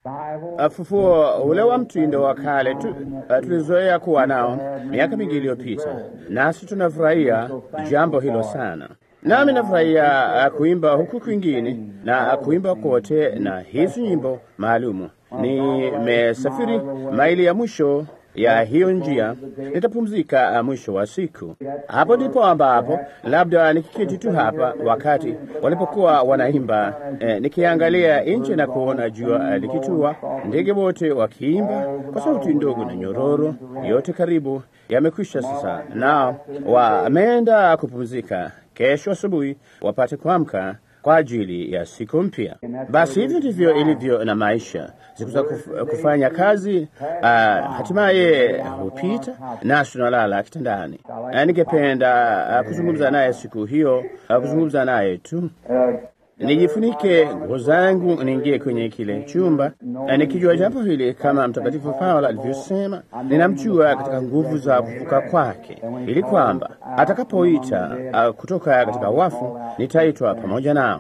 Ufufuo ule wa mtindo wa kale tu, uh, tulizoea kuwa nao miaka mingi iliyopita, nasi tunafurahia jambo hilo sana. Nami nafurahia uh, kuimba huku kwingine na uh, kuimba kote na hizi nyimbo maalumu. Nimesafiri maili ya mwisho ya hiyo njia, nitapumzika mwisho wa siku. Hapo ndipo ambapo labda nikiketi tu hapa wakati walipokuwa wanaimba, eh, nikiangalia nje na kuona jua likitua, ndege wote wakiimba kwa sauti ndogo na nyororo, yote karibu yamekwisha sasa, na wameenda kupumzika. Kesho asubuhi wapate kuamka kwa ajili ya siku mpya. Basi hivyo ndivyo ilivyo na maisha. Siku za kuf, kufanya kazi uh, hatimaye hupita nasi tunalala kitandani. Uh, ningependa uh, kuzungumza naye siku hiyo, uh, kuzungumza naye tu nijifunike nguo zangu niingie kwenye kile chumba, nikijua jambo hili kama Mtakatifu Paulo alivyosema, ninamjua katika nguvu za kufuka kwake, ili kwamba atakapoita uh, kutoka katika wafu nitaitwa pamoja nao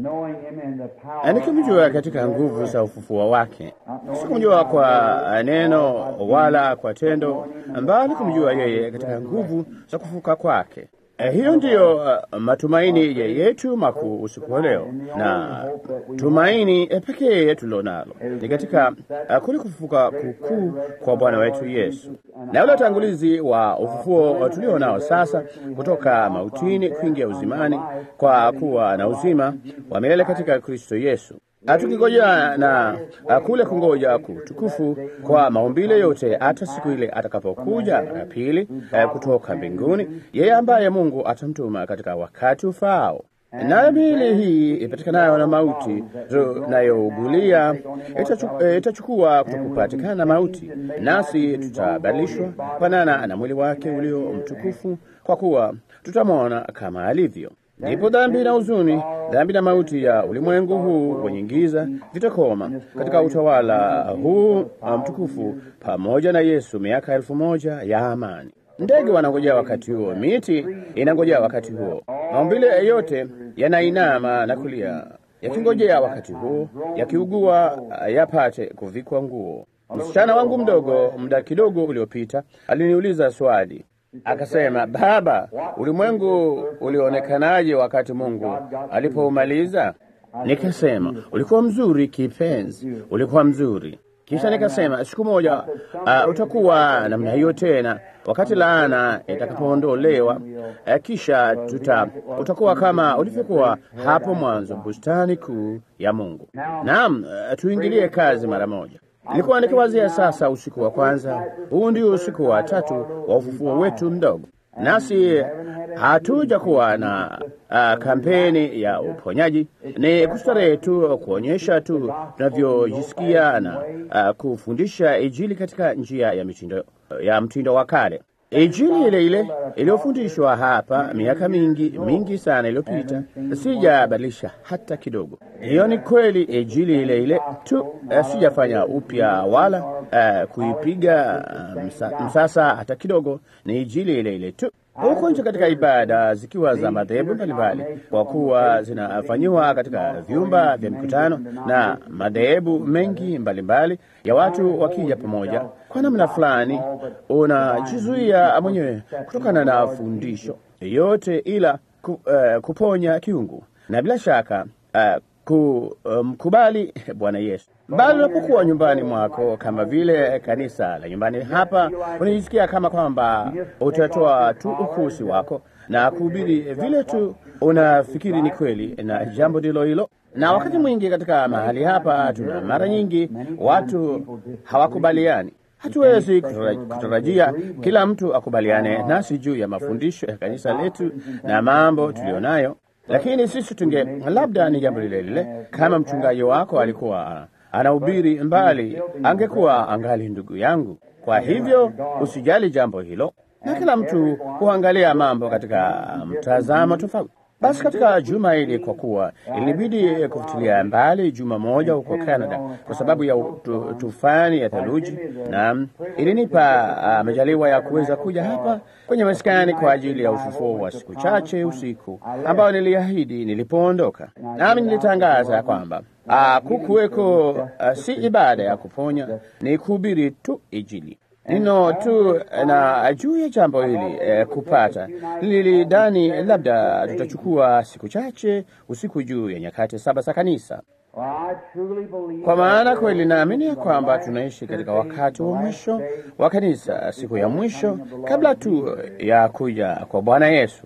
nikimjua katika nguvu za ufufuo wake. Sikumjua kwa neno wala kwa tendo, bali kumjua yeye katika nguvu za kufuka kwake. Eh, hiyo ndiyo uh, matumaini yetu makuu usiku wa leo, na tumaini eh, pekee tulilonalo ni katika uh, kule kufufuka kukuu kwa Bwana wetu Yesu, na ule utangulizi wa ufufuo tulio nao sasa, kutoka mautini kuingia uzimani, kwa kuwa na uzima wa milele katika Kristo Yesu tukingojea na kule kungoja kutukufu kwa maumbile yote, hata siku ile atakapokuja mara pili kutoka mbinguni, yeye ambaye Mungu atamtuma katika wakati ufaao. Nayo miili hii ipatikanayo na mauti tunayougulia itachukua kutokupatikana na mauti, nasi tutabadilishwa kufanana na mwili wake ulio mtukufu, kwa kuwa tutamwona kama alivyo. Ndipo dhambi na huzuni, dhambi na mauti ya ulimwengu huu wenye giza vitakoma katika utawala huu mtukufu, pamoja na Yesu miaka elfu moja ya amani. Ndege wanangojea wakati huo, miti inangojea wakati huo, maumbile yote yanainama na kulia yakingojea wakati huo, yakiugua yapate kuvikwa nguo. Msichana wangu mdogo, muda kidogo uliopita, aliniuliza swali Akasema, baba, ulimwengu ulionekanaje wakati Mungu alipoumaliza? Nikasema, ulikuwa mzuri kipenzi, ulikuwa mzuri. Kisha nikasema, siku moja uh, utakuwa namna hiyo tena, wakati laana itakapoondolewa. Uh, kisha tuta utakuwa kama ulivyokuwa hapo mwanzo, bustani kuu ya Mungu. Naam, uh, tuingilie kazi mara moja. Nilikuwa nikiwazia sasa, usiku wa kwanza huu ndio usiku wa tatu wa ufufuo wetu mdogo, nasi hatuja kuwa na uh, kampeni ya uponyaji. Ni kustarehe tu, kuonyesha tu tunavyojisikia na uh, kufundisha Injili katika njia ya mitindo, ya mtindo wa kale. Injili ile ile iliyofundishwa hapa miaka mingi mingi sana iliyopita, sijabadilisha hata kidogo. Hiyo ni kweli, Injili ile ile tu, uh, sijafanya upya wala uh, kuipiga uh, msa, msasa hata kidogo. Ni Injili ile ile tu huko nje katika ibada zikiwa za madhehebu mbalimbali, kwa kuwa zinafanyiwa katika vyumba vya mikutano na madhehebu mengi mbalimbali ya watu wakija pamoja, kwa namna fulani unajizuia mwenyewe kutokana na fundisho yote ila ku, uh, kuponya kiungu na bila shaka uh, kumkubali um, Bwana Yesu. Bali unapokuwa nyumbani mwako kama vile kanisa la nyumbani hapa, unajisikia kama kwamba utatoa tu ukusi wako na kuhubiri vile tu unafikiri ni kweli, na jambo ndilo hilo. Na wakati mwingi katika mahali hapa tuna mara nyingi watu hawakubaliani. Hatuwezi kutarajia kila mtu akubaliane nasi juu ya mafundisho ya kanisa letu na mambo tuliyonayo lakini sisi tunge labda ni jambo lile lile. Kama mchungaji wako alikuwa anahubiri mbali, angekuwa angali ndugu yangu. Kwa hivyo usijali jambo hilo, na kila mtu huangalia mambo katika mtazamo tofauti. Basi katika juma hili, kwa kuwa ilinibidi kufutilia mbali juma moja huko Canada kwa sababu ya tu, tufani ya theluji, na ilinipa uh, majaliwa ya kuweza kuja hapa kwenye maskani kwa ajili ya ufufuo wa siku chache usiku ambao niliahidi nilipoondoka. Nami nilitangaza kwamba kukuweko uh, si ibada ya kuponya, ni kuhubiri tu Injili. Nino tu na juu ya jambo hili eh, kupata nilidhani labda tutachukua siku chache usiku juu ya nyakati saba za kanisa, kwa maana kweli naamini ya kwamba tunaishi katika wakati wa mwisho wa kanisa, siku ya mwisho kabla tu ya kuja kwa Bwana Yesu.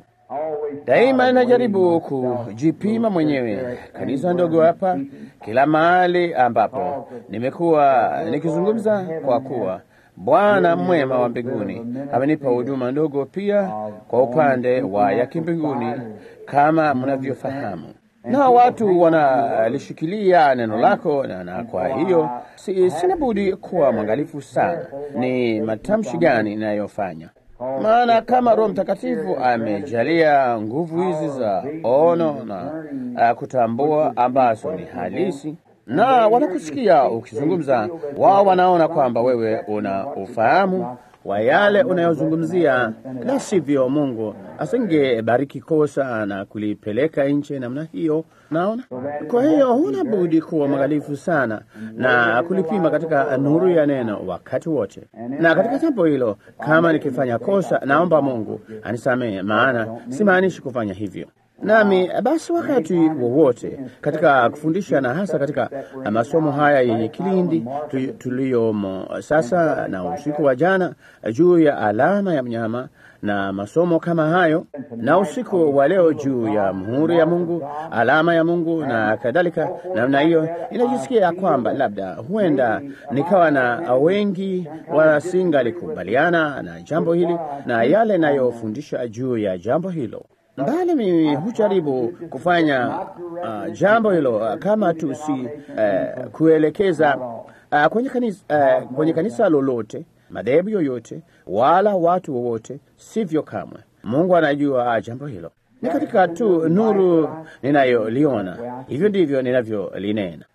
Daima ninajaribu kujipima mwenyewe, kanisa ndogo hapa, kila mahali ambapo nimekuwa nikizungumza, kwa kuwa Bwana mwema wa mbinguni amenipa huduma ndogo pia kwa upande wa ya kimbinguni, kama mnavyofahamu, na watu wanalishikilia neno lako na, na kwa hiyo si, sina budi kuwa mwangalifu sana ni matamshi gani inayofanya maana kama Roho Mtakatifu amejalia nguvu hizi za ono na uh, kutambua ambazo ni halisi, na wanakusikia ukizungumza, wao wanaona kwamba wewe una ufahamu wa yale unayozungumzia, la sivyo Mungu asingebariki kosa na kulipeleka nje namna hiyo. Naona, kwa hiyo huna budi kuwa mwangalifu sana na kulipima katika nuru ya neno wakati wote. Na katika jambo hilo, kama nikifanya kosa, naomba Mungu anisamehe, maana simaanishi kufanya hivyo. Nami basi wakati wowote katika kufundisha na hasa katika masomo haya yenye kilindi tuliyomo sasa na usiku wa jana juu ya alama ya mnyama na masomo kama hayo, na usiku wa leo juu ya muhuri ya Mungu, alama ya Mungu na kadhalika namna hiyo, inajisikia kwamba labda huenda nikawa na wengi wasingalikubaliana na jambo hili na yale nayofundisha juu ya jambo hilo mbali mimi hujaribu kufanya uh, jambo hilo uh, kama tu si uh, kuelekeza uh, kwenye, kanisa, uh, kwenye kanisa lolote, madhehebu yoyote, wala watu wowote, sivyo kamwe. Mungu anajua uh, jambo hilo ni katika tu nuru ninayoliona, hivyo ndivyo ninavyolinena.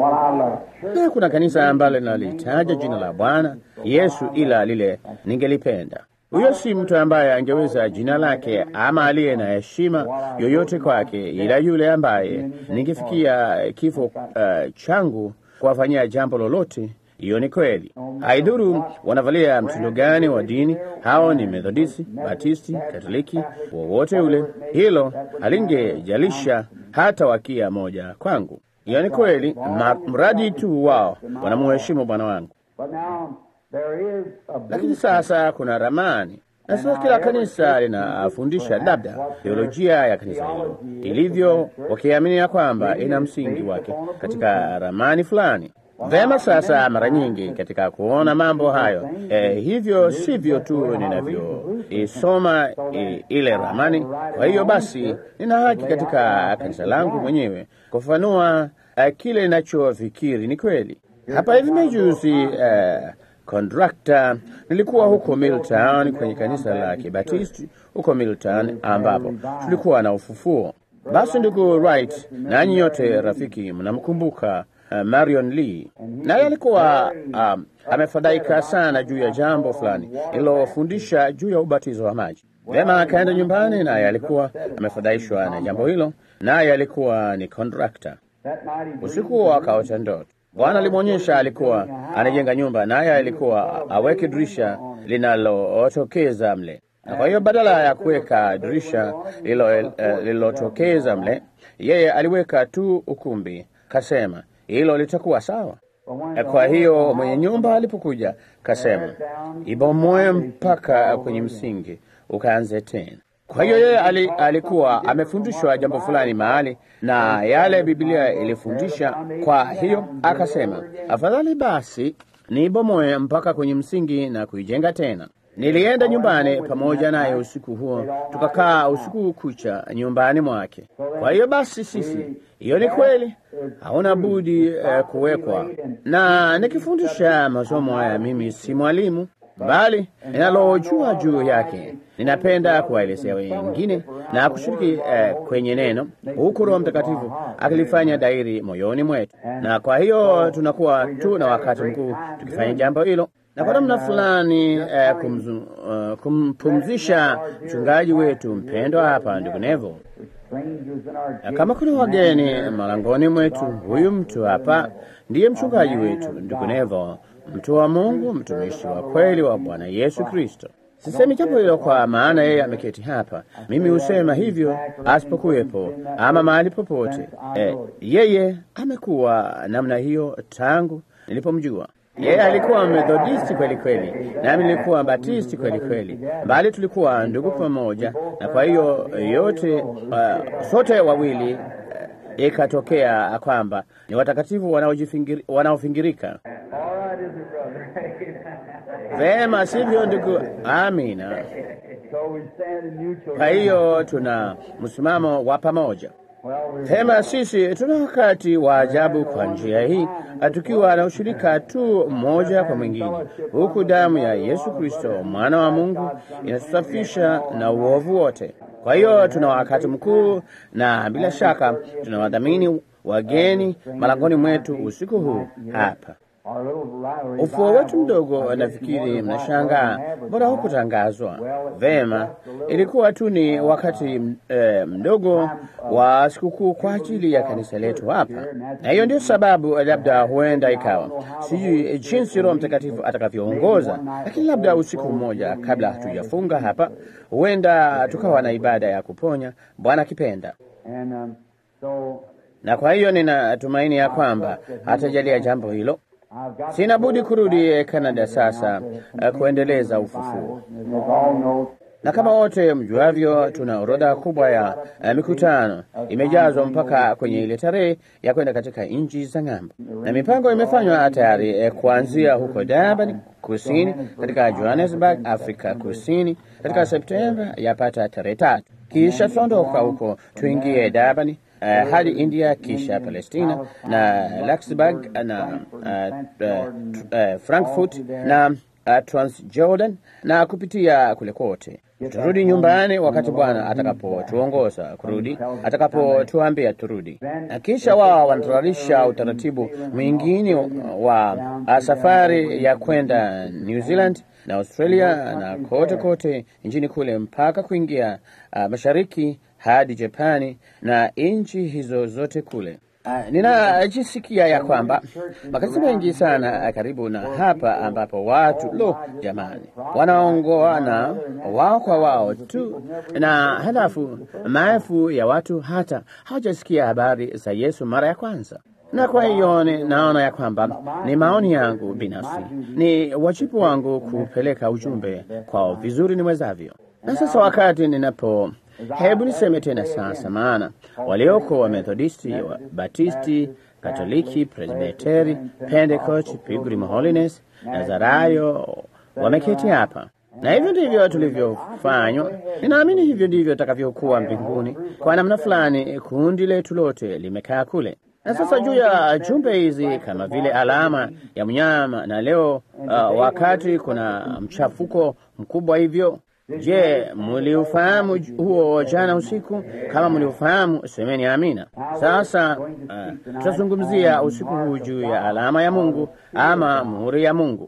Na kuna kanisa ambalo linalitaja jina la Bwana Yesu, ila lile ningelipenda huyo si mtu ambaye angeweza jina lake ama aliye na heshima yoyote kwake, ila yule ambaye ningefikia kifo uh, changu kuwafanyia jambo lolote. Hiyo ni kweli. Haidhuru wanavalia mtindo gani wa dini, hao ni Methodisti, Batisti, Katoliki, wowote ule, hilo halingejalisha hata wakia moja kwangu. Hiyo ni kweli, mradi tu wao wanamuheshimu Bwana wangu. Lakini sasa kuna ramani na sasa kila kanisa linafundisha labda teolojia ya kanisa hilo ilivyo, wakiamini ya kwamba ina msingi wake katika ramani fulani. Vema, sasa mara nyingi katika kuona mambo hayo eh, hivyo sivyo tu ninavyoisoma eh, ile ramani. Kwa hiyo basi, nina haki katika kanisa langu mwenyewe kufanua eh, kile ninachofikiri ni kweli. Hapa hivi majuzi eh, kontrakta nilikuwa huko Milltown kwenye kanisa la Kibatisti huko Milltown, ambapo tulikuwa na ufufuo. Basi ndugu Wright, nanyi yote rafiki, mnamkumbuka uh, Marion Lee, naye alikuwa um, amefadhaika sana juu ya jambo fulani ililofundisha juu ya ubatizo wa maji. Vema, akaenda nyumbani, naye alikuwa amefadhaishwa na jambo hilo, naye alikuwa ni kontrakta. Usiku huo akaota ndoto Bwana alimwonyesha alikuwa anajenga nyumba, naye alikuwa aweke dirisha linalotokeza mle, na kwa hiyo badala ya kuweka dirisha lililotokeza mle, yeye aliweka tu ukumbi. Kasema hilo litakuwa sawa. Kwa hiyo mwenye nyumba alipokuja, kasema ibomoe mpaka kwenye msingi, ukaanze tena. Kwa hiyo yeye ali, alikuwa amefundishwa jambo fulani mahali na yale Biblia ilifundisha. Kwa hiyo akasema, afadhali basi niibomoe mpaka kwenye msingi na kuijenga tena. Nilienda nyumbani pamoja naye usiku huo, tukakaa usiku kucha nyumbani mwake. Kwa hiyo basi sisi, hiyo ni kweli, hauna budi eh, kuwekwa. Na nikifundisha masomo haya, mimi si mwalimu bali ninalojua juu yake ninapenda kuwaelezea wengine na kushiriki eh, kwenye neno, huku Roho Mtakatifu akilifanya dairi moyoni mwetu. Na kwa hiyo tunakuwa tu na wakati mkuu tukifanya jambo hilo. na kwa namna fulani eh, kumzu, uh, kumpumzisha mchungaji wetu mpendwa hapa, ndugu Nevo. Na kama kuna wageni malangoni mwetu, huyu mtu hapa ndiye mchungaji wetu, ndugu Nevo, mtu wa Mungu, mtumishi wa kweli wa Bwana Yesu Kristo. Sisemi jambo hilo kwa maana yeye ameketi hapa. Mimi husema hivyo asipokuwepo ama mahali popote. Eh, yeye amekuwa namna hiyo tangu nilipomjua. Yeye alikuwa Methodisti kweli kweli, nami nilikuwa Batisti kweli kweli, bali tulikuwa ndugu pamoja, na kwa hiyo yote uh, sote wawili uh, ikatokea kwamba ni watakatifu wanaofingirika. Vema, sivyo ndugu? Amina. Kwa hiyo tuna msimamo wa pamoja. Vema, sisi tuna wakati wa ajabu kwa njia hii, tukiwa na ushirika tu mmoja kwa mwingine, huku damu ya Yesu Kristo mwana wa Mungu inatusafisha na uovu wote. Kwa hiyo tuna wakati mkuu, na bila shaka tunawadhamini wageni malangoni mwetu usiku huu hapa. Ufuo wetu mdogo, nafikiri mnashangaa mbona hukutangazwa vema. Ilikuwa tu ni wakati eh, mdogo wa sikukuu kwa ajili ya kanisa letu hapa, na hiyo ndio sababu labda huenda ikawa sijui jinsi Roho Mtakatifu atakavyoongoza, lakini labda usiku mmoja kabla hatujafunga hapa, huenda tukawa na ibada ya kuponya, Bwana akipenda na kwa hiyo ninatumaini ya kwamba hatajalia jambo hilo. Sina budi kurudi Kanada sasa kuendeleza ufufuo, na kama wote mjuavyo, tuna orodha kubwa ya uh, mikutano imejazwa mpaka kwenye ile tarehe ya kwenda katika nchi za ng'ambo, na mipango imefanywa tayari eh, kuanzia huko Durban kusini, katika Johannesburg, Afrika Kusini, katika Septemba yapata tarehe tatu, kisha tutaondoka huko tuingie Durban Uh, hadi India kisha Palestina na Luxembourg na uh, uh, uh, Frankfurt na uh, Transjordan na kupitia kule kote tutarudi nyumbani wakati Bwana atakapotuongoza kurudi, atakapotuambia turudi. Na kisha wao wanatayarisha utaratibu mwingine wa uh, safari ya kwenda New Zealand na Australia na kote kote nchini kule mpaka kuingia uh, mashariki hadi Japani na nchi hizo zote kule. Uh, ninajisikia ya kwamba makanisa mengi sana karibu na hapa ambapo watu lo, jamani, wanaongoana wao kwa wao tu, na halafu maelfu ya watu hata hawajasikia habari za Yesu mara ya kwanza na kwa hiyo naona ya kwamba ni maoni yangu binafsi, ni wajibu wangu kupeleka ujumbe kwao vizuri niwezavyo. Na sasa wakati ninapo Hebu niseme tena sasa, maana walioko wa Methodisti, wa Batisti, Katoliki, Presbiteri, Pentecost, Pilgrim Holiness, Nazarayo wameketi hapa, na hivyo ndivyo tulivyofanywa. Ninaamini hivyo ndivyo takavyokuwa mbinguni. Kwa namna fulani, kundi letu lote limekaa kule na sasa juu ya jumbe hizi kama vile alama ya mnyama, na leo uh, wakati kuna mchafuko mkubwa hivyo Je, mliufahamu huo jana usiku? Kama mliufahamu, semeni amina. Sasa uh, tutazungumzia usiku huu juu ya alama ya Mungu ama muhuri ya Mungu.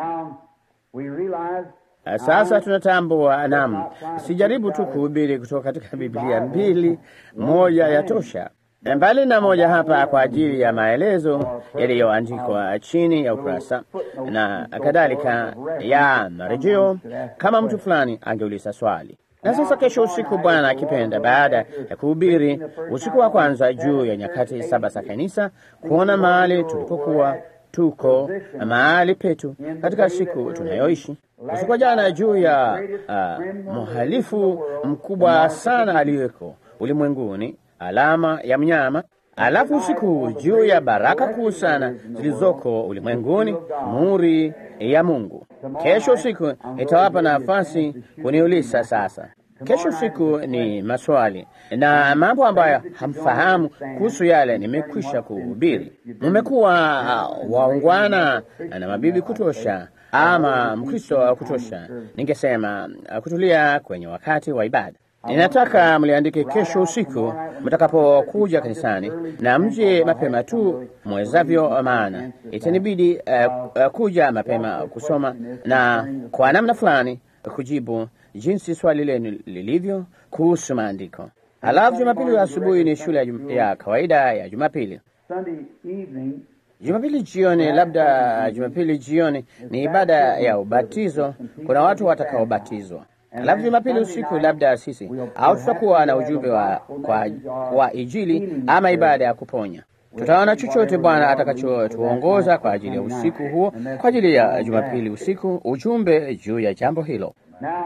Uh, sasa tunatambua, naam, sijaribu tu kuhubiri kutoka katika Biblia mbili, moja ya tosha mbali na moja hapa kwa ajili ya maelezo yaliyoandikwa chini ya ukurasa na kadhalika ya marejeo, kama mtu fulani angeuliza swali. Na sasa kesho usiku, Bwana akipenda, baada ya kuhubiri usiku wa kwanza juu ya nyakati saba za kanisa, kuona mahali tulipokuwa tuko na mahali petu katika siku tunayoishi, usiku wa jana juu ya uh, mhalifu mkubwa sana aliyeko ulimwenguni alama ya mnyama, alafu usiku juu ya baraka kuu sana zilizoko ulimwenguni, muhuri ya Mungu. Kesho usiku itawapa nafasi kuniuliza. Sasa kesho usiku ni maswali na mambo ambayo hamfahamu kuhusu yale nimekwisha kuhubiri. Mmekuwa uh, waungwana na mabibi kutosha, ama Mkristo wa kutosha, ningesema uh, kutulia kwenye wakati wa ibada Ninataka mliandike kesho usiku mtakapokuja kanisani, na mje mapema tu mwezavyo, maana itanibidi uh, uh, kuja mapema kusoma na kwa namna fulani kujibu jinsi swali lenu lilivyo kuhusu maandiko. Halafu Jumapili asubuhi ni shule ya, jum, ya kawaida ya Jumapili. Jumapili jioni, labda Jumapili jioni ni ibada ya ubatizo. Kuna watu watakaobatizwa. Alafu Jumapili usiku labda sisi au tutakuwa na ujumbe wa, kwa, wa Injili ama ibada ya kuponya. Tutaona chochote Bwana atakachotuongoza kwa ajili ya usiku huo, kwa ajili ya Jumapili usiku, ujumbe juu ya jambo hilo.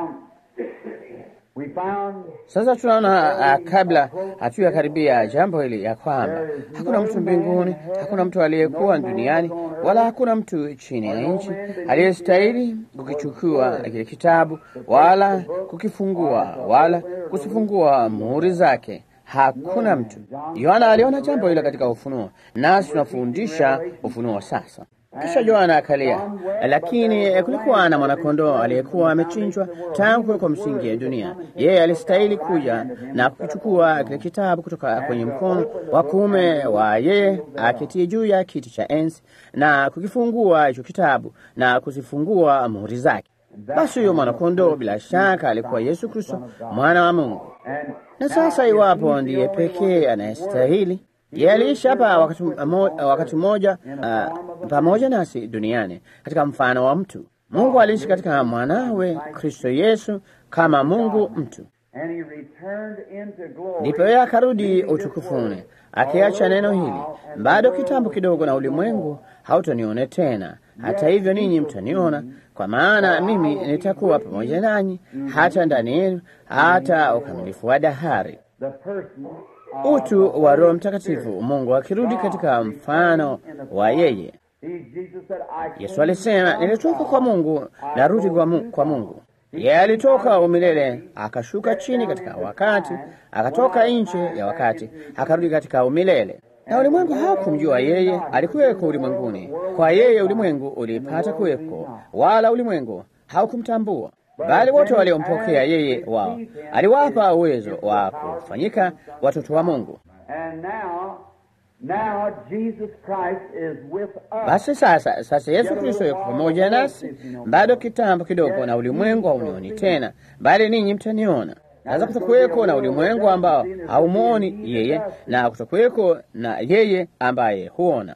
Sasa tunaona uh, kabla hatuya karibia jambo hili ya kwamba hakuna mtu mbinguni, hakuna mtu aliyekuwa duniani, wala hakuna mtu chini ya nchi aliyestahili kukichukua kile kitabu wala kukifungua wala kusifungua muhuri zake. Hakuna mtu. Yohana aliona jambo hilo katika Ufunuo, nasi tunafundisha Ufunuo sasa. Kisha Yohana akalia, lakini kulikuwa na mwanakondoo aliyekuwa amechinjwa tangu kuwekwa msingi ya dunia. Yeye alistahili kuja na kukichukua kile kitabu kutoka kwenye mkono wa kuume wa yeye aketie juu ya kiti cha enzi na kukifungua hicho kitabu na kuzifungua muhuri zake. Basi huyo mwanakondoo bila shaka alikuwa Yesu Kristo, mwana wa Mungu. Na sasa, iwapo ndiye pekee anayestahili yeye aliishi hapa wakati, wakati mmoja uh, pamoja nasi duniani katika mfano wa mtu. Mungu aliishi katika mwanawe Kristo Yesu kama Mungu mtu, ndipo yeye akarudi utukufuni akiacha neno hili, bado kitambo kidogo na ulimwengu hautanione tena, hata hivyo ninyi mtaniona, kwa maana mimi nitakuwa pamoja nanyi hata ndani yenu, hata ukamilifu wa dahari. Utu wa Roho Mtakatifu, Mungu akirudi katika mfano wa yeye. Yesu alisema, nilitoka kwa Mungu narudi kwa Mungu. Yeye alitoka umilele akashuka chini katika wakati, akatoka nje ya wakati akarudi katika umilele, na ulimwengu hawakumjua yeye. Alikuweko ulimwenguni, kwa yeye ulimwengu ulipata kuweko, wala ulimwengu haukumtambua bali wote waliompokea yeye wao aliwapa uwezo wa kufanyika watoto wa Mungu. Basi sasa, sasa Yesu Kristo yuko pamoja nasi, bado kitambo kidogo na ulimwengu haunioni tena, bali ninyi mtaniona. Sasa kutokuweko na ulimwengu ambao haumwoni yeye na kutokuweko na yeye ambaye huona.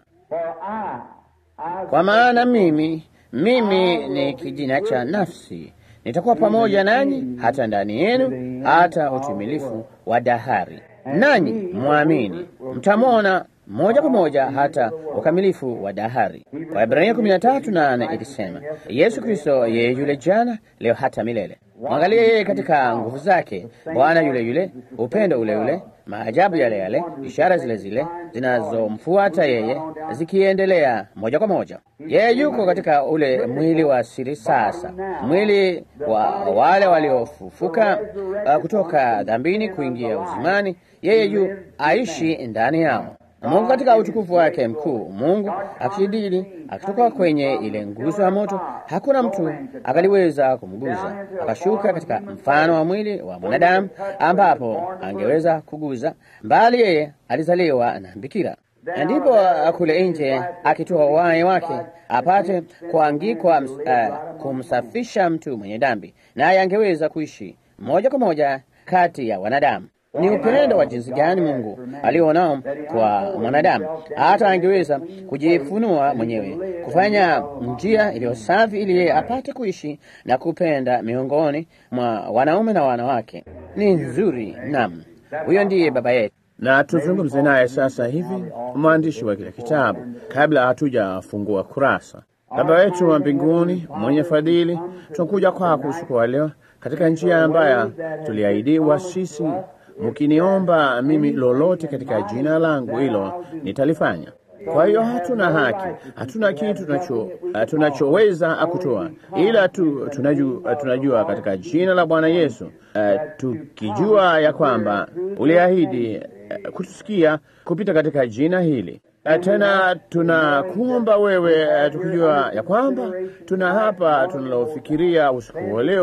Kwa maana mimi mimi ni kijina cha nafsi nitakuwa pamoja nanyi hata ndani yenu hata utimilifu wa dahari, nanyi mwamini mtamwona moja kwa moja hata ukamilifu wa dahari. Waebrania kumi na tatu nane ilisema Yesu Kristo yeye yule jana, leo hata milele. Mwangalie yeye katika nguvu zake, Bwana yule yule, upendo ule ule, maajabu yale yale, ishara zile zile zinazomfuata yeye zikiendelea moja kwa moja. Yeye yuko katika ule mwili wa siri sasa, mwili wa wale waliofufuka uh, kutoka dhambini kuingia uzimani. Yeye yu aishi ndani yao. Mungu katika utukufu wake mkuu, Mungu akidili akitoka kwenye ile nguzo ya moto, hakuna mtu akaliweza kumguza. Akashuka katika mfano wa mwili wa mwanadamu, ambapo angeweza kuguza, bali yeye alizaliwa na bikira, ndipo kule nje akitoa uhai wake apate kuangikwa, uh, kumsafisha mtu mwenye dhambi, naye angeweza kuishi moja kwa moja kati ya wanadamu. Ni upendo wa jinsi gani Mungu alionao kwa mwanadamu, hata angeweza kujifunua mwenyewe, kufanya njia iliyo safi, ili yeye apate kuishi na kupenda miongoni mwa wanaume na wanawake. Ni nzuri. Naam, huyo ndiye baba yetu, na tuzungumze naye sasa hivi, mwandishi wa kile kitabu, kabla hatujafungua kurasa. Baba wetu wa mbinguni, mwenye fadhili, tunakuja kwako usiku wa leo katika njia ambayo tuliahidiwa sisi mkiniomba mimi lolote katika jina langu, hilo nitalifanya. Kwa hiyo hatuna haki, hatuna kitu tunacho tunachoweza kutoa, ila tu tunajua, tunajua katika jina la Bwana Yesu, uh, tukijua ya kwamba uliahidi uh, kutusikia kupita katika jina hili. Uh, tena tunakuomba wewe, uh, tukijua ya kwamba tuna hapa tunalofikiria usiku wa leo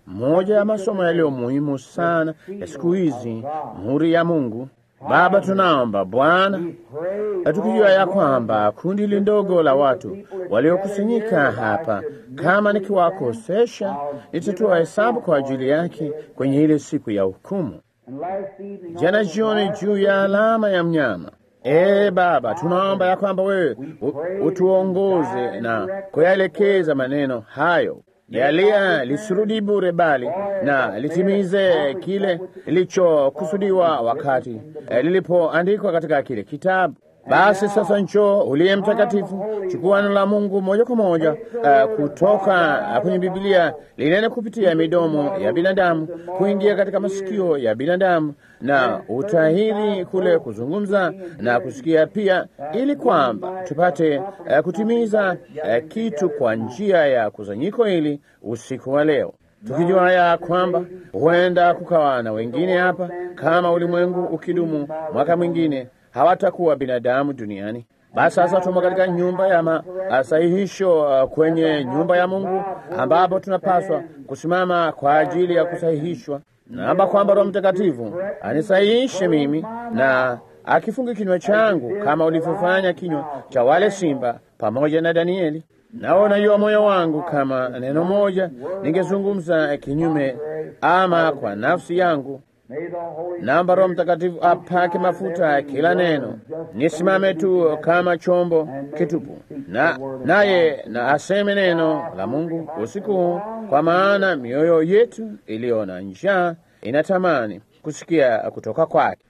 moja ya masomo yaliyo muhimu sana ya siku hizi, muhuri ya Mungu. Baba, tunaomba Bwana, tukijua ya kwamba kundi hili ndogo la watu waliokusanyika hapa, kama nikiwakosesha, nitatoa hesabu kwa ajili yake kwenye ile siku ya hukumu. Jana jioni, juu ya alama ya mnyama Ee Baba, tunaomba ya kwamba wewe utuongoze na kuyaelekeza maneno hayo yalia lisirudi bure, bali na litimize kile lilichokusudiwa wakati lilipoandikwa katika kile kitabu. Basi sasa, njoo uliye mtakatifu, chukua neno la Mungu moja kwa moja uh, kutoka uh, kwenye Biblia linene kupitia midomo ya binadamu kuingia katika masikio ya binadamu na utahiri kule kuzungumza na kusikia pia, ili kwamba tupate uh, kutimiza uh, kitu kwa njia ya kusanyiko hili usiku wa leo, tukijua ya kwamba huenda kukawa na wengine hapa, kama ulimwengu ukidumu mwaka mwingine hawatakuwa binadamu duniani. Basi sasa tumo katika nyumba ya masahihisho uh, kwenye nyumba ya Mungu ambapo tunapaswa kusimama kwa ajili ya kusahihishwa. Naomba kwamba Roho Mtakatifu anisahihishe mimi na akifunge kinywa changu kama ulivyofanya kinywa cha wale simba pamoja na Danieli. Naona hiyo moyo wangu kama neno moja ningezungumza kinyume ama kwa nafsi yangu Naomba Roho Mtakatifu apake mafuta kila neno, nisimame tu kama chombo kitupu, na naye na aseme neno la Mungu usiku huu, kwa maana mioyo yetu iliyo na njaa inatamani kusikia kutoka kwake.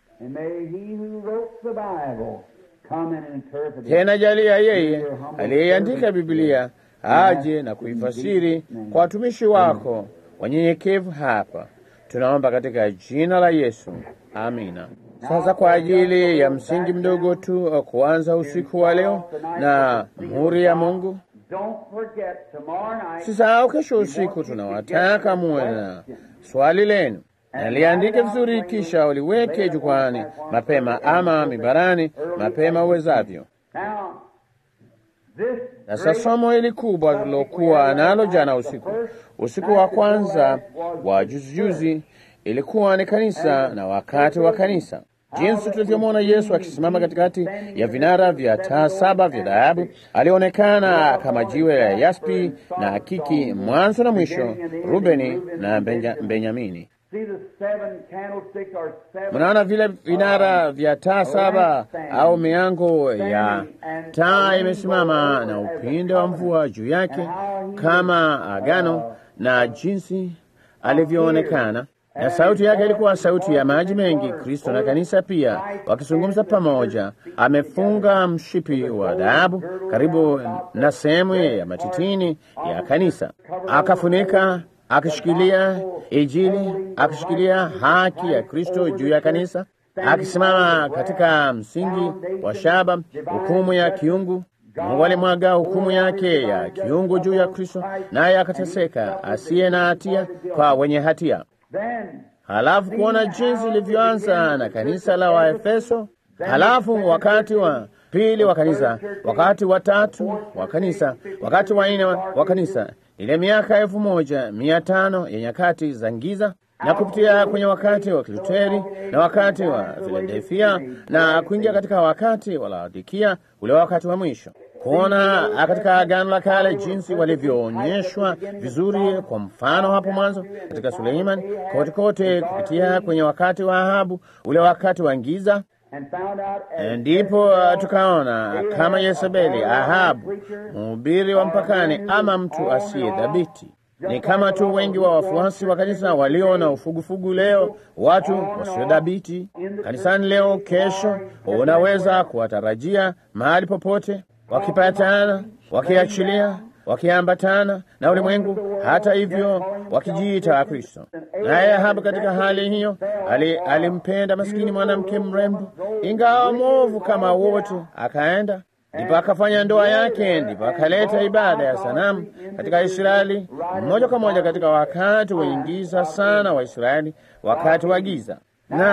Tena jalia yeye aliyeandika Biblia aje na kuifasiri kwa watumishi wako wanyenyekevu hapa Tunaomba katika jina la Yesu, amina. Sasa kwa ajili ya msingi mdogo tu kuanza usiku wa leo na muhuri ya Mungu, sisahau kesho usiku tunawataka muwe na swali lenu, naliandike vizuri, kisha uliweke jukwani mapema ama mibarani mapema uwezavyo. Sasa somo hili kubwa tulilokuwa nalo jana usiku, usiku wa kwanza wa juzijuzi, ilikuwa ni kanisa na wakati wa kanisa, jinsi tulivyomwona Yesu akisimama katikati ya vinara vya taa saba vya dhahabu. Alionekana kama jiwe la yaspi na akiki, mwanzo na mwisho, Rubeni na Benja, Benyamini. Mnaona vile vinara vya taa saba au miango ya taa imesimama na upinde wa mvua juu yake kama agano, na jinsi alivyoonekana na sauti yake ilikuwa sauti ya maji mengi. Kristo na kanisa pia wakizungumza pamoja. Amefunga mshipi wa dhahabu karibu na sehemu ya matitini ya kanisa, akafunika akishikilia Injili, akishikilia haki ya Kristo juu ya kanisa, akisimama katika msingi wa shaba, hukumu ya kiungu. Mungu alimwaga hukumu yake ya kiungu juu ya Kristo, naye akateseka asiye na hatia kwa wenye hatia. Halafu kuona jinsi ilivyoanza na kanisa la Waefeso, halafu wakati wa pili wa kanisa, wakati wa tatu wa kanisa, wakati wa nne wa kanisa ile miaka elfu moja mia tano ya nyakati za giza na kupitia kwenye wakati wa Kiluteri na wakati wa Filadelfia na kuingia katika wakati wa Laodikia, ule wakati wa mwisho, kuona katika Agano la Kale jinsi walivyoonyeshwa vizuri, kwa mfano hapo mwanzo katika Suleiman, kote kote, kupitia kwenye wakati wa Ahabu, ule wakati wa giza ndipo tukaona kama Yezebeli, Ahabu, mhubiri wa mpakani, ama mtu asiye dhabiti. Ni kama tu wengi wa wafuasi wa kanisa walio na ufugufugu leo, watu wasiodhabiti kanisani leo. Kesho unaweza kuwatarajia mahali popote, wakipatana, wakiachilia wakiambatana na ulimwengu, hata hivyo wakijiita Kristo. Naye Ahabu katika hali hiyo alimpenda maskini mwanamke mrembo, ingawa mwovu kama wote, akaenda ndipo akafanya ndoa yake, ndipo akaleta ibada ya sanamu katika Israeli, moja kwa moja katika wakati wenye giza sana wa Israeli, wakati wa giza. Naam,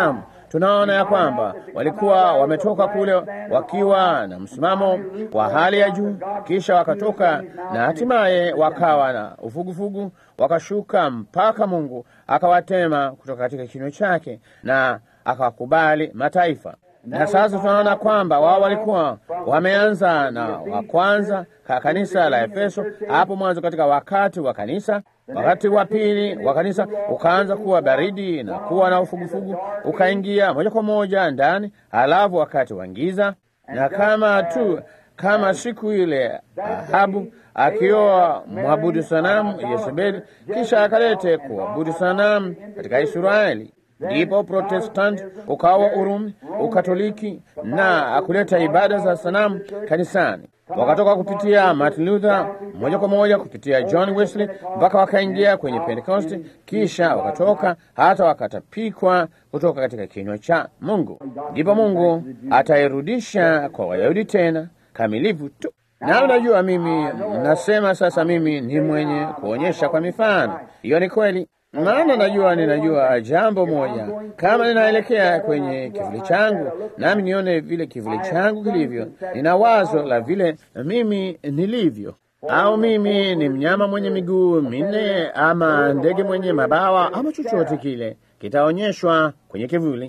tunaona ya kwamba walikuwa wametoka kule wakiwa na msimamo wa hali ya juu, kisha wakatoka na hatimaye wakawa na ufugufugu, wakashuka mpaka Mungu akawatema kutoka katika kinywa chake na akawakubali mataifa na sasa tunaona kwamba wao walikuwa wameanza na wa kwanza ka kanisa la Efeso hapo mwanzo, katika wakati wa kanisa. Wakati wa pili wa kanisa ukaanza kuwa baridi na kuwa na ufugufugu, ukaingia moja kwa moja ndani. Halafu wakati wa giza, na kama tu kama siku ile Ahabu akioa mwabudu sanamu Yezebeli, kisha akalete kuabudu sanamu katika Israeli ndipo Protestanti ukawa Urumi, Ukatoliki na kuleta ibada za sanamu kanisani. Wakatoka kupitia Martin Luther moja kwa moja kupitia John Wesley mpaka wakaingia kwenye Pentekoste, kisha wakatoka hata wakatapikwa kutoka katika kinywa cha Mungu. Ndipo Mungu atairudisha kwa Wayahudi tena kamilifu tu. Na unajua, mimi nasema sasa, mimi ni mwenye kuonyesha kwa mifano. Hiyo ni kweli maana najua ninajua jambo moja, kama ninaelekea kwenye kivuli changu, nami nione vile kivuli changu kilivyo, nina wazo la vile mimi nilivyo. Au mimi ni mnyama mwenye miguu minne, ama ndege mwenye mabawa, ama chochote kile kitaonyeshwa kwenye kivuli.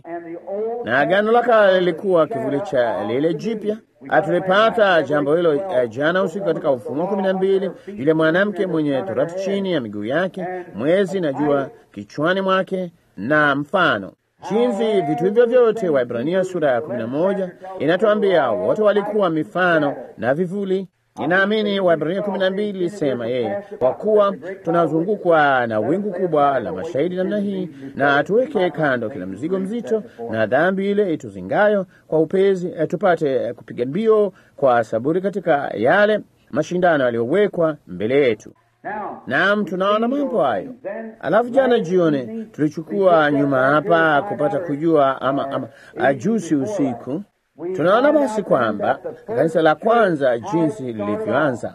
Na Agano la Kale lilikuwa kivuli cha lile jipya. Tulipata jambo hilo uh, jana usiku katika Ufunuo kumi na mbili, yule mwanamke mwenye torati chini ya miguu yake, mwezi na jua kichwani mwake, na mfano jinsi vitu hivyo vyote. Waibrania sura ya kumi na moja inatuambia wote walikuwa mifano na vivuli. Ninaamini Waibrania kumi na mbili sema yeye, kwa kuwa tunazungukwa na wingu kubwa la mashahidi namna hii, na tuweke kando kila mzigo mzito na dhambi ile ituzingayo kwa upezi, tupate kupiga mbio kwa saburi katika yale mashindano yaliyowekwa mbele yetu. Naam, tunaona mambo hayo. Alafu jana jioni tulichukua nyuma hapa kupata kujua ama, ama ajusi usiku tunaona basi kwamba kanisa la kwanza jinsi lilivyoanza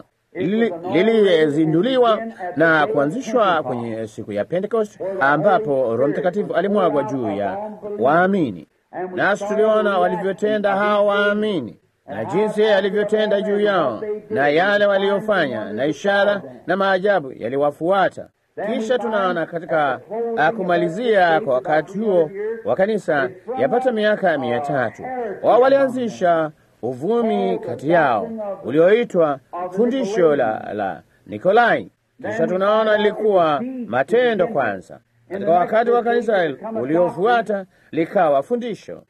lilizinduliwa na kuanzishwa kwenye siku ya Pentecost, ambapo Roho Mtakatifu alimwagwa juu ya waamini, nasi tuliona walivyotenda hao waamini na jinsi alivyotenda juu yao na yale waliyofanya, na ishara na maajabu yaliwafuata. Kisha tunaona katika kumalizia kwa wakati huo wa kanisa yapata miaka mia tatu wao walianzisha uvumi kati yao ulioitwa fundisho la, la Nikolai. Kisha tunaona lilikuwa matendo kwanza, katika wakati wa kanisa uliofuata likawa fundisho,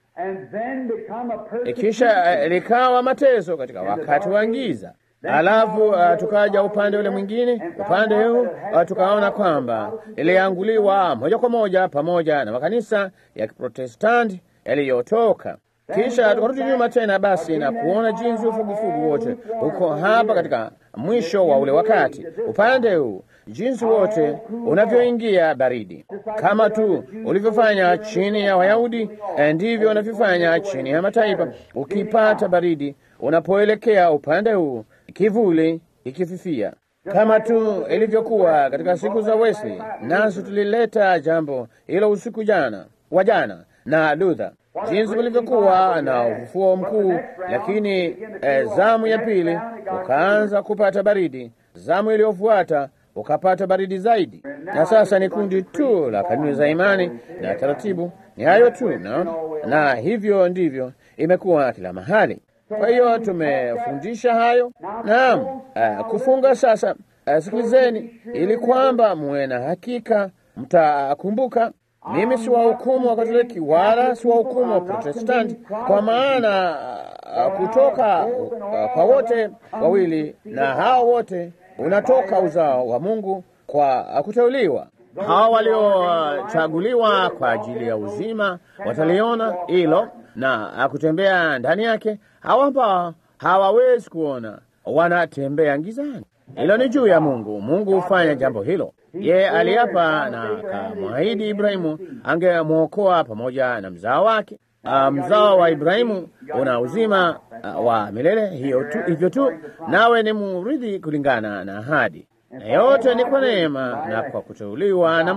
kisha likawa mateso katika wakati wa giza. Alafu uh, tukaja upande ule mwingine, upande huu uh, tukaona kwamba ilianguliwa moja kwa moja pamoja na makanisa ya Kiprotestanti yaliyotoka. Kisha tukarudi nyuma tena basi na kuona jinsi ufugufugu wote uko hapa katika mwisho wa ule wakati, upande huu jinsi wote unavyoingia baridi, kama tu ulivyofanya chini ya Wayahudi, ndivyo unavyofanya chini ya mataifa. Ukipata baridi unapoelekea upande huu kivuli ikififia kama tu ilivyokuwa katika siku za Wesley. Nasi tulileta jambo hilo usiku jana wa jana na Luther, jinsi kulivyokuwa na ufufuo mkuu, lakini eh, zamu ya pili ukaanza kupata baridi, zamu iliyofuata ukapata baridi zaidi, na sasa ni kundi tu la kanuni za imani na taratibu. Ni hayo tu na, na hivyo ndivyo imekuwa kila mahali. Kwa hiyo tumefundisha hayo. Naam, uh, kufunga sasa. Uh, sikilizeni, ili kwamba muwe na hakika, mtakumbuka mimi si wahukumu wa Katoliki wala si wahukumu wa Protestanti, kwa maana uh, kutoka uh, kwa wote wawili na hao wote unatoka uzao wa Mungu kwa uh, kuteuliwa. Hawa waliochaguliwa uh, kwa ajili ya uzima wataliona hilo na kutembea ndani yake. Hawa ambao hawawezi kuona wanatembea gizani. Hilo ni juu ya Mungu. Mungu hufanya jambo hilo. Yeye aliapa na akamwahidi Ibrahimu angemwokoa pamoja na mzao wake. Uh, mzao wa Ibrahimu una uzima uh, wa milele. Hiyo tu, hivyo tu, nawe ni murithi kulingana na ahadi, na yote ni kwa neema na kwa kuteuliwa na Mungu.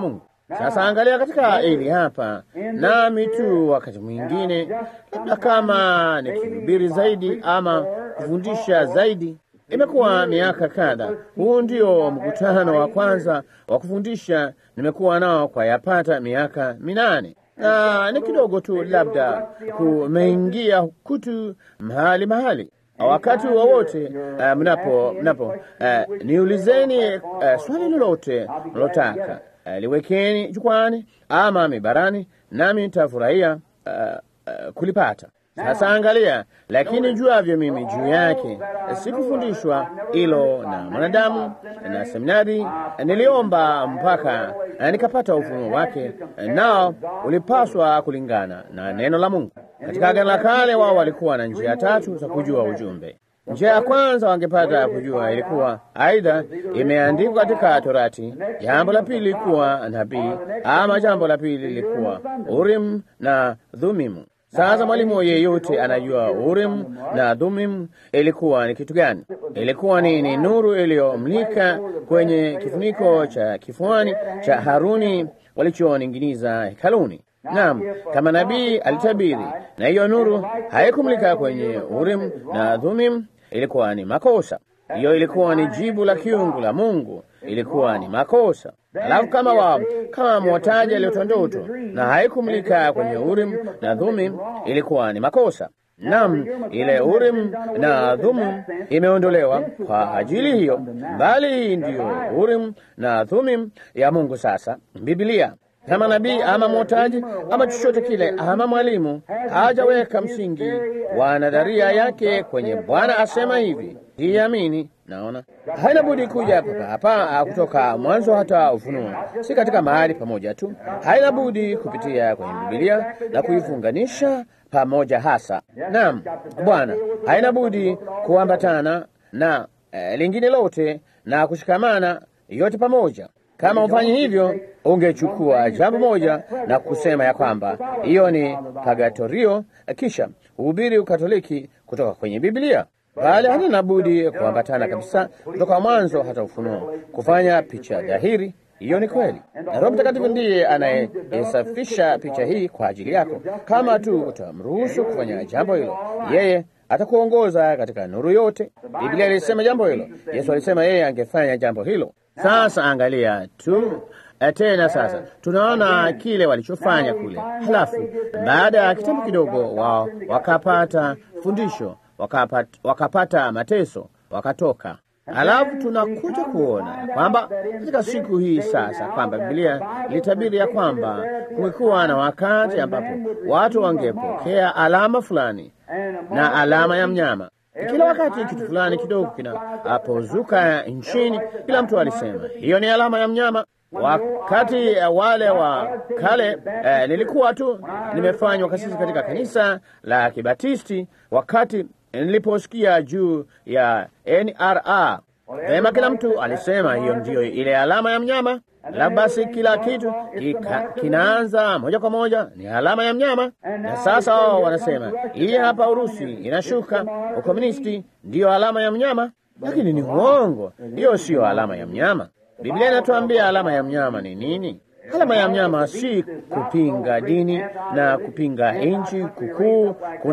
Sasa angalia katika hili hapa, nami tu wakati mwingine, labda kama nikihubiri zaidi ama kufundisha zaidi Imekuwa miaka kadha. Huu ndio mkutano wa kwanza wa kufundisha nimekuwa nao kwa yapata miaka minane, na ni kidogo tu, labda kumeingia kutu mahali mahali. Wakati wowote uh, mnapo mnapo uh, niulizeni uh, swali lolote mlotaka uh, liwekeni jukwani ama mibarani, nami nitafurahia uh, uh, kulipata. Sasa angalia, lakini juavyo mimi juu yake, sikufundishwa hilo na mwanadamu na seminari. Niliomba mpaka nikapata ufunuo wake, nao ulipaswa kulingana na neno la Mungu. Katika Agano la Kale, wao walikuwa na njia tatu za kujua ujumbe. Njia ya kwanza wangepata kujua ilikuwa aidha imeandikwa katika Torati, jambo la pili lilikuwa nabii, ama jambo la pili lilikuwa Urim na Thumimu. Sasa mwalimu yeyote anajua Urim na Thumim ilikuwa ni kitu gani? Ilikuwa ni, ni nuru iliyomlika kwenye kifuniko cha kifuani cha Haruni walichoning'iniza hekaluni. Naam, kama nabii alitabiri, na hiyo nuru haikumlika kwenye Urim na Thumim, ilikuwa ni makosa. Hiyo ilikuwa ni jibu la kiungu la Mungu, ilikuwa ni makosa. Alafu kama wa kama mwotaji aliota ndoto na haikumlika kwenye Urim na Thumim, ilikuwa ni makosa. Naam, ile Urim na Thumim imeondolewa kwa ajili hiyo, bali ndiyo Urim na Thumim ya Mungu. Sasa Biblia kama nabii ama mwotaji ama chochote kile ama mwalimu hajaweka msingi wa nadharia yake kwenye Bwana asema hivi, siamini. Naona haina budi kuja hapa hapa kutoka mwanzo hata Ufunuo, si katika mahali pamoja tu. Haina budi kupitia kwenye Biblia na kuifunganisha pamoja hasa. Naam, Bwana, haina budi kuambatana na eh, lingine lote na kushikamana yote pamoja. Kama ufanye hivyo, ungechukua jambo moja na kusema ya kwamba hiyo ni pagatorio, kisha uhubiri ukatoliki kutoka kwenye Biblia, bali halina budi kuambatana kabisa kutoka mwanzo hata Ufunuo, kufanya picha dhahiri. Hiyo ni kweli, na Roho Mtakatifu ndiye anayesafisha picha hii kwa ajili yako. Kama tu utamruhusu kufanya jambo hilo, yeye atakuongoza katika nuru yote. Biblia ilisema jambo hilo, Yesu alisema yeye angefanya jambo hilo. Sasa angalia tu tena, sasa tunaona kile walichofanya kule. Halafu baada ya kitambo kidogo, wao wakapata fundisho, wakapata, wakapata mateso, wakatoka. Halafu tunakuja kuona kwamba katika siku hii sasa, kwamba Biblia ilitabiri ya kwamba kumekuwa na wakati ambapo watu wangepokea alama fulani na alama ya mnyama kila wakati kitu fulani kidogo kinapozuka nchini, kila mtu alisema hiyo ni alama ya mnyama. Wakati wale wa kale eh, nilikuwa tu nimefanywa kasisi katika kanisa la Kibatisti, wakati niliposikia juu ya NRA vema, kila mtu alisema hiyo ndiyo ile alama ya mnyama. La basi kila kitu kika, kinaanza moja kwa moja ni alama ya mnyama. Na sasa wao wanasema hii hapa Urusi inashuka, ukomunisti ndiyo alama ya mnyama, lakini ni uongo. Hiyo siyo alama ya mnyama. Biblia inatuambia alama ya mnyama ni nini? Alama ya mnyama si kupinga dini na kupinga nchi kukuu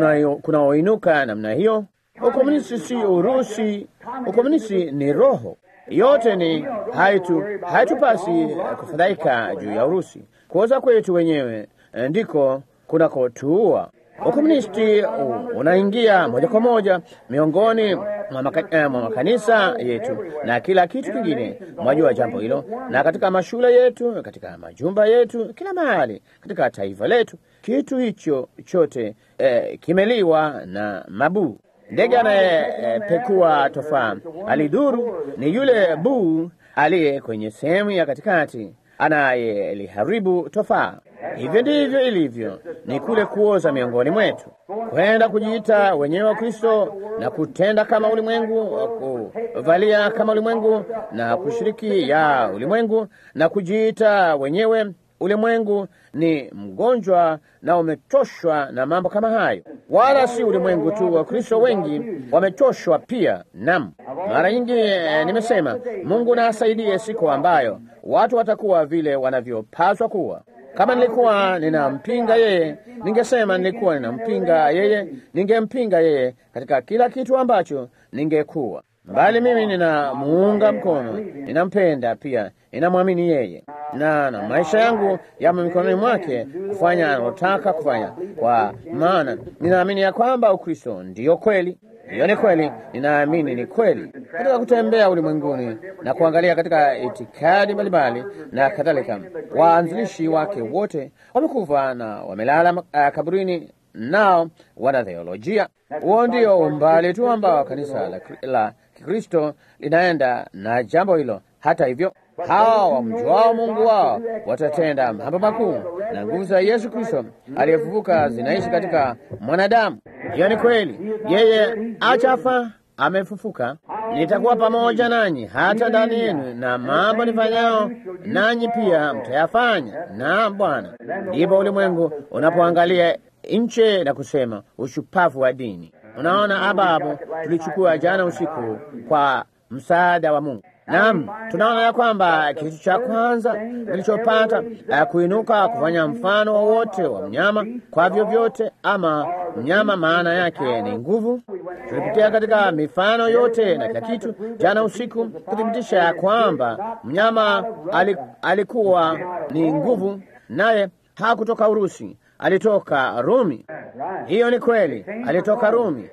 kunaoinuka namna hiyo. Ukomunisti si Urusi, ukomunisti ni roho yote ni haitu haitupasi kufadhaika juu ya Urusi. Kuoza kwetu wenyewe ndiko kunakotuua. Ukomunisti unaingia moja kwa moja miongoni mwa maka, makanisa yetu na kila kitu kingine. Mwajua jambo hilo, na katika mashule yetu, katika majumba yetu, kila mahali katika taifa letu, kitu hicho chote eh, kimeliwa na mabuu. Ndege anayepekua tofaa alidhuru ni yule buu aliye kwenye sehemu ya katikati anayeliharibu tofaa. Hivyo ndivyo ilivyo, ni kule kuoza miongoni mwetu, kwenda kujiita wenyewe wa Kristo na kutenda kama ulimwengu, kuvalia kama ulimwengu na kushiriki ya ulimwengu na kujiita wenyewe ulimwengu ni mgonjwa na umechoshwa na mambo kama hayo. Wala si ulimwengu tu, Wakristo wengi wamechoshwa pia. Nam, mara nyingi eh, nimesema Mungu na asaidie siku ambayo watu watakuwa vile wanavyopaswa kuwa. Kama nilikuwa ninampinga yeye, ningesema nilikuwa ninampinga yeye, ningempinga yeye katika kila kitu ambacho ningekuwa bali mimi ninamuunga mkono, ninampenda pia, ninamwamini yeye, na na maisha yangu yamo mikononi mwake kufanya analotaka kufanya, kwa maana ninaamini ya kwamba Ukristo ndiyo kweli. Hiyo ni kweli, ninaamini ni kweli. Katika kutembea ulimwenguni na kuangalia katika itikadi mbalimbali na kadhalika, waanzilishi wake wote wamekufa na wamelala uh, kaburini, nao wana theolojia. Huo ndio umbali tu ambao kanisa la, la Kikristo linaenda na jambo hilo. Hata hivyo, hawa wamjuao Mungu wao watatenda mambo makuu, na nguvu za Yesu Kristo aliyefufuka zinaishi katika mwanadamu. Hiyo ni kweli, yeye achafa amefufuka. Nitakuwa pamoja nanyi hata ndani yenu, na mambo nifanyao nanyi pia mtayafanya, na Bwana. Ndipo ulimwengu unapoangalia nche na kusema ushupavu wa dini. Unaona, ababu tulichukua jana usiku kwa msaada wa Mungu. Naam, tunaona ya kwamba kitu cha kwanza kilichopata kuinuka kufanya mfano wowote wa, wa mnyama kwa vyovyote, ama mnyama maana yake ni nguvu. Tulipitia katika mifano yote na kila kitu jana usiku kuthibitisha ya kwamba mnyama alikuwa ni nguvu, naye hakutoka Urusi, alitoka Rumi. Hiyo ni kweli, alitoka Rumi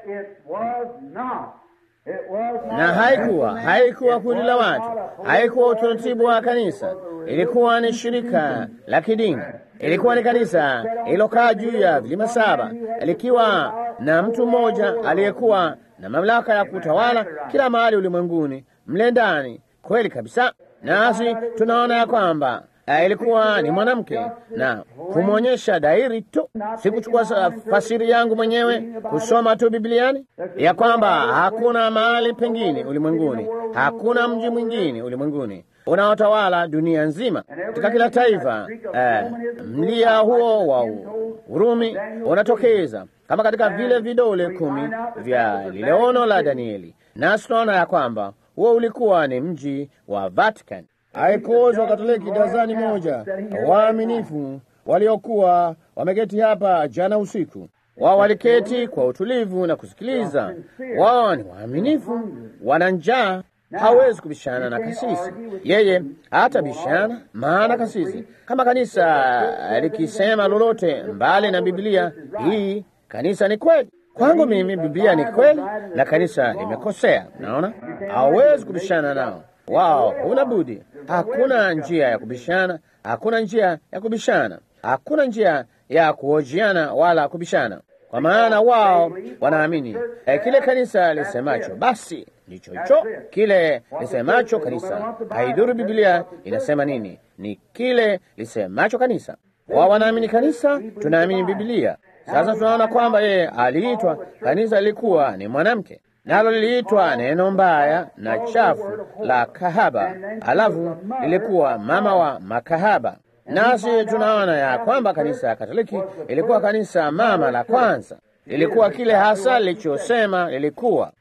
na haikuwa haikuwa kundi la watu, haikuwa utaratibu wa kanisa, ilikuwa ni shirika la kidini, ilikuwa ni kanisa ililokaa juu ya vilima saba, likiwa na mtu mmoja aliyekuwa na mamlaka ya kutawala kila mahali ulimwenguni mle ndani. Kweli kabisa, nasi tunaona ya kwamba ilikuwa ni mwanamke na kumwonyesha dairi tu, sikuchukua fasiri yangu mwenyewe kusoma tu Bibliani, ya kwamba hakuna mahali pengine ulimwenguni, hakuna mji mwingine ulimwenguni unaotawala dunia nzima. Katika kila taifa eh, mlia huo wa Urumi unatokeza kama katika vile vidole kumi vya lile ono la Danieli, nasi tunaona ya kwamba huo ulikuwa ni mji wa Vatican. Haikuozwa Katoliki dazani moja waaminifu waliokuwa wameketi hapa jana usiku. Wao waliketi kwa utulivu na kusikiliza. Wao ni waaminifu, wana njaa, hawezi kubishana na kasisi. Yeye hata bishana, maana kasisi, kama kanisa likisema lolote mbali na Biblia, hii kanisa ni kweli kwangu mimi, Biblia ni kweli na kanisa limekosea. Naona hawezi kubishana nao wao huna budi. Hakuna njia ya kubishana, hakuna njia ya kubishana, hakuna njia ya kuhojiana wala kubishana, kwa maana wao wanaamini eh, kile kanisa lisemacho basi ndicho hicho. Kile lisemacho kanisa, haidhuru Biblia inasema nini, ni kile lisemacho kanisa. Wao wanaamini kanisa, tunaamini Biblia. Sasa tunaona kwamba yeye aliitwa, kanisa lilikuwa ni mwanamke nalo liliitwa neno mbaya na chafu la kahaba, alafu lilikuwa mama wa makahaba. Nasi tunaona ya kwamba kanisa ya Katoliki ilikuwa kanisa mama la kwanza, lilikuwa kile hasa lilichosema lilikuwa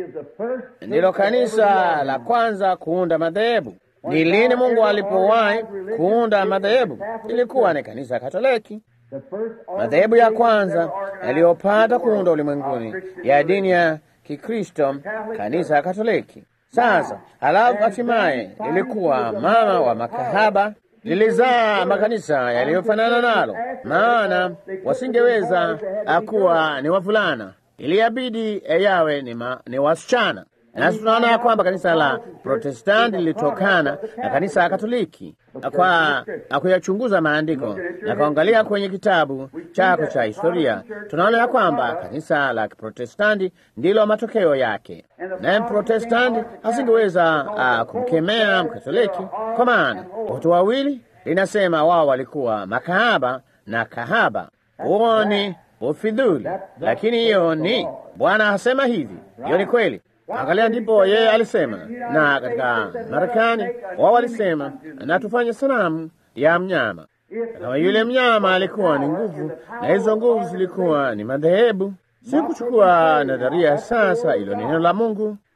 ndilo kanisa la kwanza kuunda madhehebu. Ni lini Mungu alipowahi kuunda madhehebu? Ilikuwa ni kanisa Katoliki. Madhehebu ya kwanza yaliyopata kuunda ulimwenguni ya dini ya Kikristo, kanisa Katoliki. Sasa halafu hatimaye lilikuwa mama wa makahaba, lilizaa makanisa yaliyofanana nalo, maana wasingeweza kuwa ni wavulana, iliyabidi yawe ni, ma, ni wasichana. Nasi tunaona ya kwamba kanisa la Protestanti lilitokana na kanisa la Katoliki. Kwa kuyachunguza maandiko na kuangalia kwenye kitabu chako cha historia, tunaona ya kwamba kanisa la Protestanti ndilo matokeo yake, naye Protestanti asingeweza uh, kumkemea Mkatoliki kwa maana watu wawili linasema wao walikuwa makahaba na kahaba. Huo ni ufidhuli, lakini hiyo ni Bwana asema hivi. Hiyo ni kweli. Angalia, ndipo yeye alisema, na katika Marekani wao walisema na tufanye sanamu ya mnyama. Kama yule mnyama alikuwa ni nguvu, na hizo nguvu zilikuwa ni madhehebu. Si kuchukua nadharia sasa, ilo neno la Mungu.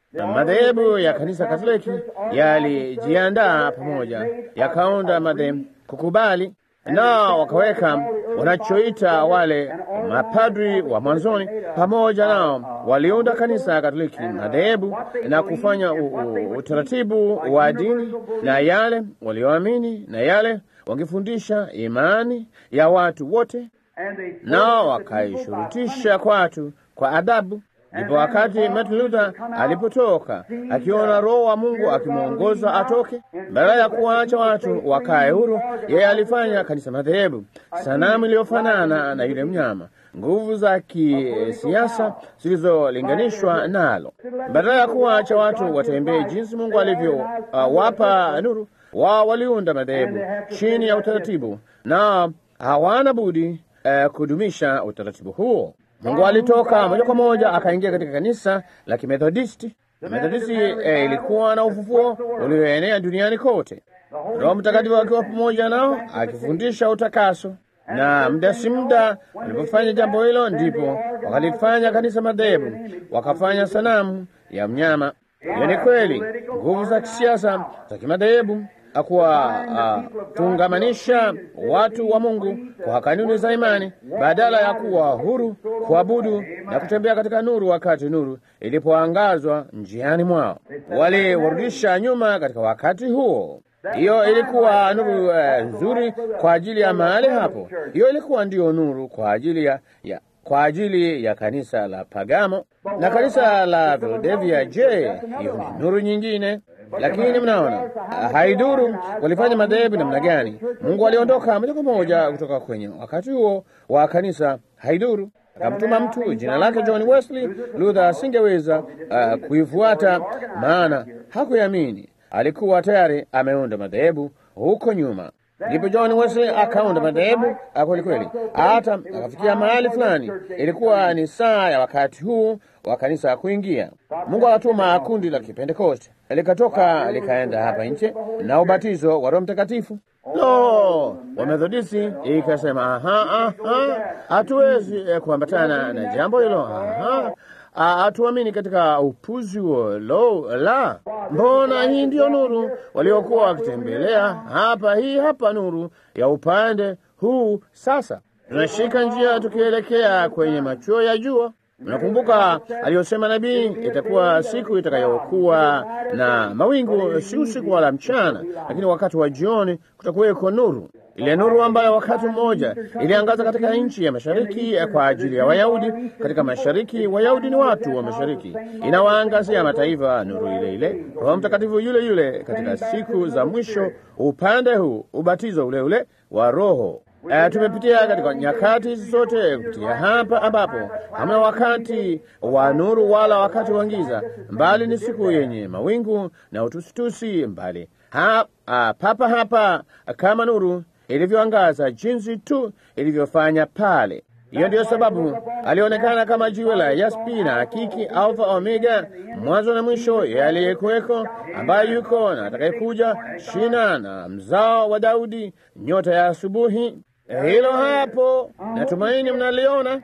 madhehebu ya kanisa Katoliki yalijiandaa pamoja, yakaunda madhehebu kukubali, na wakaweka wanachoita wale mapadri wa mwanzoni pamoja nao, waliunda kanisa Katoliki madhehebu na kufanya u, u, utaratibu wa dini na yale walioamini na yale wangefundisha imani ya watu wote, nao wakaishurutisha kwa watu kwa adabu. Ndipo wakati Martin Luther alipotoka akiona Roho wa Mungu akimwongoza atoke, badala ya kuwaacha watu wakae huru, yeye alifanya kanisa madhehebu, sanamu iliyofanana na yule mnyama, nguvu za kisiasa zilizolinganishwa nalo. Badala ya kuwaacha watu watembee jinsi Mungu alivyowapa uh, nuru, wao waliunda madhehebu chini ya utaratibu, na hawana budi uh, kudumisha utaratibu huo. Mungu alitoka moja kwa moja akaingia katika kanisa la Kimethodisti. Methodisti eh, ilikuwa na ufufuo ulioenea duniani kote, Roho Mtakatifu akiwa pamoja nao akifundisha utakaso. Na muda si muda walipofanya jambo hilo, ndipo wakalifanya kanisa madhehebu, wakafanya sanamu ya mnyama. Hiyo ni kweli, nguvu za kisiasa za kimadhehebu akuwafungamanisha uh, watu wa Mungu kwa kanuni za imani badala ya kuwa huru kuabudu na kutembea katika nuru wakati nuru ilipoangazwa njiani mwao. Waliwarudisha nyuma katika wakati huo. Hiyo ilikuwa nuru uh, nzuri kwa ajili ya mahali hapo. Hiyo ilikuwa ndiyo nuru kwa ajili ya, ya kwa ajili ya kanisa la Pagamo na kanisa la Philadelphia. Je, hiyo ni nuru nyingine? Lakini mnaona, haiduru walifanya madhehebu namna gani. Mungu aliondoka moja kwa moja kutoka kwenye wakati huo wa kanisa, haiduru akamtuma mtu jina lake John Wesley. Luther asingeweza uh, kuifuata, maana hakuamini. Alikuwa tayari ameunda madhehebu huko nyuma. Ndipo John Wesley akaunda madhehebu kweli kweli, hata akafikia mahali fulani. Ilikuwa ni saa ya wakati huu wa kanisa kuingia. Mungu akatuma kundi la Kipentekoste likatoka likaenda hapa nje na ubatizo wa Roho Mtakatifu. Lo, Wamethodisti ikasema aha, aha, hatuwezi kuambatana na jambo hilo, aha hatuamini katika upuzi huo. Lo la, mbona hii ndiyo nuru waliokuwa wakitembelea hapa. Hii hapa nuru ya upande huu. Sasa tunashika njia tukielekea kwenye machuo ya jua. Mnakumbuka aliyosema nabii, itakuwa siku itakayokuwa na mawingu, si usiku wala mchana, lakini wakati wa jioni kutakuweko nuru ile nuru ambayo wakati mmoja iliangaza katika nchi ya mashariki kwa ajili ya Wayahudi. Katika mashariki, Wayahudi ni watu wa mashariki, inawaangazia mataifa nuru ile ile, Roho Mtakatifu yule yule katika siku za mwisho, upande huu, ubatizo ule ule wa Roho. Uh, tumepitia katika nyakati zote kupitia hapa ambapo hamna wakati wa nuru wala wakati wa giza, mbali ni siku yenye mawingu na utusitusi mbali ha, uh, papa hapa kama nuru ilivyoangaza jinsi tu ilivyofanya pale. Hiyo ndiyo sababu alionekana kama jiwe la yaspi na hakiki, alfa omega, mwanzo na mwisho, yeye aliyekuweko, ambaye yuko na atakayekuja, shina na mzao wa Daudi, nyota ya asubuhi. Hilo hapo, natumaini mnaliona.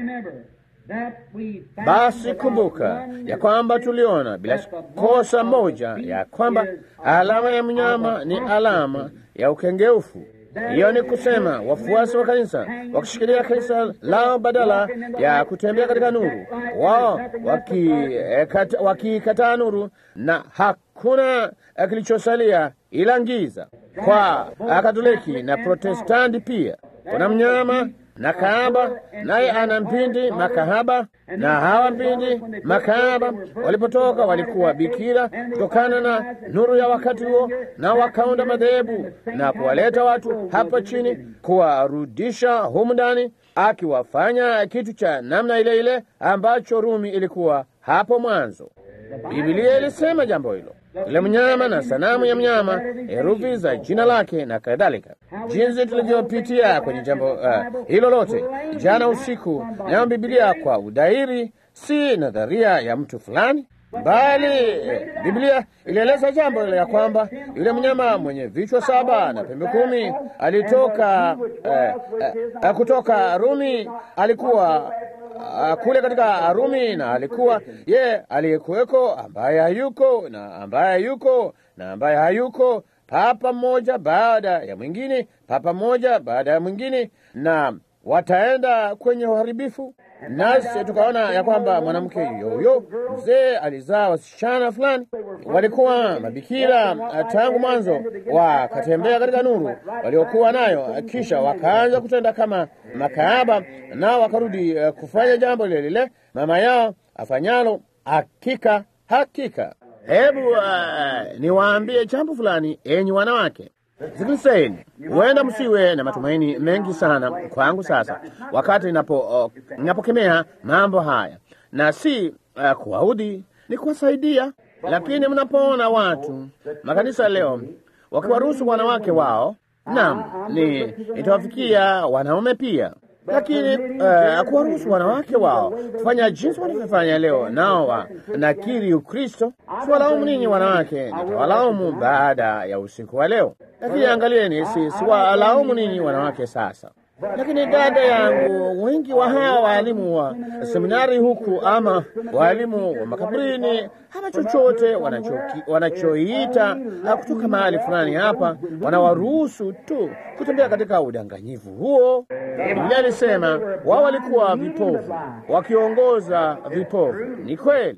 Basi kumbuka ya kwamba tuliona bila kosa moja ya kwamba alama ya mnyama ni alama ya ukengeufu. Hiyo ni kusema wafuasi wa kanisa wakishikilia kanisa lao badala ya kutembea katika nuru, wao wakikataa waki nuru, na hakuna kilichosalia ila giza. Kwa Katoliki na Protestanti pia kuna mnyama na kahaba, naye ana mpindi makahaba, na hawa mpindi makahaba walipotoka walikuwa bikira kutokana na nuru ya wakati huo, na wakaunda madhehebu na kuwaleta watu hapa chini, kuwarudisha humu ndani, akiwafanya kitu cha namna ile ile ambacho Rumi ilikuwa hapo mwanzo. Biblia ilisema jambo hilo yule mnyama na sanamu ya mnyama, herufi za jina lake na kadhalika. Jinsi tulivyopitia kwenye jambo uh, hilo lote jana usiku, nayo Biblia kwa udahiri si nadharia ya mtu fulani, bali eh, Biblia ilieleza jambo ya kwamba yule mnyama mwenye vichwa saba na pembe kumi alitoka eh, eh, kutoka Rumi, alikuwa uh, kule katika Rumi, na alikuwa ye aliyekuweko, ambaye hayuko na ambaye hayuko na ambaye hayuko, papa mmoja baada ya mwingine, papa mmoja baada ya mwingine, na wataenda kwenye uharibifu. Nasi tukaona ya kwamba mwanamke yoyo mzee alizaa wasichana fulani, walikuwa mabikira tangu mwanzo, wakatembea katika nuru waliokuwa nayo, kisha wakaanza kutenda kama makahaba, nao wakarudi uh, kufanya jambo lile lile mama yao afanyalo. Hakika hakika, hebu uh, niwaambie jambo fulani, enyi wanawake Sikilizeni, huenda msiwe na matumaini mengi sana kwangu sasa, wakati ninapo uh, ninapokemea mambo haya, na si uh, kuwaudhi, ni kuwasaidia. Lakini mnapoona watu makanisa leo wakiwaruhusu wanawake wao, naam, ni itawafikia wanaume pia lakini uh, kuwaruhusu wanawake wao kufanya jinsi wanavyofanya leo, nao wa nakiri Ukristo. Siwalaumu ninyi wanawake, nitawalaumu baada ya usiku wa leo. Lakini angalieni, si siwalaumu ninyi wanawake sasa. Lakini dada yangu, wengi wa hawa waalimu wa seminari huku ama waalimu wa makaburini ama chochote wanachoiita kutoka mahali fulani hapa, wanawaruhusu tu kutembea katika udanganyifu huo. Biblia alisema wao walikuwa vipofu wakiongoza vipofu. Ni kweli.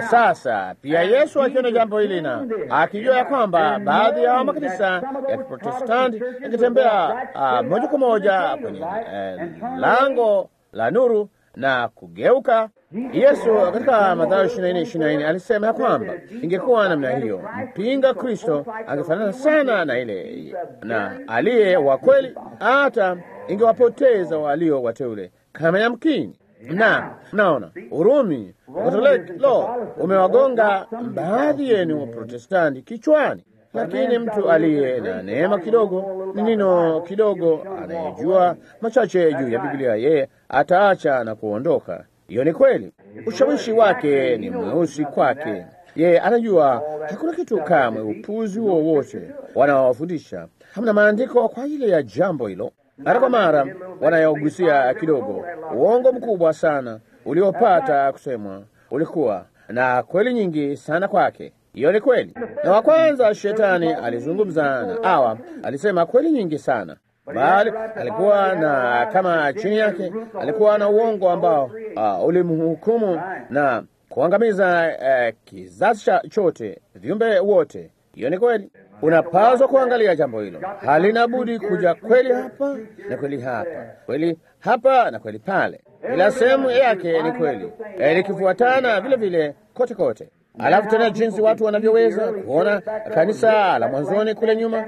Sasa pia Yesu akiona jambo hili na akijua ya kwamba baadhi ya makanisa ya Kiprotestanti yakitembea uh, moja kwa moja kwenye uh, lango la nuru na kugeuka, Yesu katika Mathayo ishirini na nne ishirini na nne alisema ya kwamba ingekuwa namna hiyo, mpinga Kristo angefanana sana na ile na aliye wa kweli, hata ingewapoteza walio wateule kama yamkini na mnaona Urumi Katoliki lo umewagonga baadhi yenu wa Protestanti kichwani, lakini mtu aliye na neema kidogo ni nino kidogo, anayejua machache juu ya Biblia, yeye ataacha na kuondoka. Hiyo ni kweli. Ushawishi wake ni mweusi kwake, yeye anajua hakuna kitu kamwe, upuzi wowote wanaowafundisha. Hamna maandiko kwa ajili ya jambo hilo. Mara kwa mara wanayogusia kidogo uongo mkubwa sana uliopata kusemwa ulikuwa na kweli nyingi sana kwake. Hiyo ni kweli. Na wa kwanza shetani alizungumza na Hawa, alisema kweli nyingi sana, bali alikuwa na kama chini yake alikuwa na uongo ambao uh, ulimhukumu na kuangamiza uh, kizazi chote, viumbe wote. Hiyo ni kweli. Unapaswa kuangalia jambo hilo, halina budi kuja kweli hapa na kweli hapa, kweli hapa na kweli pale. Kila sehemu yake ni kweli, likifuatana vile vile kote kote. Alafu tena jinsi watu wanavyoweza kuona kanisa la mwanzoni kule nyuma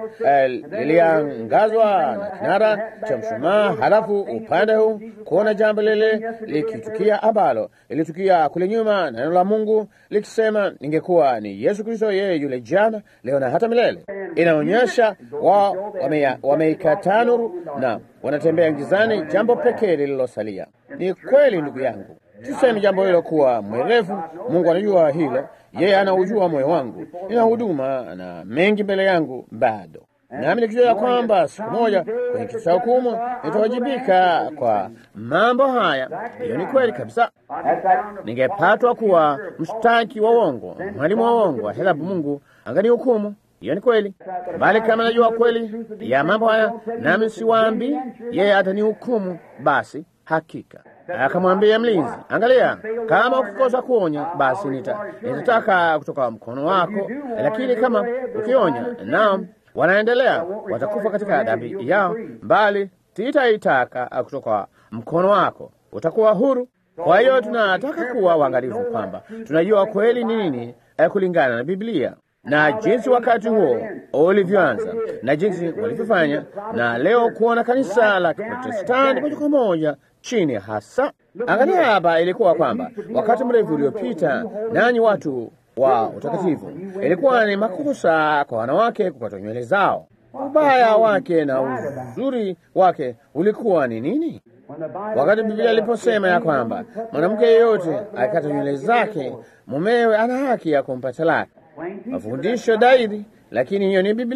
liliangazwa na kinara cha mshumaa, halafu upande huu kuona jambo lile likitukia ambalo lilitukia kule nyuma, neno la Mungu likisema ningekuwa ni Yesu Kristo, yeye yule jana, leo na hata milele. Inaonyesha wao wameikataa nuru na wanatembea gizani, jambo pekee lililosalia. Ni kweli, ndugu yangu. Tuseme jambo hilo kuwa mwerevu. Mungu anajua hilo, yeye anaujua moyo wangu. Nina huduma na mengi mbele yangu bado, nami nikijua ya kwamba siku moja kwenye kiti cha hukumu nitawajibika kwa mambo haya. Hiyo ni kweli kabisa. Ningepatwa kuwa mshtaki wa uongo, mwalimu wa uongo, helafu Mungu angani hukumu. Hiyo ni kweli, bali kama najua kweli ya mambo haya, nami siwaambi, yeye atanihukumu, basi hakika akamwambia mlinzi, angalia, kama ukikosa kuonya, basi nita nitataka kutoka mkono wako, lakini kama ukionya, nao wanaendelea, watakufa katika dhambi yao, bali sitaitaka kutoka mkono wako, utakuwa huru. Kwa hiyo tunataka kuwa uangalifu kwamba tunajua kweli ni nini kulingana na Biblia na jinsi wakati huo ulivyoanza na jinsi walivyofanya, na leo kuona kanisa la Kiprotestanti moja kwa moja chini hasa. Angalia hapa, ilikuwa kwamba wakati mrefu uliopita, nanyi watu wa utakatifu, ilikuwa ni makosa kwa wanawake kukata nywele zao. Ubaya wake na uzuri wake ulikuwa ni nini? Wakati Biblia iliposema ya kwamba mwanamke yeyote akikata nywele zake, mumewe ana haki ya kumpa talaka. Mafundisho dairi, lakini hiyo ni Biblia.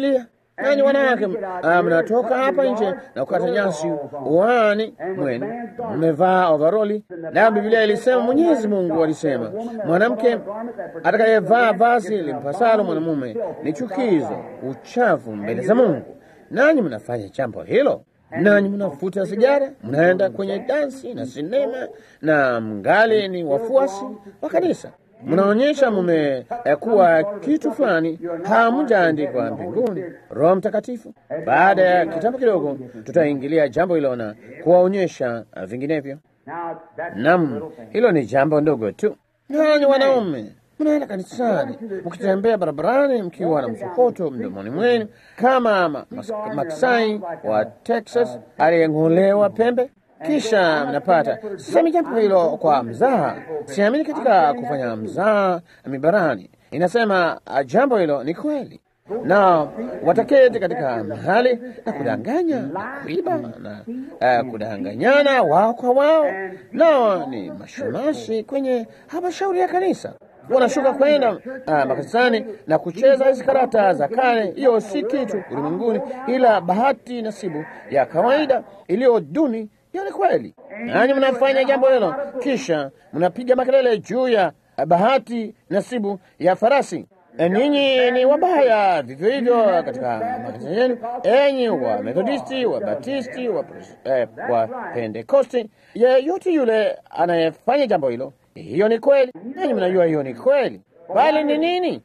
nanyi wanawake ah, mnatoka hapa nje na kukata nyasi uani mwenu, mmevaa ovaroli. Na Biblia ilisema, Mwenyezi Mungu alisema, mwanamke atakayevaa vazi limpasalo mwanamume ni chukizo, uchafu mbele za Mungu. Nanyi mnafanya jambo hilo nanyi mnavuta sigara, mnaenda kwenye dansi na sinema, na mngali ni wafuasi wa kanisa. Mnaonyesha mmekuwa kitu fulani, hamjaandikwa mbinguni Roho Mtakatifu. Baada ya kitambo kidogo, tutaingilia jambo hilo na kuwaonyesha vinginevyo. Nam, hilo ni jambo ndogo tu. Nanyi wanaume mnaenda kanisani, mkitembea barabarani mkiwa na msokoto mdomoni mwenu kama ma, mas, Maksai wa Texas aliyeng'olewa pembe. Kisha mnapata, sisemi jambo hilo kwa mzaha, siamini katika kufanya mzaha mibarani. Inasema jambo hilo ni kweli, na wataketi katika mahali na kudanganya na kuiba na uh, kudanganyana wao kwa wao, nao ni mashemasi kwenye halmashauri ya kanisa wanashuka kwenda uh, makanisani na kucheza hizi karata za kale. Hiyo si kitu ulimwenguni, ila bahati nasibu ya kawaida iliyo duni. Hiyo ni kweli, nanyi mnafanya jambo hilo, kisha mnapiga makelele juu ya bahati nasibu ya farasi. Ninyi ni wabaya vivyo hivyo katika makanisa yenu, enyi wa Methodisti, wa Batisti, wa, eh, wa Pentekosti, yeyote yule anayefanya jambo hilo hiyo ni kweli, nanyi mnajua hiyo ni kweli, bali ni nini?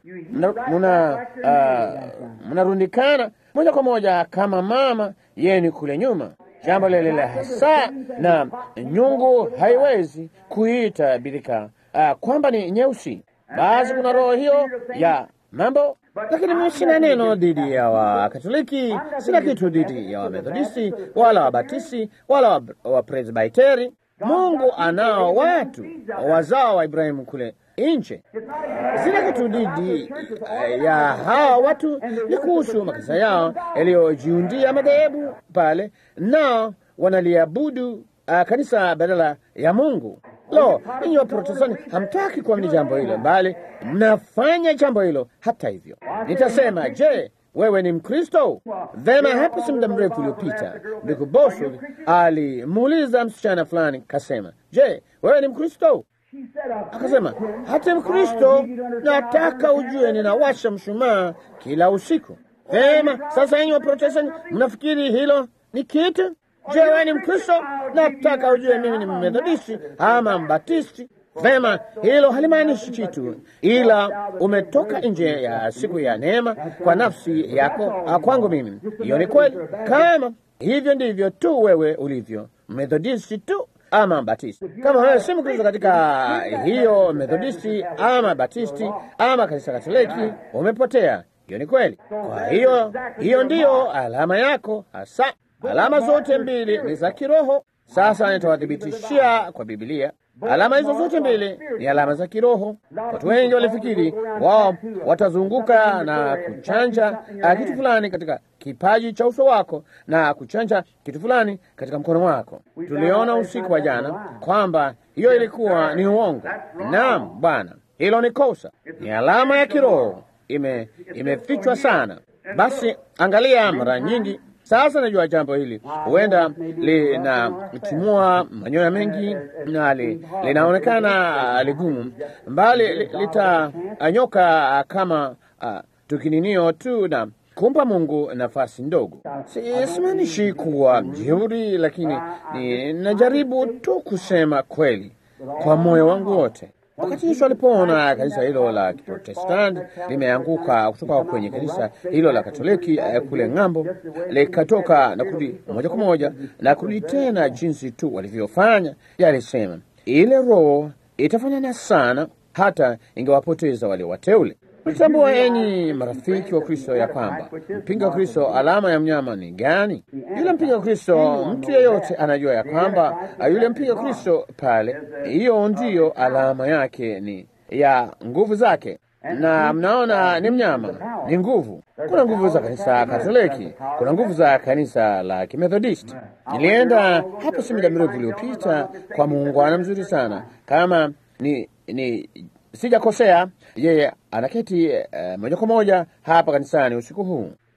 Mnarundikana uh, moja kwa moja kama mama yenu kule nyuma, jambo lile lile hasa, na nyungu haiwezi kuita birika uh, kwamba ni nyeusi. Basi kuna roho hiyo ya mambo lakini mimi sina neno dhidi ya Wakatoliki, sina kitu dhidi ya Wamethodisti wala Wabatisti wala Wapresbiteri. Mungu anao watu wazao wa Ibrahimu kule nje. Sina kitu dhidi ya hawa watu, ni kuhusu makanisa yao yaliyojiundia madhehebu pale, nao wanaliabudu uh, kanisa badala ya Mungu. Lo, ninyi Waprotestanti hamtaki kuamini jambo hilo, bali mnafanya jambo hilo. Hata hivyo, nitasema je, wewe ni Mkristo? Vema, hapo si muda mrefu uliopita, ndugu Bosworth alimuuliza msichana fulani, kasema, je, wewe ni Mkristo? Akasema, hata Mkristo, nataka ujue ninawasha mshumaa kila usiku. Vema, sasa enyi Waprotestanti, mnafikiri hilo ni kitu? Je, wewe ni Mkristo? Nataka ujue mimi ni Mmethodisti ama Mbatisti. Vema, hilo halimaanishi kitu, ila umetoka nje ya siku ya neema kwa nafsi yako. Kwangu mimi hiyo ni kweli. Kama hivyo ndivyo tu wewe ulivyo, Methodisti tu ama Batisti. Kama wewe si Mkristo katika hiyo Methodisti ama Batisti ama kanisa Katoliki, umepotea. Hiyo ni kweli. Kwa hiyo hiyo ndiyo alama yako hasa. Alama zote mbili ni za kiroho. Sasa nitawathibitishia kwa Biblia. Alama hizo zote mbili ni alama za kiroho. Watu wengi walifikiri wao watazunguka na kuchanja kitu fulani katika kipaji cha uso wako na kuchanja kitu fulani katika mkono wako. Tuliona usiku wa jana kwamba hiyo ilikuwa ni uongo. Naam Bwana, hilo ni kosa, ni alama ya kiroho, ime imefichwa sana. Basi angalia, mara nyingi sasa najua jambo hili huenda linatimua manyoya mengi na li, linaonekana ligumu, mbali litanyoka kama uh, tukininio tu na kumpa Mungu nafasi ndogo. Simaanishi kuwa mjeuri, lakini ninajaribu tu kusema kweli kwa moyo wangu wote. Wakati Yesu alipoona kanisa hilo la Kiprotestanti limeanguka kutoka kwenye kanisa hilo la Katoliki eh, kule ng'ambo, likatoka na kurudi moja kwa moja na kurudi tena jinsi tu walivyofanya, yalisema ile roho itafanana sana hata ingewapoteza wale wateule. Mtambua enyi marafiki wa Kristo ya kwamba mpinga wa Kristo alama ya mnyama ni gani? Yule mpinga wa Kristo, mtu yeyote anajua ya kwamba yule mpinga wa Kristo pale, hiyo ndiyo alama yake ni ya nguvu zake, na mnaona ni mnyama, ni nguvu. Kuna nguvu za kanisa Katoliki, kuna nguvu za kanisa la Kimethodisti. Nilienda hapo si muda mrefu uliopita kwa muungwana mzuri sana, kama ni ni sijakosea, yeye anaketi uh, moja kwa moja hapa kanisani usiku huu.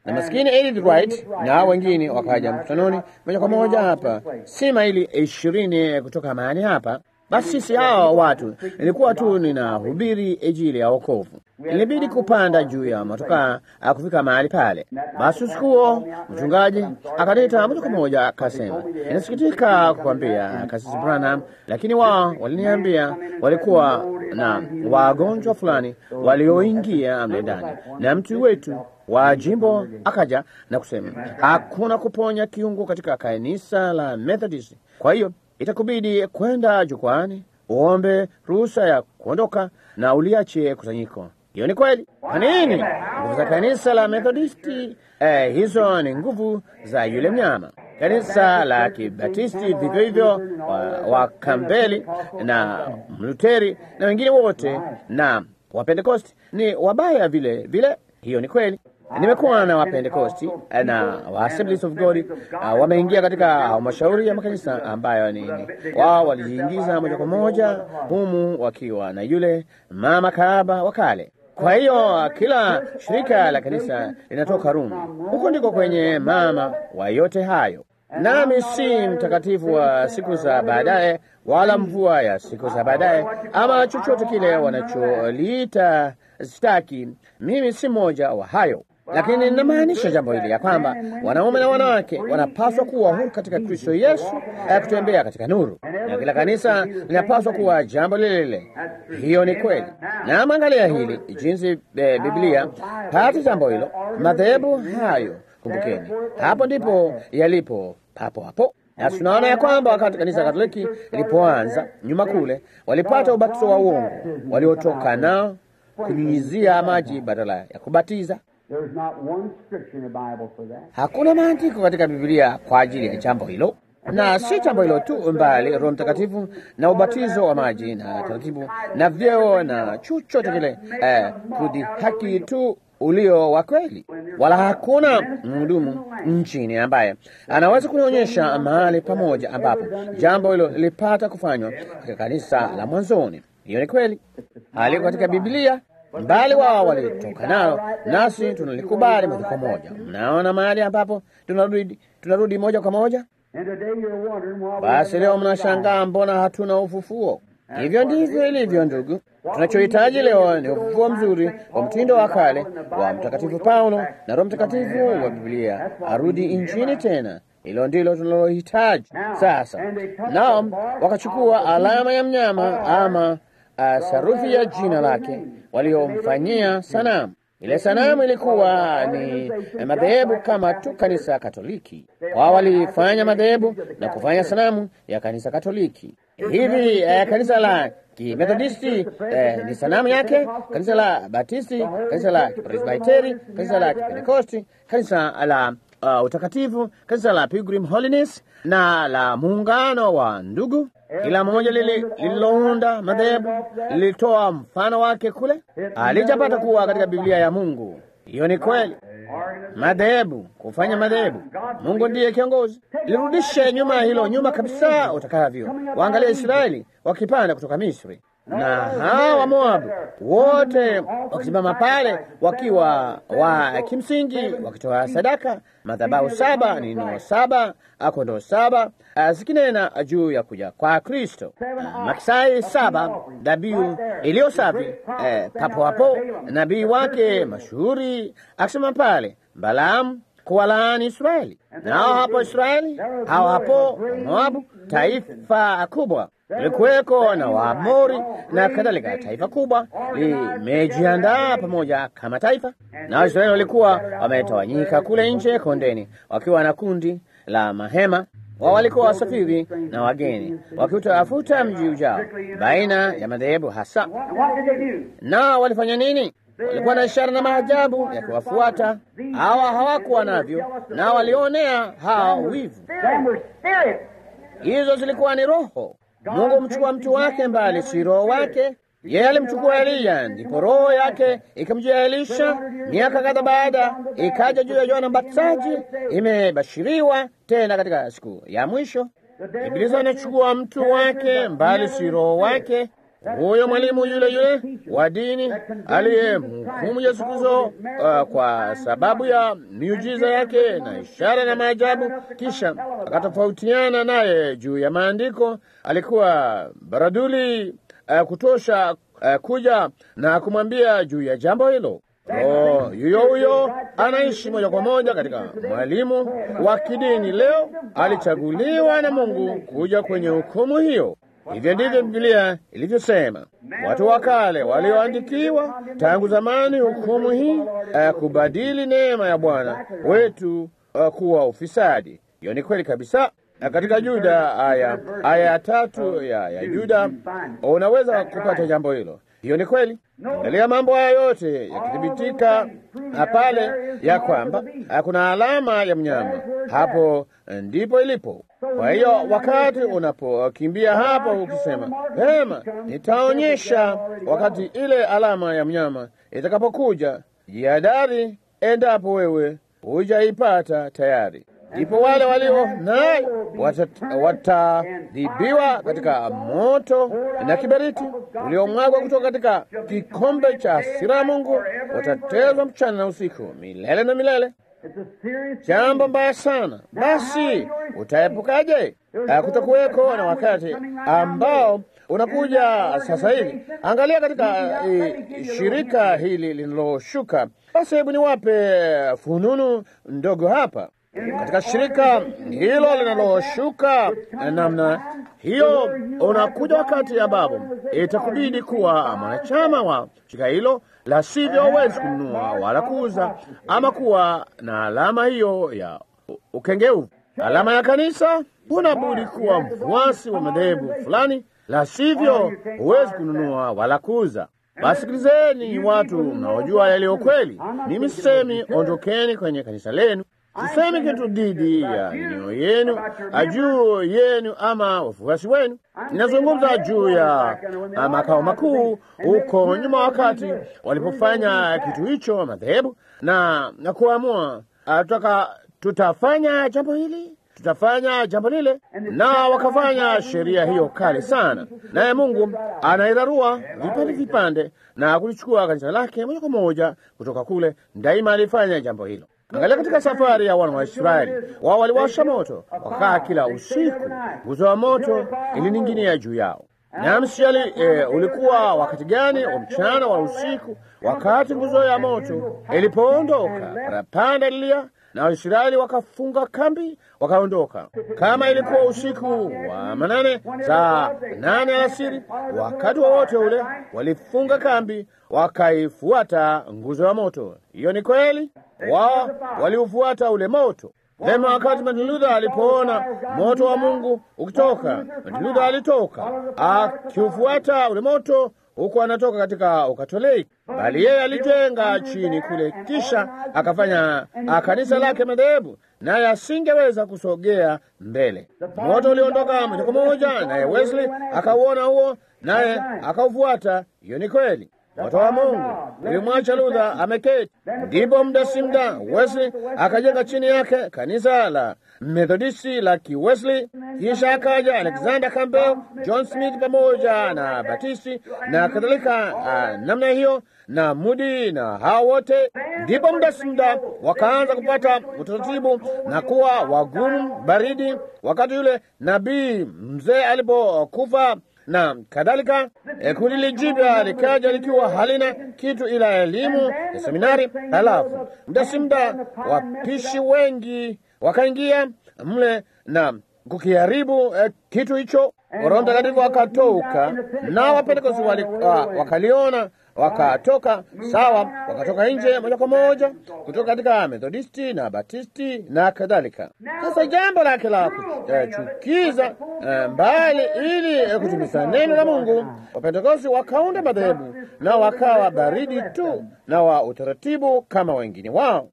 na maskini Edith Wright na wengine wakaja mkutanoni moja kwa moja hapa, si maili ishirini kutoka mahali hapa. Basi sisi hao watu, ilikuwa tu ninahubiri Injili ya wokovu, ilibidi kupanda juu ya motokaa kufika mahali pale. Basi usiku huo mchungaji akanita moja kwa moja akasema, inasikitika kukwambia Kasisi Branham, lakini wao waliniambia walikuwa na wagonjwa fulani walioingia mle ndani, na mtu wetu wa jimbo akaja na kusema hakuna kuponya kiungo katika kanisa la Methodist, kwa hiyo itakubidi kwenda jukwani uombe ruhusa ya kuondoka na uliache kusanyiko. Hiyo ni kweli. Kwa nini? Nguvu za kanisa la Methodisti eh, hizo ni nguvu za yule mnyama. Kanisa la Kibatisti vivyo hivyo, wa, wa Kambeli na Mluteri na wengine wote na Wapentekosti ni wabaya vile vile. Hiyo ni kweli. Nimekuwa na Wapentekosti na wa Assemblies of God uh, wameingia katika halmashauri ya makanisa ambayo ni wao walijiingiza moja kwa moja humu wakiwa na yule mama kahaba wa kale. Kwa hiyo kila shirika la kanisa linatoka Rumi, huko ndiko kwenye mama wa yote hayo. Nami si mtakatifu wa siku za baadaye, wala mvua ya siku za baadaye, ama chochote kile wanacholiita staki. Mimi si mmoja wa hayo lakini ninamaanisha jambo hili ya kwamba wanaume na wanawake wanapaswa kuwa huru katika Kristo Yesu, ya kutembea katika nuru, na kila kanisa linapaswa kuwa jambo lile lile. Hiyo ni kweli. Na mwangalia hili jinsi e, Biblia hata jambo hilo, madhehebu hayo, kumbukeni, hapo ndipo yalipo papo hapo na tunaona ya kwamba wakati kanisa Katoliki lilipoanza nyuma kule, walipata ubatizo wa uongo waliotoka nao kunyunyizia maji badala ya kubatiza. Hakuna maandiko katika Biblia kwa ajili ya jambo hilo, na si jambo hilo tu, mbali Roho Mtakatifu na ubatizo wa maji na taratibu na vyeo na chochote kile, eh, kudhihaki tu ulio wa kweli. Wala hakuna mhudumu nchini ambaye anaweza kunionyesha mahali pamoja ambapo jambo hilo lilipata kufanywa katika kanisa la mwanzoni. Hiyo ni kweli, haliko katika Biblia mbali wao walitoka nao, nasi tunalikubali moja kwa moja. Mnaona mahali ambapo tunarudi, tunarudi moja kwa moja. Basi leo mnashangaa mbona hatuna ufufuo. Hivyo ndivyo ilivyo, ndugu. Tunachohitaji leo ni ufufuo mzuri wa mtindo wa kale wa Mtakatifu Paulo na Roho Mtakatifu wa Biblia arudi nchini tena. Hilo ndilo tunalohitaji sasa. Nao wakachukua alama ya mnyama ama Uh, sarufi ya jina lake waliomfanyia sanamu. Ile sanamu ilikuwa ni madhehebu kama tu kanisa Katoliki. Wao walifanya madhehebu na kufanya sanamu ya kanisa Katoliki. Hivi eh, kanisa la Kimethodisti eh, ni sanamu yake, kanisa la Batisti, kanisa la Presbiteri, kanisa la Kipentekosti, kanisa la uh, utakatifu, kanisa la Pilgrim Holiness na la muungano wa ndugu kila moja lililounda madhehebu lilitoa mfano wake kule, alijapata kuwa katika Biblia ya Mungu. Hiyo ni kweli. Madhehebu, kufanya madhehebu, Mungu ndiye kiongozi. Lirudishe nyuma hilo nyuma kabisa utakavyo. Waangalia Israeli wakipanda kutoka Misri na hawa wa Moabu wote wakisimama pale wakiwa wa kimsingi wakitoa sadaka, madhabahu saba, nino saba, kondoo saba, zikinena juu ya kuja kwa Kristo, maksai saba, dhabihu iliyo safi. Eh, papo hapo nabii wake mashuhuri akisema pale Balaamu kuwalaani Israeli, nao hapo Israeli, hao hapo Moabu, taifa kubwa kulikuweko na Waamori na kadhalika. Taifa kubwa limejiandaa pamoja kama taifa, na Waisraeli walikuwa wametawanyika kule nje kondeni, wakiwa na kundi la mahema wao walikuwa wasafiri na wageni wakiutafuta mji ujao baina ya madhehebu hasa. Na walifanya nini? Walikuwa na ishara na maajabu yakiwafuata. Hawa hawakuwa navyo, na walionea hao wivu. Hizo zilikuwa ni roho. Mungu mchukua mtu wake mbali, si roho wake. Yeye alimchukua Eliya, ndipo roho yake ikamjia Elisha. Miaka kadha baada ikaja juu ya Yohana Mbatizaji. Imebashiriwa tena katika siku ya mwisho, Ibilisi anachukua mtu wake mbali, si roho wake. huyo mwalimu yule yule wa dini aliyemhukumu Yesu Kristo uh, kwa sababu ya miujiza yake na ishara na maajabu, kisha akatofautiana naye juu ya maandiko, alikuwa baraduli uh, kutosha uh, kuja na kumwambia juu ya jambo hilo. Oh, yuyo huyo anaishi moja kwa moja katika mwalimu wa kidini leo, alichaguliwa na Mungu kuja kwenye hukumu hiyo. Hivyo ndivyo Biblia ilivyosema. Watu wa kale walioandikiwa tangu zamani hukumu hii, uh, kubadili neema ya Bwana wetu uh, kuwa ufisadi. Hiyo ni kweli kabisa. Na katika Yuda aya aya ya tatu ya, ya Yuda unaweza kupata jambo hilo. Hiyo ni kweli. Angalia mambo haya yote yakithibitika pale ya kwamba kuna alama ya mnyama, hapo ndipo ilipo. Kwa hiyo wakati unapokimbia hapo ukisema vema, nitaonyesha wakati ile alama ya mnyama itakapokuja, jihadhari endapo wewe hujaipata tayari ndipo wale walio naye watadhibiwa katika moto na kiberiti uliomwagwa kutoka katika kikombe cha hasira ya Mungu, watatezwa mchana na usiku milele na milele. Jambo mbaya sana. Basi utaepukaje? Kutakuweko na wakati ambao unakuja sasa hivi. Angalia katika e, shirika hili linaloshuka. Basi hebu niwape fununu ndogo hapa katika shirika hilo linaloshuka namna hiyo, unakuja wakati ambapo itakubidi kuwa mwanachama wa shirika hilo, la sivyo huwezi kununua wala kuuza ama kuwa na alama hiyo ya ukengeuvu, alama ya kanisa. Huna budi kuwa mfuasi wa madhehebu fulani, la sivyo huwezi kununua wala kuuza. Wasikilizeni watu mnaojua yaliyo kweli. Mimi sisemi ondokeni kwenye kanisa lenu Sisemi kitu dhidi ya neno yenu juu yenu ama wafuasi wenu. Ninazungumza juu ya makao makuu huko nyuma, wakati walipofanya kitu hicho madhehebu na, na kuamua tutaka tutafanya jambo hili tutafanya jambo lile, na wakafanya sheria hiyo kali sana, naye Mungu anairarua vipande vipande na kulichukua kanisa lake moja kwa moja kutoka kule. Daima alifanya jambo hilo. Angalia katika safari ya wana wa Israeli, wao waliwasha moto, wakaa kila usiku, nguzo wa moto ilining'inia juu yao. Na msiali e, ulikuwa wakati gani wa mchana wa usiku? Wakati nguzo ya moto ilipoondoka, parapanda lilia na Waisraeli wakafunga kambi, wakaondoka. Kama ilikuwa usiku wa manane, saa nane alasiri, wakati wowote wa ule walifunga kambi, wakaifuata nguzo ya moto. Hiyo ni kweli, wao waliufuata ule moto. Vema, wakati Martin Luther alipoona moto wa Mungu ukitoka, Martin Luther alitoka akiufuata ule moto huku anatoka katika Ukatoliki, bali yeye alijenga chini kule, kisha akafanya kanisa lake madhehebu, naye asingeweza kusogea mbele. Moto uliondoka moja kwa moja, naye Wesley akauona huo, naye akaufuata. Hiyo ni kweli. Moto wa Mungu ulimwacha Luther ameketi. Ndipo muda si muda Wesley akajenga chini yake kanisa la Methodisti la Kiwesley, kisha akaja Alexander Campbell, John Smith pamoja na Batisti na kadhalika, uh, namna hiyo na Mudi na hao wote. Ndipo muda si muda wakaanza kupata utaratibu na kuwa wagumu baridi, wakati yule nabii mzee alipokufa na kadhalika. E, kundi lijipya likaja likiwa halina kitu ila elimu ya seminari. Halafu muda si muda wapishi wengi wakaingia mle na kukiharibu eh, kitu hicho. Roho Mtakatifu akatoka na Wapentekosti uh, wakaliona wakatoka sawa, wakatoka nje moja kwa moja kutoka katika Methodisti na Batisti na kadhalika. Sasa jambo lake la kuchukiza uh, mbali, ili uh, kutumiza neno la Mungu, Wapentekosti wakaunda madhehebu na wakawa baridi tu na wa utaratibu kama wengine wao.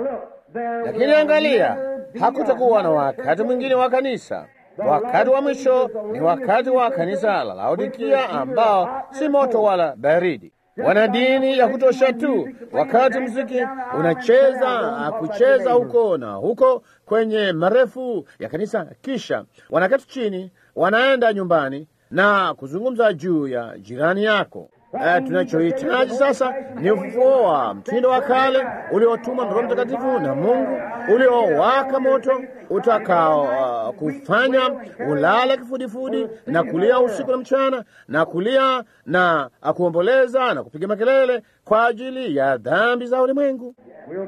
Lakini angalia, hakutakuwa na wakati mwingine wa kanisa. Wakati wa mwisho ni wakati wa kanisa la Laodikia, ambao si moto wala baridi. Wana dini ya kutosha tu, wakati muziki unacheza kucheza huko na huko kwenye marefu ya kanisa, kisha wanaketi chini, wanaenda nyumbani na kuzungumza juu ya jirani yako. Uh, tunachohitaji sasa ni ufufuo wa mtindo wa kale uliotumwa na Roho Mtakatifu na Mungu, uliowaka moto utakao uh, kufanya ulale kifudifudi na kulia usiku na mchana na kulia na kuomboleza na kupiga makelele kwa ajili ya dhambi za ulimwengu.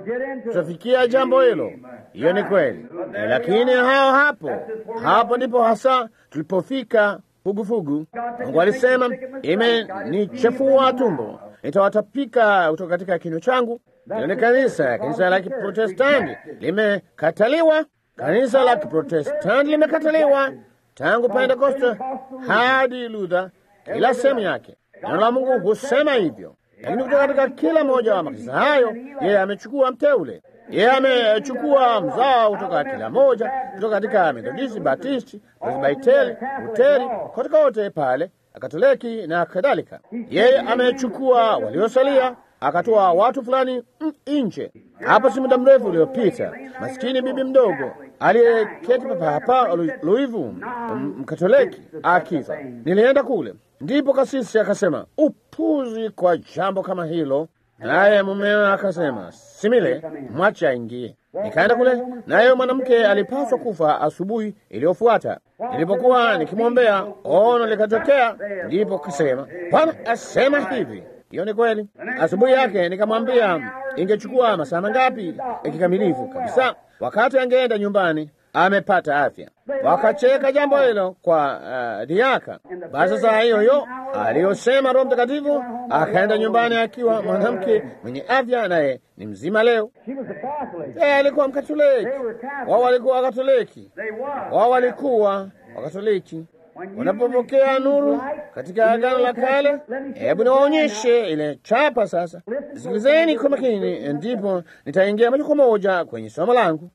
Tutafikia jambo hilo, hiyo ni kweli, lakini hao hapo hapo ndipo hasa tulipofika fugufugu. Mungu alisema, imenichefua tumbo, nitawatapika kutoka katika kinywa changu. Hilo ni kanisa. Kanisa la Kiprotestanti limekataliwa, kanisa la Kiprotestanti limekataliwa tangu Pentekoste hadi Luther, kila sehemu yake. Neno la Mungu husema hivyo, lakini kutoka katika kila moja wa makanisa hayo, yeye amechukua mteule yeye amechukua mzao kutoka kila moja, kutoka katika Methodisti, Batisti, Presbiteri, Luteri, kote kote pale, Katoliki na kadhalika. Yeye amechukua waliosalia, akatoa watu fulani nje. Hapo si muda mrefu uliopita, maskini bibi mdogo aliyeketi papa hapa Luivu, Mkatoliki akifa, nilienda kule, ndipo kasisi akasema upuzi kwa jambo kama hilo naye mumewe akasema simile, mwache aingie. Nikaenda kule, naye mwanamke alipaswa kufa asubuhi iliyofuata. Nilipokuwa nikimwombea, ono likatokea, ndipo kasema, Bwana asema hivi. Hiyo ni kweli. Asubuhi yake nikamwambia ingechukua masaa mangapi kikamilifu kabisa, wakati angeenda nyumbani amepata afya. Wakacheka jambo hilo kwa uh, diaka. Basi saa hiyo hiyo aliyosema Roho Mtakatifu akaenda nyumbani akiwa mwanamke mwenye afya, naye ni mzima leo. Yeye alikuwa Mkatoliki, wao walikuwa Wakatoliki, wao walikuwa Wakatoliki. Wanapopokea nuru katika Agano la Kale, hebu niwaonyeshe ile chapa sasa. Sikilizeni kwa makini, ndipo nitaingia moja kwa moja kwenye somo langu.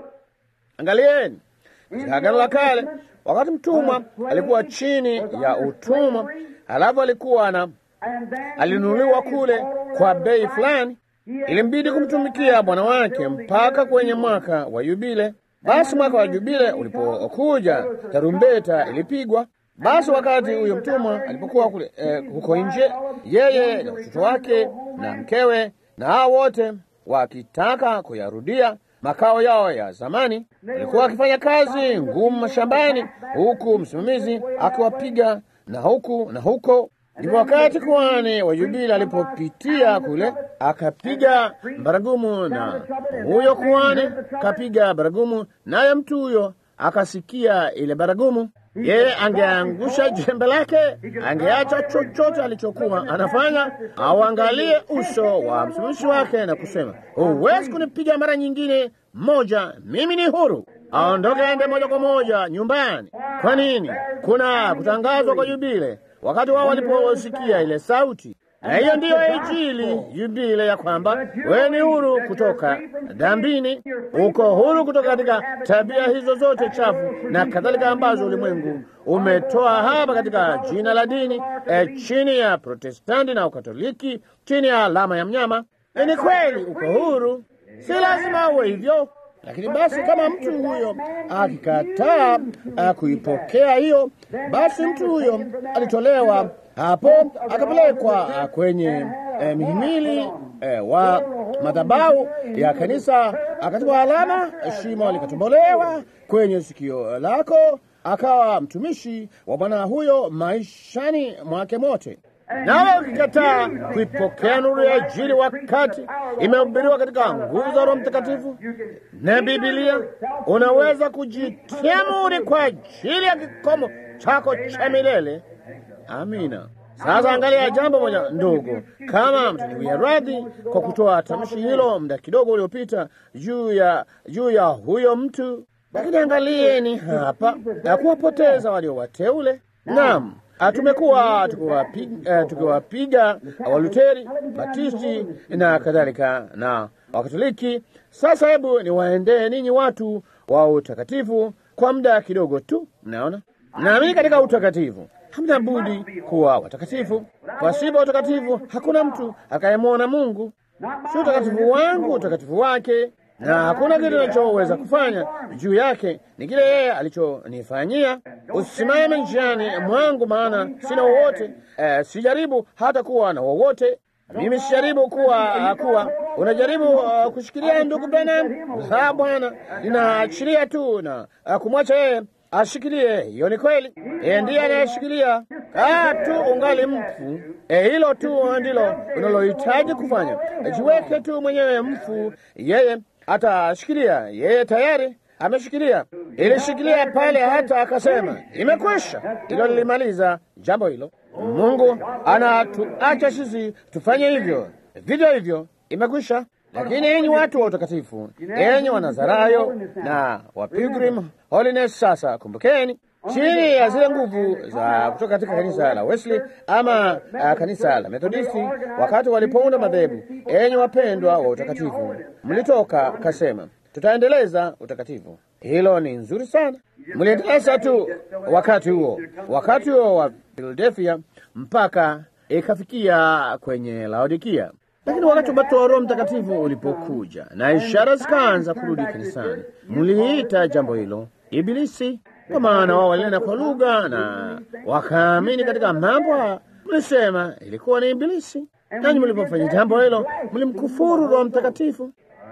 Angalieni katika Agano la Kale, wakati mtumwa alikuwa chini ya utumwa, halafu alikuwa na alinunuliwa kule kwa bei fulani, ilimbidi kumtumikia bwana wake mpaka kwenye mwaka wa Yubile. Basi mwaka wa Yubile ulipokuja, tarumbeta ilipigwa. Basi wakati huyo mtumwa alipokuwa kule eh, huko nje, yeye na watoto wake na mkewe na hao wote wakitaka kuyarudia makao yao ya zamani, walikuwa wakifanya kazi ngumu mashambani, huku msimamizi akiwapiga na huku na huko. Ndipo wakati kuhani wa Yubile alipopitia kule, akapiga baragumu, na huyo kuhani kapiga baragumu, naye mtu huyo akasikia ile baragumu. Yeye angeangusha jembe lake, angeacha chochote alichokuwa anafanya, auangalie uso wa mtumishi wake na kusema, huwezi kunipiga mara nyingine moja, mimi ni huru. Aondoke aende moja kwa moja nyumbani. Kwa nini? Kuna kutangazwa kwa Yubile wakati wao waliposikia ile sauti, na hiyo ndiyo Injili Yubile, ya kwamba wewe ni huru kutoka dhambini, uko huru kutoka katika tabia hizo zote chafu na kadhalika, ambazo ulimwengu umetoa hapa katika jina la dini e, chini ya Protestanti na Ukatoliki, chini ya alama ya mnyama. E, ni kweli uko huru, si lazima uwe hivyo lakini basi kama mtu huyo akikataa kuipokea hiyo, basi mtu huyo alitolewa hapo akapelekwa kwenye eh, mihimili eh, wa madhabahu ya kanisa, akatiwa alama, shimo likatombolewa kwenye sikio lako, akawa mtumishi wa bwana huyo maishani mwake mote. Nawe ukikataa kuipokea nuru ya Injili wakati imehubiriwa katika nguvu za Roho Mtakatifu na Biblia, unaweza kujitia muhuri kwa ajili ya kikomo chako cha milele. Amina. Sasa angalia jambo moja ndogo, kama mtaniwia radhi kwa kutoa tamshi hilo muda kidogo uliopita juu ya juu ya huyo mtu, lakini angalieni hapa ya kuwapoteza walio wateule. Naam. Tumekuwa tukiwapiga tukiwapiga Waluteri, Batisti na kadhalika na Wakatoliki. Sasa hebu niwaendee ninyi watu wa utakatifu kwa muda kidogo tu. Mnaona, naamini katika utakatifu, hamna budi kuwa watakatifu. Pasipo utakatifu hakuna mtu akayemwona Mungu. Si utakatifu wangu, utakatifu wake. na hakuna kitu nachoweza kufanya juu yake, ni kile yeye alichonifanyia. Usisimame njiani mwangu, maana sina wowote. Eh, sijaribu hata kuwa na wowote. Mimi sijaribu kuwa kuwa. Unajaribu uh, kushikilia ndugu Branham? La, Bwana, ninaachilia tu na uh, kumwacha yeye ashikilie. Hiyo ni kweli, yeye ndiye anayeshikilia. Ah, tu ungali mfu. Eh, hilo tu ndilo unalohitaji kufanya. Jiweke tu mwenyewe mfu, yeye atashikilia. Yeye tayari ameshikilia, ilishikilia pale hata akasema imekwisha. Hilo lilimaliza jambo hilo. Mungu anatuacha sisi tufanye hivyo vivyo hivyo, imekwisha. Lakini enyi watu wa utakatifu, enyi Wanazarayo na wa Pilgrim Holiness, sasa kumbukeni, chini ya zile nguvu za kutoka katika kanisa la Wesley ama uh, kanisa la Methodisti, wakati walipounda madhehebu, enyi wapendwa wa utakatifu, mlitoka kasema tutaendeleza utakatifu. Hilo ni nzuri sana, mliendeleza tu wakati huo, wakati huo wa Philadelphia mpaka ikafikia kwenye Laodikia. Lakini wakati ubatizo wa Roho Mtakatifu ulipokuja na ishara zikaanza kurudi kanisani, mliita jambo hilo Ibilisi, kwa maana wao walinena kwa lugha na wakaamini katika mambo haya. Mlisema ilikuwa ni Ibilisi, nanyi mlipofanya jambo hilo mlimkufuru Roho Mtakatifu.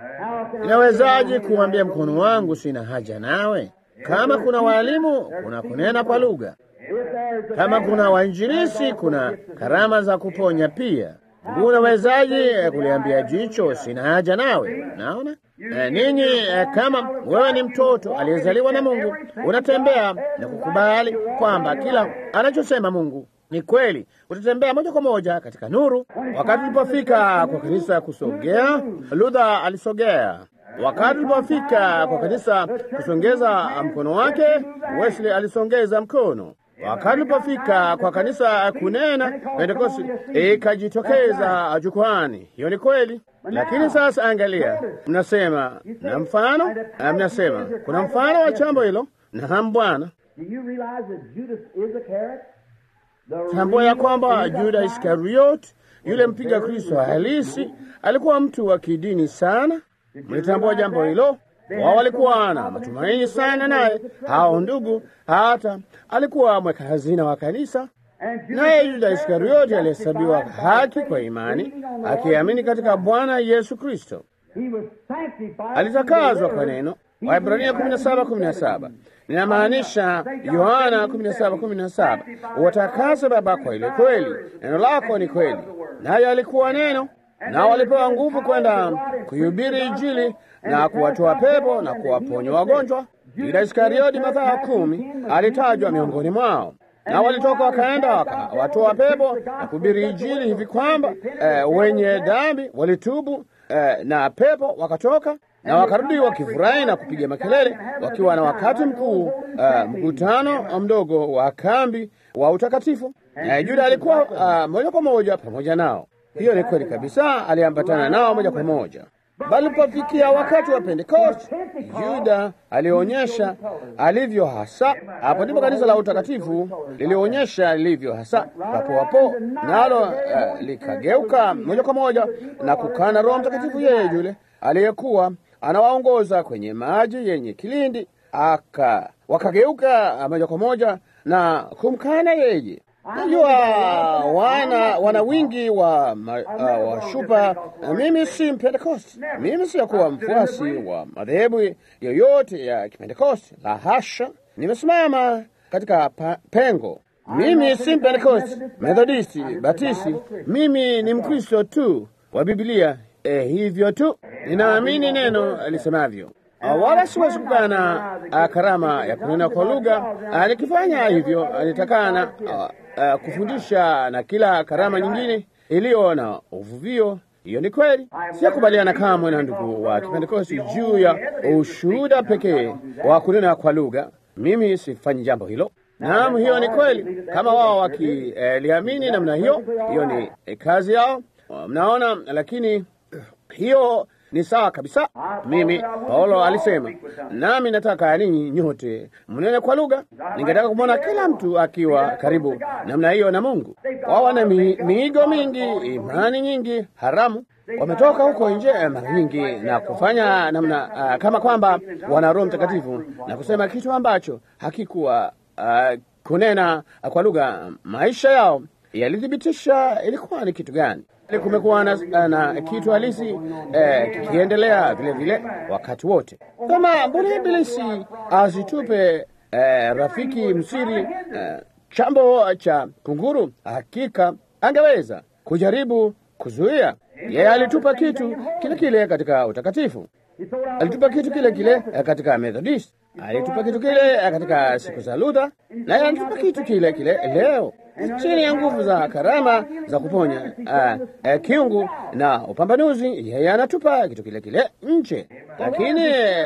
Inawezaje kuambia mkono wangu sina haja nawe? Kama kuna walimu, kuna kunena kwa lugha. Kama kuna wainjilisi, kuna karama za kuponya pia. Unawezaje kuliambia jicho sina haja nawe? Naona e, ninyi e, kama wewe ni mtoto aliyezaliwa na Mungu, unatembea na kukubali kwamba kila anachosema Mungu ni kweli, utatembea moja kwa moja katika nuru. Wakati ulipofika kwa kanisa kusogea, Luther alisogea. Wakati ulipofika kwa kanisa kusongeza mkono wake, Wesley alisongeza mkono. Wakati ulipofika kwa kanisa kunena, Pentekosti ikajitokeza jukwani. Hiyo ni kweli, lakini sasa angalia, mnasema na mfano, mnasema kuna mfano wa jambo hilo. Naam, Bwana. Tambua ya kwamba Juda Iskariot, yule mpiga Kristo halisi, alikuwa mtu wa kidini sana. Mlitambua jambo hilo? Wao walikuwa na matumaini sana naye, hao ndugu, hata alikuwa mweka hazina wa kanisa. Naye Yuda Iskarioti alihesabiwa haki kwa imani, akiamini katika Bwana Yesu Kristo. Alitakazwa kwa neno. Waibrania 17:17 ninamaanisha Yohana 17:17 uwatakase Baba kwa ile kweli, neno lako ni kweli. Naye alikuwa neno, nao walipewa nguvu kwenda kuhubiri Injili na kuwatoa pepo na kuwaponya wagonjwa. Yuda Iskarioti, Mathayo kumi, alitajwa miongoni mwao na walitoka wakaenda wakawatoa pepo na kuhubiri Injili hivi kwamba eh, wenye dhambi walitubu eh, na pepo wakatoka na wakarudi wakifurahi na kupiga makelele wakiwa na wakati mkuu uh, mkutano mdogo wa kambi wa utakatifu. Na Yuda alikuwa uh, moja kwa moja pamoja nao. Hiyo ni kweli kabisa, aliambatana nao moja kwa moja. Bali pofikia wakati wa Pentekoste, Yuda alionyesha alivyo hasa. Hapo ndipo kanisa la utakatifu lilionyesha lilivyo hasa. Papo hapo nalo uh, likageuka moja kwa moja na kukana Roho Mtakatifu, yeye yule aliyekuwa anawaongoza kwenye maji yenye kilindi, aka wakageuka moja kwa moja na kumkana yeye. Najua wana wana wingi wa, ma, uh, wa shupa. Mimi si Mpentekosti, mimi siyakuwa mfuasi wa madhehebu yoyote ya Kipentekosti, la hasha. Nimesimama katika pa, pengo. Mimi si Mpentekosti, Methodisti, Batisti. Mimi ni Mkristo tu wa Biblia. Eh, hivyo tu ninaamini neno lisemavyo. Wala siwezi kukana karama ya kunena kwa lugha. Nikifanya hivyo nitakana uh, kufundisha na kila karama nyingine iliyo na uvuvio. Hiyo ni kweli. Siyakubaliana kamwe na ndugu wa Kipentekosti juu ya ushuhuda pekee wa kunena kwa lugha. Mimi sifanyi jambo hilo. Naam, hiyo ni kweli. Kama wao wakiliamini eh, namna hiyo, hiyo ni eh, kazi yao. Mnaona, lakini hiyo Ni sawa kabisa. Mimi Paulo alisema, nami nataka ninyi nyote mnene kwa lugha. Ningetaka kumwona kila mtu akiwa karibu namna hiyo na Mungu. Wao wana mi, miigo mingi, imani nyingi haramu wametoka huko nje mara nyingi na kufanya namna uh, kama kwamba wana Roho Mtakatifu na kusema kitu ambacho hakikuwa uh, kunena kwa lugha. Maisha yao yalithibitisha ilikuwa ni kitu gani. Kumekuwa na, na kitu halisi eh, kikiendelea vile vile wakati wote. Kama mbona Ibilisi azitupe eh, rafiki msiri eh, chambo cha kunguru, hakika angeweza kujaribu kuzuia. Yeye alitupa kitu kile kile katika utakatifu, alitupa kitu kile kile katika Methodist, alitupa kitu kile katika siku za Luther, naye alitupa kitu kile kile leo chini ya nguvu za karama za kuponya uh, uh, kiungu na upambanuzi. Yeye anatupa kitu kile kile nje, lakini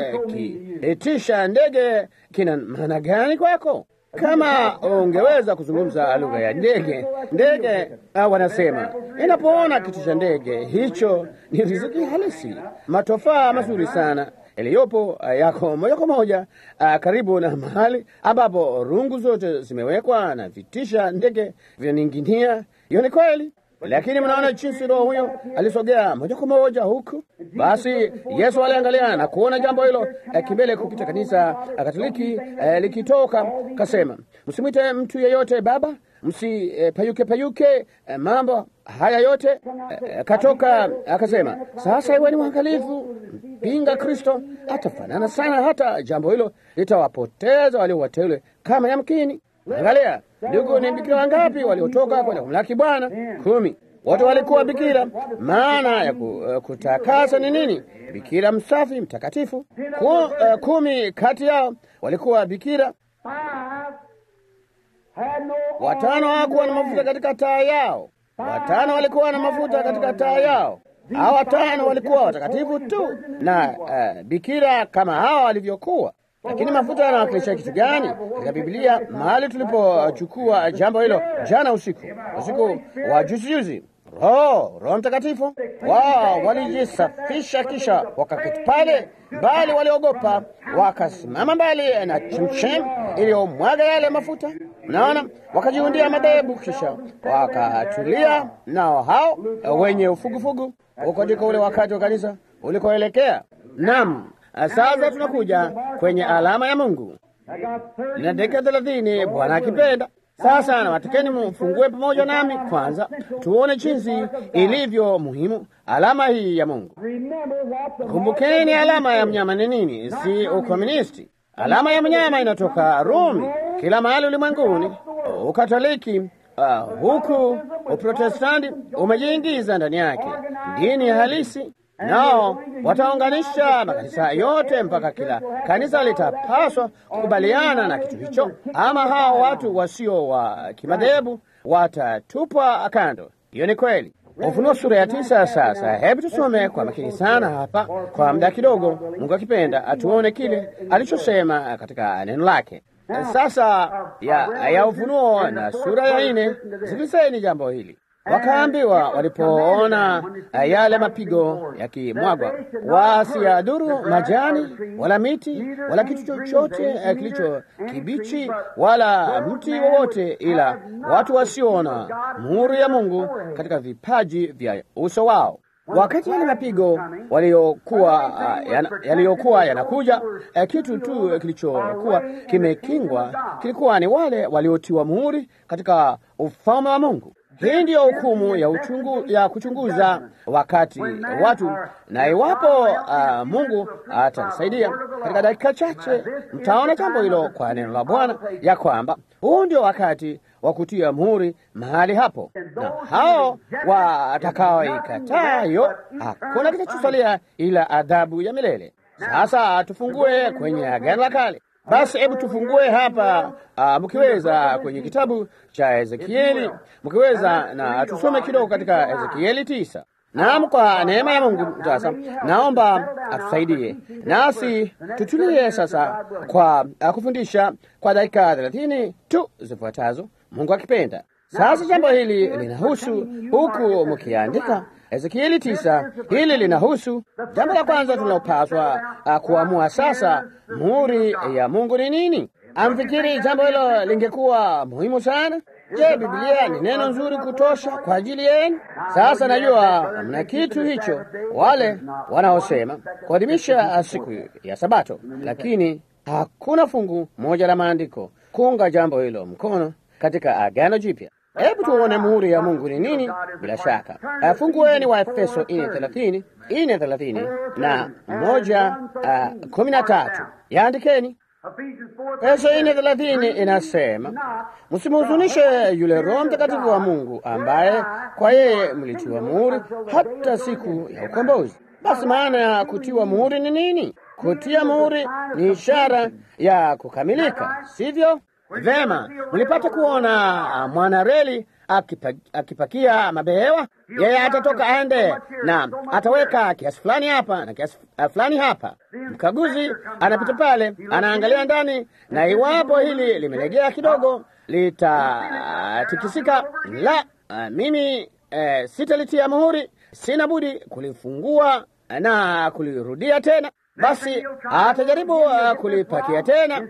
kiitisha ndege kina maana gani kwako? Kama ungeweza kuzungumza lugha ya ndege, ndege uh, wanasema inapoona kitu cha ndege hicho ni riziki halisi, matofaa mazuri sana yaliyopo uh, yako moja kwa moja uh, karibu na mahali ambapo rungu zote zimewekwa na vitisha ndege vinaning'inia. Hiyo ni kweli, lakini mnaona jinsi roho huyo alisogea moja kwa moja huku. Basi Yesu aliangalia na kuona jambo hilo uh, kimbele kupita kanisa uh, Katoliki uh, likitoka, kasema msimwite mtu yeyote baba, msipayuke uh, payuke uh, mambo haya yote uh, katoka akasema, sasa iweni mwangalifu pinga Kristo atafanana sana, hata jambo hilo litawapoteza walio wateule kama yamkini. Angalia ndugu, ni bikira wangapi waliotoka kwenda kumlaki Bwana? Kumi. Wote walikuwa bikira. Maana ya ku, uh, kutakasa ni nini? Bikira msafi mtakatifu. Ku, uh, kumi kati yao walikuwa bikira. Watano hawakuwa na mafuta katika taa yao. Watano walikuwa na mafuta katika taa yao. Hawa watano walikuwa watakatifu tu na uh, bikira kama hawa walivyokuwa. Lakini mafuta yanawakilisha kitu gani katika Biblia? Mahali tulipochukua jambo hilo jana usiku, usiku wa juzi juzi, Roho Roho Mtakatifu wao walijisafisha, kisha wakaketi pale mbali, waliogopa, wakasimama mbali na chemchem iliyomwaga yale mafuta. Mnaona, wakajiundia madhehebu, kisha wakatulia nao hao wenye ufugufugu. Huko ndiko ule wakati wa kanisa ulikoelekea. Naam, sasa tunakuja kwenye alama ya Mungu na dakika thelathini, Bwana akipenda. Sasa nawatakeni mfungue pamoja nami kwanza, tuone jinsi ilivyo muhimu alama hii ya Mungu. Kumbukeni, alama ya mnyama ni nini? Si ukomunisti. Alama ya mnyama inatoka Rumi, kila mahali ulimwenguni. Ukatoliki uh, huku Uprotestanti umejiingiza ndani yake, dini halisi nao wataunganisha makanisa yote mpaka kila kanisa litapaswa kukubaliana na kitu hicho, ama hao watu wasio wa kimadhehebu watatupwa kando. Hiyo ni kweli. Ufunuo sura ya tisa. Sasa hebu tusome kwa makini sana hapa kwa muda kidogo, Mungu akipenda, atuone kile alichosema katika neno lake. Sasa ya, ya Ufunuo na sura ya nne, sikilizeni jambo hili. Wakaambiwa walipoona yale mapigo yakimwagwa, wasiadhuru majani wala miti wala kitu chochote kilicho kibichi wala mti wowote, ila watu wasiona muhuri ya Mungu katika vipaji vya uso wao. Wakati yale mapigo waliokuwa yaliyokuwa yanakuja, kitu tu kilichokuwa kimekingwa kilikuwa ni wale waliotiwa muhuri katika ufalme wa Mungu. Hii ndiyo hukumu ya uchungu, ya kuchunguza wakati watu, na iwapo uh, Mungu atanisaidia katika dakika chache, mtaona jambo hilo kwa neno la Bwana ya kwamba huu ndio wakati wa kutia muhuri mahali hapo, na hao watakaoikataa hiyo, hakuna kitachosalia ila adhabu ya milele. Sasa tufungue kwenye Agano la Kale. Basi hebu tufungue hapa uh, mkiweza kwenye kitabu cha Ezekieli, mkiweza na tusome kidogo katika Ezekieli tisa. Naam, kwa neema ya Mungu sasa naomba atusaidie nasi tutulie sasa kwa uh, kufundisha kwa dakika thelathini tu zifuatazo, Mungu akipenda. Sasa jambo hili linahusu huku mkiandika Ezekieli tisa. Hili linahusu jambo la kwanza tunalopaswa uh, kuamua sasa, muhuri ya Mungu ni nini? Amfikiri jambo hilo lingekuwa muhimu sana? Je, Biblia ni neno nzuri kutosha kwa ajili yenu? Sasa najua mna kitu hicho, wale wanaosema kuadhimisha siku ya Sabato, lakini hakuna fungu moja la maandiko kuunga jambo hilo mkono katika Agano Jipya. Hebu tuone muhuri ya Mungu ni nini. Bila shaka fungueni wa Efeso ine thelathini ine thelathini na moja uh, kumi na tatu yaandikeni. Efeso ine thelathini inasema msimhuzunishe yule Roho Mtakatifu wa Mungu ambaye kwa yeye mlitiwa muhuri hata siku ya ukombozi. Basi maana ya kutiwa muhuri ni nini? Kutia muhuri ni ishara ya kukamilika, sivyo? Vema, mlipata kuona mwanareli akipa, akipakia mabehewa. Yeye atatoka aende na ataweka kiasi fulani hapa na kiasi fulani hapa. Mkaguzi anapita pale, anaangalia ndani, na iwapo hili limelegea kidogo, litatikisika. La, uh, mimi uh, sitalitia muhuri, sina budi kulifungua na kulirudia tena. Basi atajaribu uh, kulipakia tena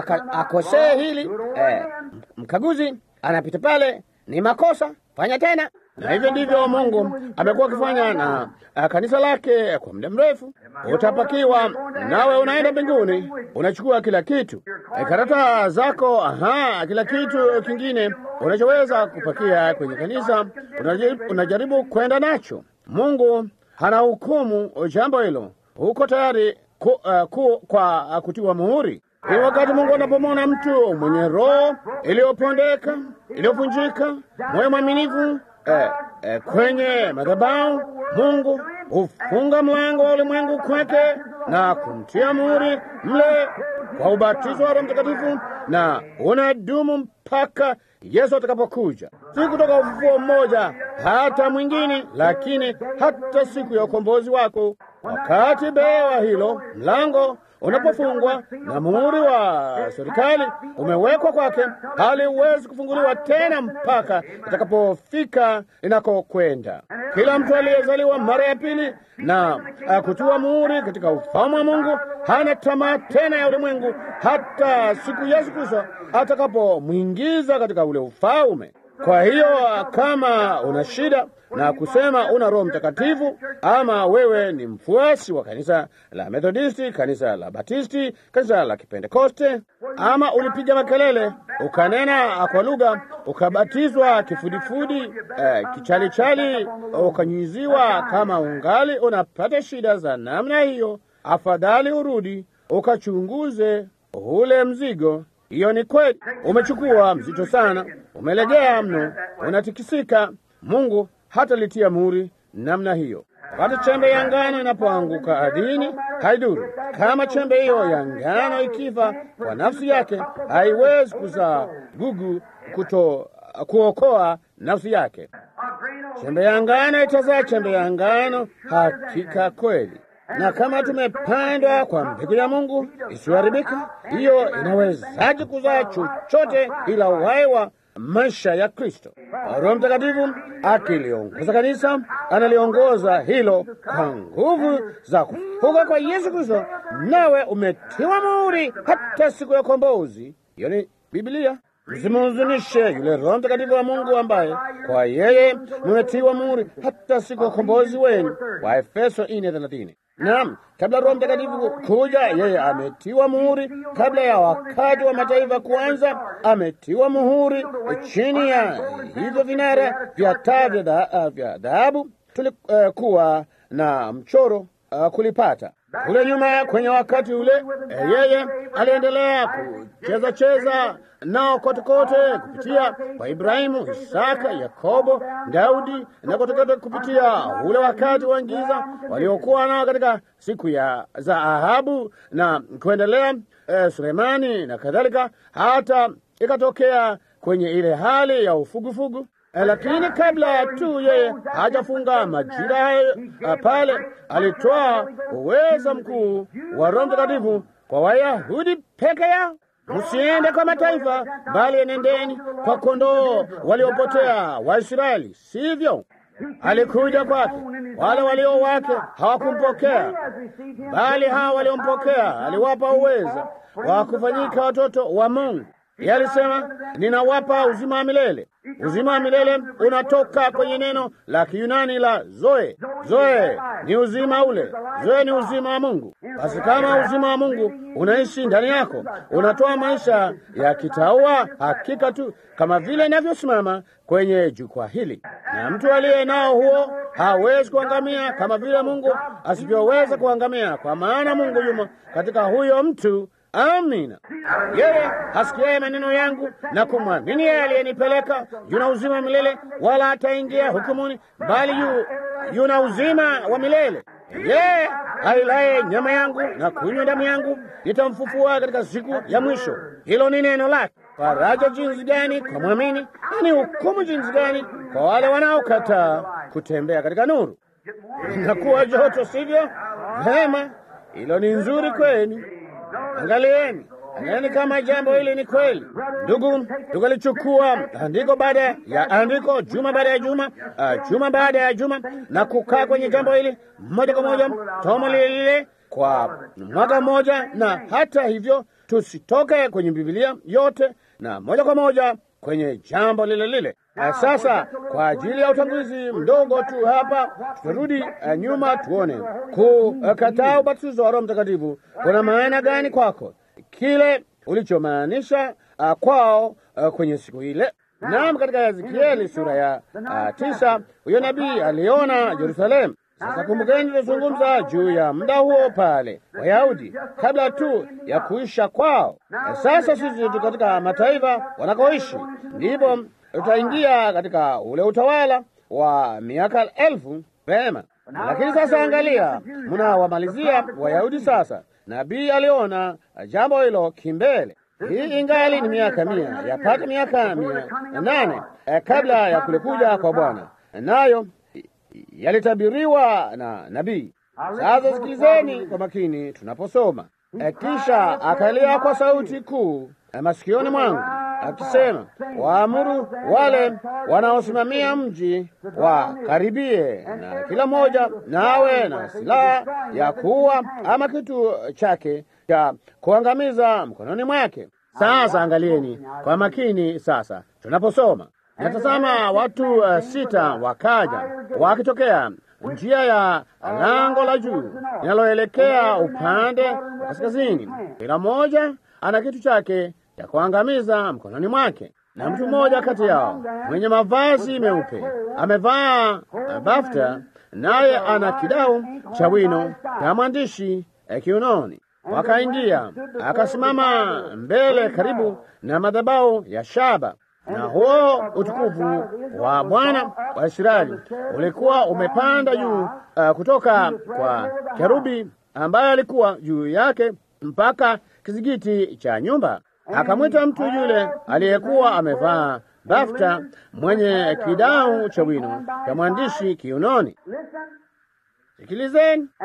akosee hili eh, mkaguzi anapita pale, ni makosa, fanya tena. Na hivyo ndivyo Mungu amekuwa akifanya na uh, kanisa lake kwa muda mrefu. Utapakiwa nawe unaenda mbinguni, unachukua kila kitu, e, karata zako, aha, kila kitu kingine unachoweza kupakia kwenye kanisa, unajaribu, unajaribu kwenda nacho. Mungu hana hukumu jambo hilo huko tayari ku, uh, ku, kwa uh, kutiwa muhuri. Ni wakati Mungu anapomwona mtu mwenye roho iliyopondeka iliyovunjika, moyo mwaminifu eh, eh, kwenye madhabahu, Mungu hufunga mlango wa ulimwengu kwake na kumtia muhuri mle kwa ubatizo wa Roho Mtakatifu, na unadumu mpaka Yesu atakapokuja, si kutoka ufufuo mmoja hata mwingine, lakini hata siku ya ukombozi wako. Wakati bewa hilo mlango unapofungwa na muhuri wa serikali umewekwa kwake, haliwezi kufunguliwa tena mpaka itakapofika inakokwenda. Kila mtu aliyezaliwa mara ya pili na kutiwa muhuri katika ufalme wa Mungu hana tamaa tena ya ulimwengu, hata siku Yesu Kristo atakapomwingiza katika ule ufalme. Kwa hiyo kama una shida na kusema una Roho Mtakatifu, ama wewe ni mfuasi wa kanisa la Methodisti, kanisa la Batisti, kanisa la Kipentekoste, ama ulipiga makelele ukanena kwa lugha, ukabatizwa kifudifudi, eh, kichalichali, ukanyunyiziwa, kama ungali unapata shida za namna hiyo, afadhali urudi ukachunguze ule mzigo. Hiyo ni kweli, umechukua mzito sana, umelegea mno, unatikisika. Mungu hata litia muhuri namna hiyo. Wakati chembe ya ngano inapoanguka ardhini, haiduru kama chembe hiyo ya ngano ikifa kwa nafsi yake, haiwezi kuzaa gugu kuto kuokoa nafsi yake. Chembe ya ngano itazaa chembe ya ngano, hakika kweli. Na kama tumepandwa kwa mbegu ya Mungu isiyoharibika, hiyo inawezaje kuzaa chochote ila uhai wa maisha ya Kristo? Roho Mtakatifu akiliongoza kanisa, analiongoza hilo kwa nguvu za kufuka kwa Yesu Kristo, nawe umetiwa muhuri hata siku ya ukombozi. Hiyo ni Biblia. Msimhuzunishe yule Roho Mtakatifu wa Mungu ambaye kwa yeye mmetiwa muhuri hata siku ya ukombozi wenu, wa Efeso 4:30. Naam, kabla Roho Mtakatifu kuja, yeye ametiwa muhuri. Kabla ya wakati wa mataifa kuanza, ametiwa muhuri chini ya hivyo vinara vya taa vya dhahabu. Tulikuwa uh, na mchoro uh, kulipata kule nyuma. Kwenye wakati ule uh, yeye aliendelea kucheza cheza nao kote kote kupitia kwa Ibrahimu, Isaka, Yakobo, Daudi na kote kote kupitia ule wakati wa giza waliokuwa nao katika siku ya za Ahabu na kuendelea, eh, Sulemani na kadhalika, hata ikatokea kwenye ile hali ya ufugufugu. Eh, lakini kabla tu yeye hajafunga majira hayo pale, alitoa uweza mkuu wa Roho Mtakatifu kwa Wayahudi peke yao. Msiende kwa mataifa, bali enendeni kwa kondoo waliopotea wa Israeli, sivyo? alikuja kwake, wale walio wake hawakumpokea, bali hawa waliompokea aliwapa uweza wa kufanyika watoto wa Mungu. Yeye alisema, ninawapa uzima wa milele. Uzima wa milele unatoka kwenye neno la Kiyunani la zoe. Zoe ni uzima ule, zoe ni uzima wa Mungu. Basi kama uzima wa Mungu unaishi ndani yako, unatoa maisha ya kitaua hakika tu, kama vile inavyosimama kwenye jukwaa hili, na mtu aliye nao huo hawezi kuangamia kama vile Mungu asivyoweza kuangamia, kwa maana Mungu yumo katika huyo mtu. Amina. Yeye hasikiaye maneno yangu na kumwamini yeye aliyenipeleka yuna uzima wa milele, wala hataingia hukumuni, bali yu yuna uzima wa milele. Yeye ailaye nyama yangu na kunywa damu yangu nitamfufua katika siku ya mwisho. Hilo ni neno lake. Faraja jinsi gani kwa mwamini, na ni hukumu jinsi gani kwa wale wanaokataa kutembea katika nuru. Inakuwa joto, sivyo? Vema, hilo ni nzuri kwenu. Angalieni, angalieni kama jambo hili ni kweli. Ndugu, tukalichukua andiko baada ya andiko, juma baada ya juma, uh, juma baada ya juma, na kukaa kwenye jambo hili moja kwa moja, somo lile lile kwa mwaka mmoja, na hata hivyo tusitoke kwenye Biblia yote na moja kwa moja kwenye jambo lile lile. Sasa kwa ajili ya utangulizi mdogo tu hapa, tutarudi uh, nyuma tuone kukataa uh, ubatizo wa Roho Mtakatifu kuna maana gani kwako, kile ulichomaanisha uh, kwao uh, kwenye siku ile. Naam, katika Ezekieli sura ya uh, tisa huyo nabii aliona Yerusalemu. Sasa kumbukeni, tutazungumza juu ya muda huo pale Wayahudi kabla tu ya kuisha kwao. Sasa sisi tu katika mataifa wanakoishi, ndipo tutaingia katika ule utawala wa miaka elfu. Vema, lakini sasa angalia, mnawamalizia Wayahudi sasa. Nabii aliona jambo hilo kimbele. Hii ingali ni miaka mia, yapata miaka mia nane eh, kabla ya kulikuja kwa Bwana, nayo yalitabiriwa na nabii. Sasa sikilizeni kwa makini tunaposoma. Kisha akalia kwa sauti kuu masikioni mwangu akisema, waamuru wale wanaosimamia mji wakaribie, na kila mmoja nawe na silaha ya kuua ama kitu chake cha kuangamiza mkononi mwake. Sasa angalieni kwa makini sasa tunaposoma Natazama watu uh, sita wakaja wakitokea njia ya lango la juu linaloelekea upande wa kaskazini. Kila mmoja ana kitu chake cha kuangamiza mkononi mwake, na mtu mmoja kati yao mwenye mavazi meupe amevaa uh, bafta, naye ana kidau cha wino cha mwandishi uh, kiunoni. Wakaingia, akasimama mbele karibu na madhabahu ya shaba na huo utukufu wa Bwana wa Israeli ulikuwa umepanda juu uh, kutoka kwa kerubi ambaye alikuwa juu yake mpaka kizigiti cha nyumba. Akamwita mtu yule aliyekuwa amevaa bafta mwenye kidau cha wino cha mwandishi kiunoni. Sikilizeni.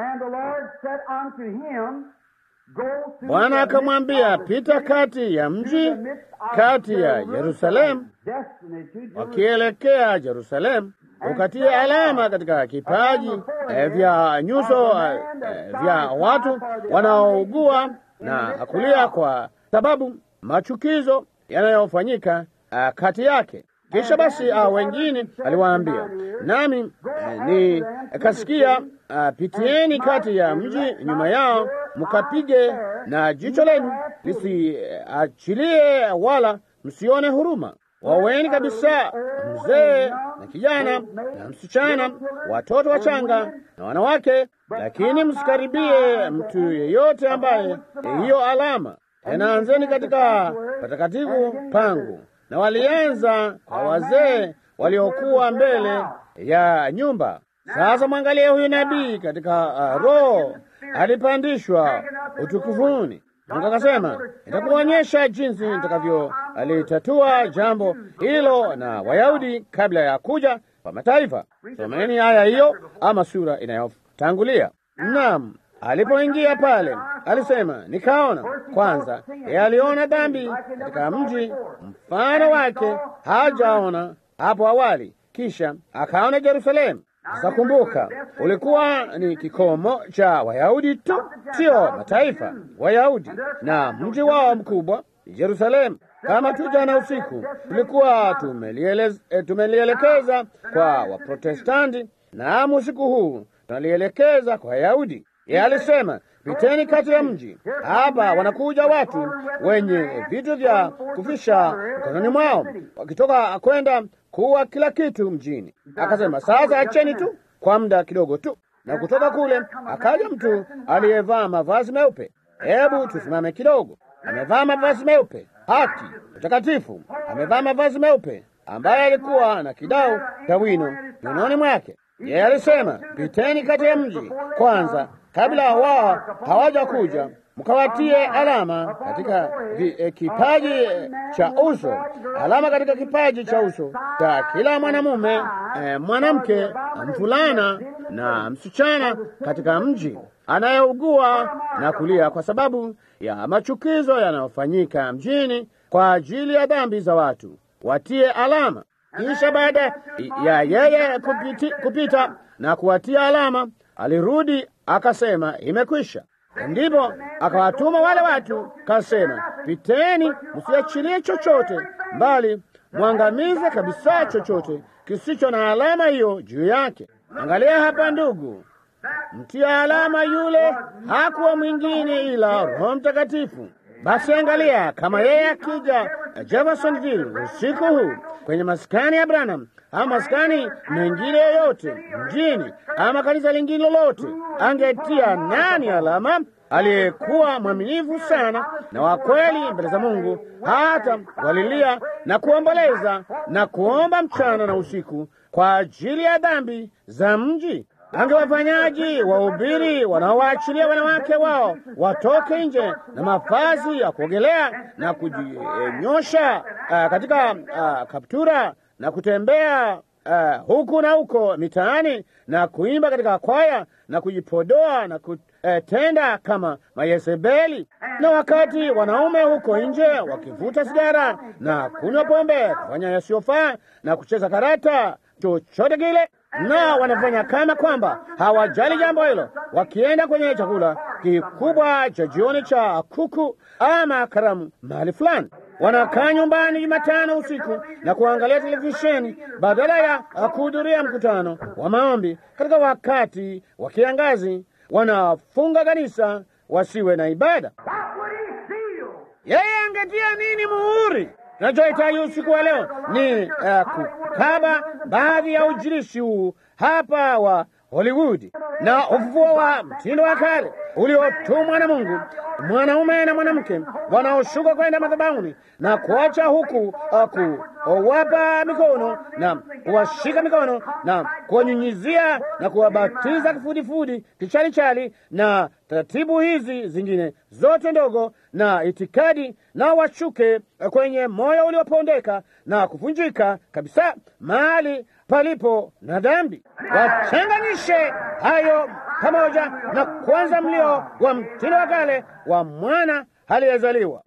Bwana akamwambia, pita kati ya mji, kati ya Yerusalemu, wakielekea Yerusalemu, ukatie alama katika kipaji eh, vya nyuso eh, vya watu wanaougua na kulia, kwa sababu machukizo yanayofanyika eh, kati yake. Kisha basi hao wengine aliwaambia, nami eh, ni kasikia Uh, pitieni kati ya mji nyuma yao, mkapige na jicho lenu lisiachilie, uh, wala msione huruma. Waweni kabisa mzee na kijana na msichana, watoto wachanga na wanawake, lakini msikaribie mtu yeyote ambaye hiyo alama. Tena anzeni katika patakatifu pangu. Na walianza kwa wazee waliokuwa mbele ya nyumba. Sasa mwangalie huyu nabii katika uh, roho alipandishwa utukufuni. Mungu akasema, nitakuonyesha jinsi nitakavyolitatua jambo hilo na Wayahudi kabla ya kuja kwa mataifa. Someni aya hiyo ama sura inayotangulia. Naam, alipoingia pale alisema, nikaona kwanza, yeye aliona dhambi katika mji, mfano wake hajaona hapo awali kisha akaona Yerusalemu. Sasa kumbuka, ulikuwa ni kikomo cha Wayahudi tu, sio mataifa. Wayahudi na mji wao mkubwa Yerusalemu. Kama tu jana usiku tulikuwa tumelielekeza kwa Waprotestanti, naam, usiku huu tunalielekeza kwa Wayahudi. Yeye alisema piteni kati ya mji. Hapa wanakuja watu wenye vitu vya kufisha mkononi mwao, wakitoka kwenda kuwa kila kitu mjini. Akasema sasa acheni tu kwa muda kidogo tu, na kutoka kule akaja mtu aliyevaa mavazi meupe. Hebu tusimame kidogo. Amevaa mavazi meupe, haki, utakatifu. Amevaa mavazi meupe, ambaye alikuwa na kidau cha wino mikononi mwake. Yeye alisema piteni kati ya mji kwanza, kabla wao hawaja kuja mkawatie alama katika vi, eh, kipaji eh, cha uso, alama katika kipaji cha uso cha kila mwanamume eh, mwanamke, mvulana na msichana katika mji anayeugua na kulia kwa sababu ya machukizo yanayofanyika mjini kwa ajili ya dhambi za watu, watie alama. Kisha baada ya yeye kupiti, kupita na kuwatia alama, alirudi akasema, imekwisha. Ndipo akawatuma wale watu, kasema, piteni, msiachilie chochote, mbali mwangamize kabisa chochote kisicho na alama hiyo juu yake. Angalia hapa, ndugu, mtia alama yule hakuwa mwingine ila Roho Mtakatifu. Basi angalia, kama yeye akija Jeffersonville usiku huu kwenye maskani ya Branham ama maskani mengine yoyote mjini ama kanisa lingine lolote, angetia nani alama? Aliyekuwa mwaminifu sana na wa kweli mbele za Mungu, hata walilia na kuomboleza na kuomba mchana na usiku kwa ajili ya dhambi za mji. Angewafanyaji wahubiri wanaowaachilia wanawake wao watoke nje na mavazi ya kuogelea na kujinyosha uh, katika uh, kaptura na kutembea uh, huku na huko mitaani na kuimba katika kwaya na kujipodoa na kutenda kama Mayezebeli, na wakati wanaume huko nje wakivuta sigara na kunywa pombe, kufanya yasiyofaa na kucheza karata, chochote kile na wanafanya kama kwamba hawajali jambo hilo, wakienda kwenye chakula kikubwa cha jioni cha kuku ama karamu mahali fulani. Wanakaa nyumbani Jumatano usiku na kuangalia televisheni badala ya kuhudhuria mkutano wa maombi katika wakati wa kiangazi. Wanafunga kanisa wasiwe na ibada. Yeye angetia nini muhuri? Tunachohitaji usiku wa leo ni uh, kukaba baadhi ya ujirishi huu hapa wa Hollywood na ufufuo wa mtindo wa kale uliotumwa na Mungu, mwanaume na mwanamke wanaoshuka kwenda madhabahuni na kuacha huku uh, kuwapa mikono na kuwashika mikono na kuwanyunyizia na kuwabatiza kifudifudi kichalichali na taratibu hizi zingine zote ndogo na itikadi, na washuke kwenye moyo uliopondeka na kuvunjika kabisa mahali palipo na dhambi. Wachanganishe hayo pamoja na kwanza mlio wa mtindo wa kale wa mwana aliyezaliwa.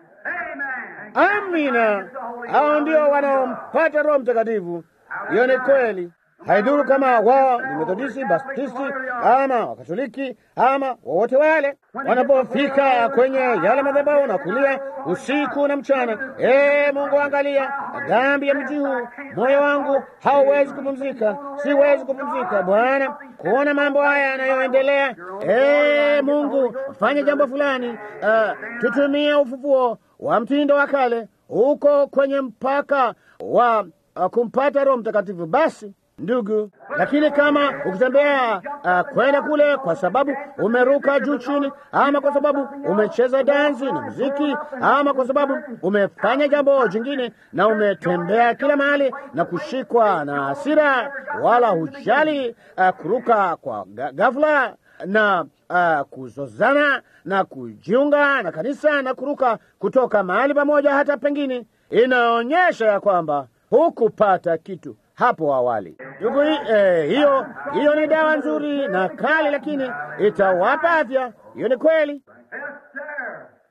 Amina, hao ndio wanaompata Roho Mtakatifu. Hiyo ni kweli. Haidhuru kama wao ni Methodisti, Baptisti ama Wakatoliki ama wowote wale, wanapofika kwenye yale madhabahu na kulia usiku na mchana, ee Mungu, angalia dhambi ya mji huu, moyo wangu hauwezi kupumzika, siwezi kupumzika Bwana, kuona mambo haya yanayoendelea. Ee Mungu, fanya jambo fulani. Uh, tutumie ufufuo wa mtindo wa kale huko kwenye mpaka wa uh, kumpata Roho Mtakatifu. Basi ndugu, lakini kama ukitembea uh, kwenda kule kwa sababu umeruka juu chini, ama kwa sababu umecheza dansi na muziki, ama kwa sababu umefanya jambo jingine na umetembea kila mahali na kushikwa na hasira, wala hujali uh, kuruka kwa ghafla na uh, kuzozana na kujiunga na kanisa na kuruka kutoka mahali pamoja hata pengine, inaonyesha ya kwamba hukupata kitu hapo awali. Ndugu, eh, hiyo hiyo ni dawa nzuri na kali, lakini itawapa afya. Hiyo ni kweli.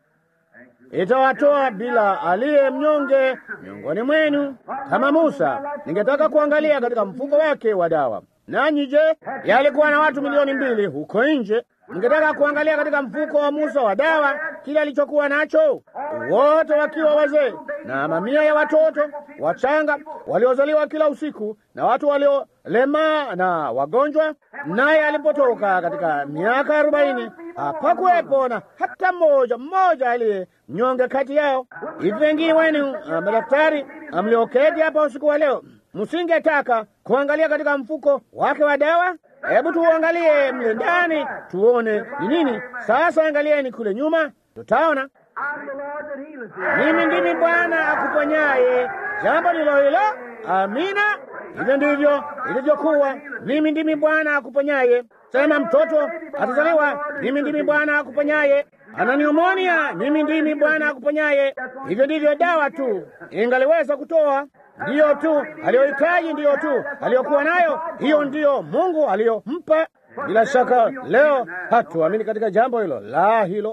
itawatoa bila aliye mnyonge miongoni mwenu. Kama Musa, ningetaka kuangalia katika mfuko wake wa dawa. Nanyi je, yalikuwa na watu milioni mbili huko nje? Ningetaka kuangalia katika mfuko wa Musa wa dawa kile alichokuwa nacho, wote wakiwa wazee na mamia ya watoto wachanga waliozaliwa kila usiku na watu waliolemaa na wagonjwa. Naye alipotoka katika miaka arobaini hapakuwepo na hata mmoja mmoja aliye mnyonge kati yao. Hivi wengine wenu madaktari mlioketi hapa usiku wa leo, msingetaka kuangalia katika mfuko wake wa dawa? Hebu tuangalie mle ndani tuone ni nini. Sasa angalieni kule nyuma, tutaona mimi ndimi Bwana akuponyaye. Jambo ndilo hilo. Amina. Hivyo ndivyo ilivyokuwa. Mimi ndimi Bwana akuponyaye. Sema mtoto atazaliwa, mimi ndimi Bwana akuponyaye. Ana pneumonia, mimi ndimi Bwana akuponyaye. Hivyo ndivyo dawa tu ingaliweza kutoa ndiyo tu aliyohitaji, ndiyo tu aliyokuwa nayo, hiyo ndiyo Mungu aliyompa. Bila shaka leo hatuamini katika jambo hilo la hilo.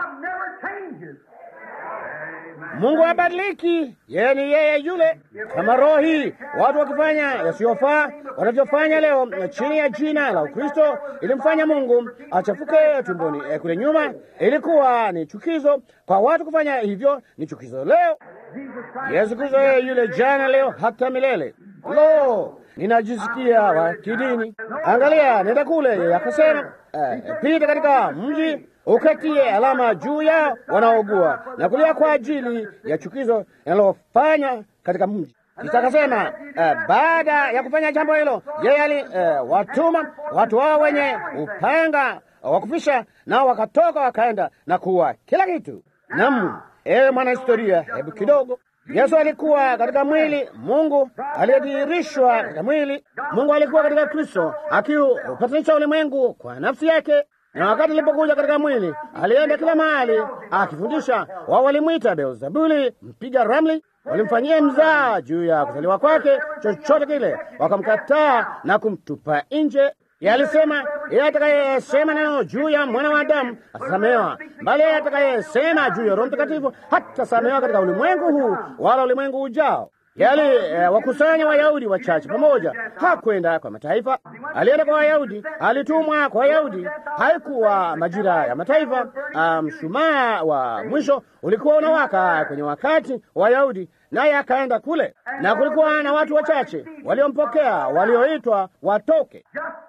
Mungu habadiliki, yeye ni yeye yule. Kama roho hii watu wakifanya yasiyofaa wanavyofanya leo chini ya jina la Ukristo ilimfanya Mungu achafuke tumboni eh, kule nyuma, ilikuwa ni chukizo kwa watu kufanya hivyo, ni chukizo leo. Yesu Kristo yeye yule jana, leo, hata milele. Lo, ninajisikia wa kidini. Angalia, nenda kule, yeye akasema eh, pita katika mji ukatie alama juu yao wanaogua na kulia kwa ajili ya chukizo linalofanya katika mji. Kisha akasema eh, baada ya kufanya jambo hilo, yeye ali eh, watuma watu wao wenye upanga wa kufisha, nao wakatoka wakaenda na kuwa kila kitu. Naam, ewe mwanahistoria, hebu kidogo Yesu alikuwa katika mwili, Mungu aliyedhihirishwa katika mwili. Mungu alikuwa katika Kristo akiupatanisha ulimwengu kwa nafsi yake, na wakati alipokuja katika mwili alienda kila mahali akifundisha. Wao walimwita Beelzebuli, mpiga ramli, walimfanyia mzaa juu ya kuzaliwa kwake, chochote kile, wakamkataa na kumtupa nje. Yeye alisema yeye atakayesema neno juu ya mwana wa Adamu atasamehewa, bali yeye atakayesema juu ya Roho Mtakatifu hatasamehewa katika ulimwengu huu wala ulimwengu ujao. Yali eh, wakusanya Wayahudi wachache pamoja, hakwenda kwa mataifa. Alienda kwa Wayahudi, alitumwa kwa Wayahudi. Haikuwa majira ya mataifa. Mshumaa um, wa mwisho ulikuwa unawaka kwenye wakati wa Wayahudi, naye akaenda kule, na kulikuwa na watu wachache waliompokea, walioitwa watoke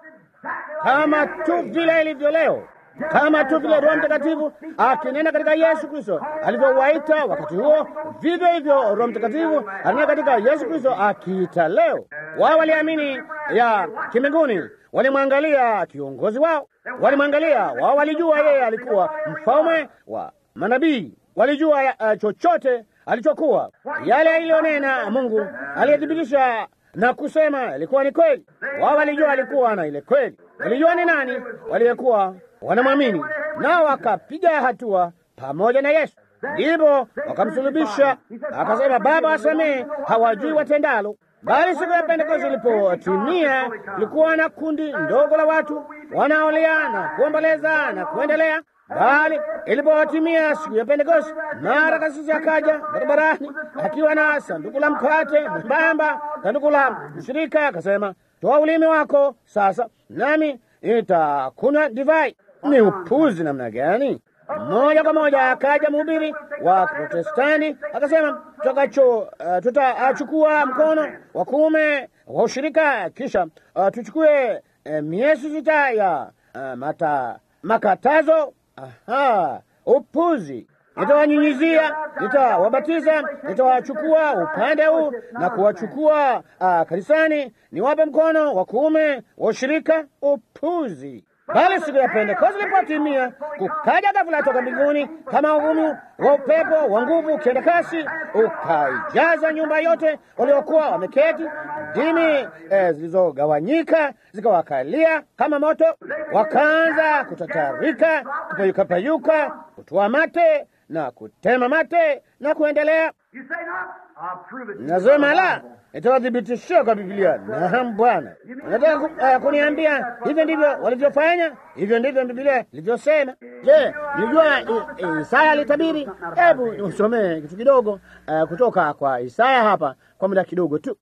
kama tu vile ilivyo leo, kama tu vile Roho Mtakatifu akinena katika Yesu Kristo alivyowaita wakati huo, vivyo hivyo Roho Mtakatifu anena katika Yesu Kristo akiita leo. Wao waliamini ya kimbinguni, walimwangalia kiongozi wao, walimwangalia wao, walijua yeye alikuwa mfalme wa manabii, walijua uh, chochote alichokuwa, yale aliyonena Mungu aliyethibitisha na kusema ilikuwa ni kweli. Wao walijua alikuwa na ile kweli, walijua ni nani waliyekuwa wanamwamini, nao wakapiga hatua pamoja na Yesu. Ndipo wakamsulubisha, akasema, Baba, wasamehe, hawajui watendalo. Bali siku ya Pentekoste ilipotimia, kulikuwa na kundi ndogo la watu wanaolia na kuomboleza na kuendelea bali ilipotimia siku ya Pentekoste, mara kasisi akaja barabarani akiwa na sanduku la mkate mwembamba, sanduku la ushirika, akasema, toa ulimi wako sasa, nami nitakunywa divai. Ni upuzi namna gani! Moja kwa moja akaja mhubiri wa Protestanti akasema, tutakacho uh, tutachukua mkono wa kuume wa ushirika, kisha uh, tuchukue uh, miezi sita ya uh, mata makatazo Aha, upuzi! Nitawanyunyizia, nitawabatiza, nitawachukua upande huu na kuwachukua uh, kanisani, niwape mkono wa kuume wa ushirika. Upuzi! Bali siku ya Pentekoste ilipotimia, kukaja ghafula toka mbinguni kama uvumi wa upepo wa nguvu ukienda kasi, ukaijaza nyumba yote waliokuwa wameketi. Ndimi eh, zilizogawanyika zikawakalia kama moto, wakaanza kutatarika, kupayukapayuka, kutoa mate na kutema mate na kuendelea. Nasema la, nitawathibitishia kwa Biblia. Naam Bwana, nataka ku, uh, kuniambia hivyo ndivyo walivyofanya, hivyo ndivyo Biblia ilivyosema. Je, nilijua Isaya alitabiri? Hebu usomee kitu kidogo uh, kutoka kwa Isaya hapa kwa muda kidogo tu.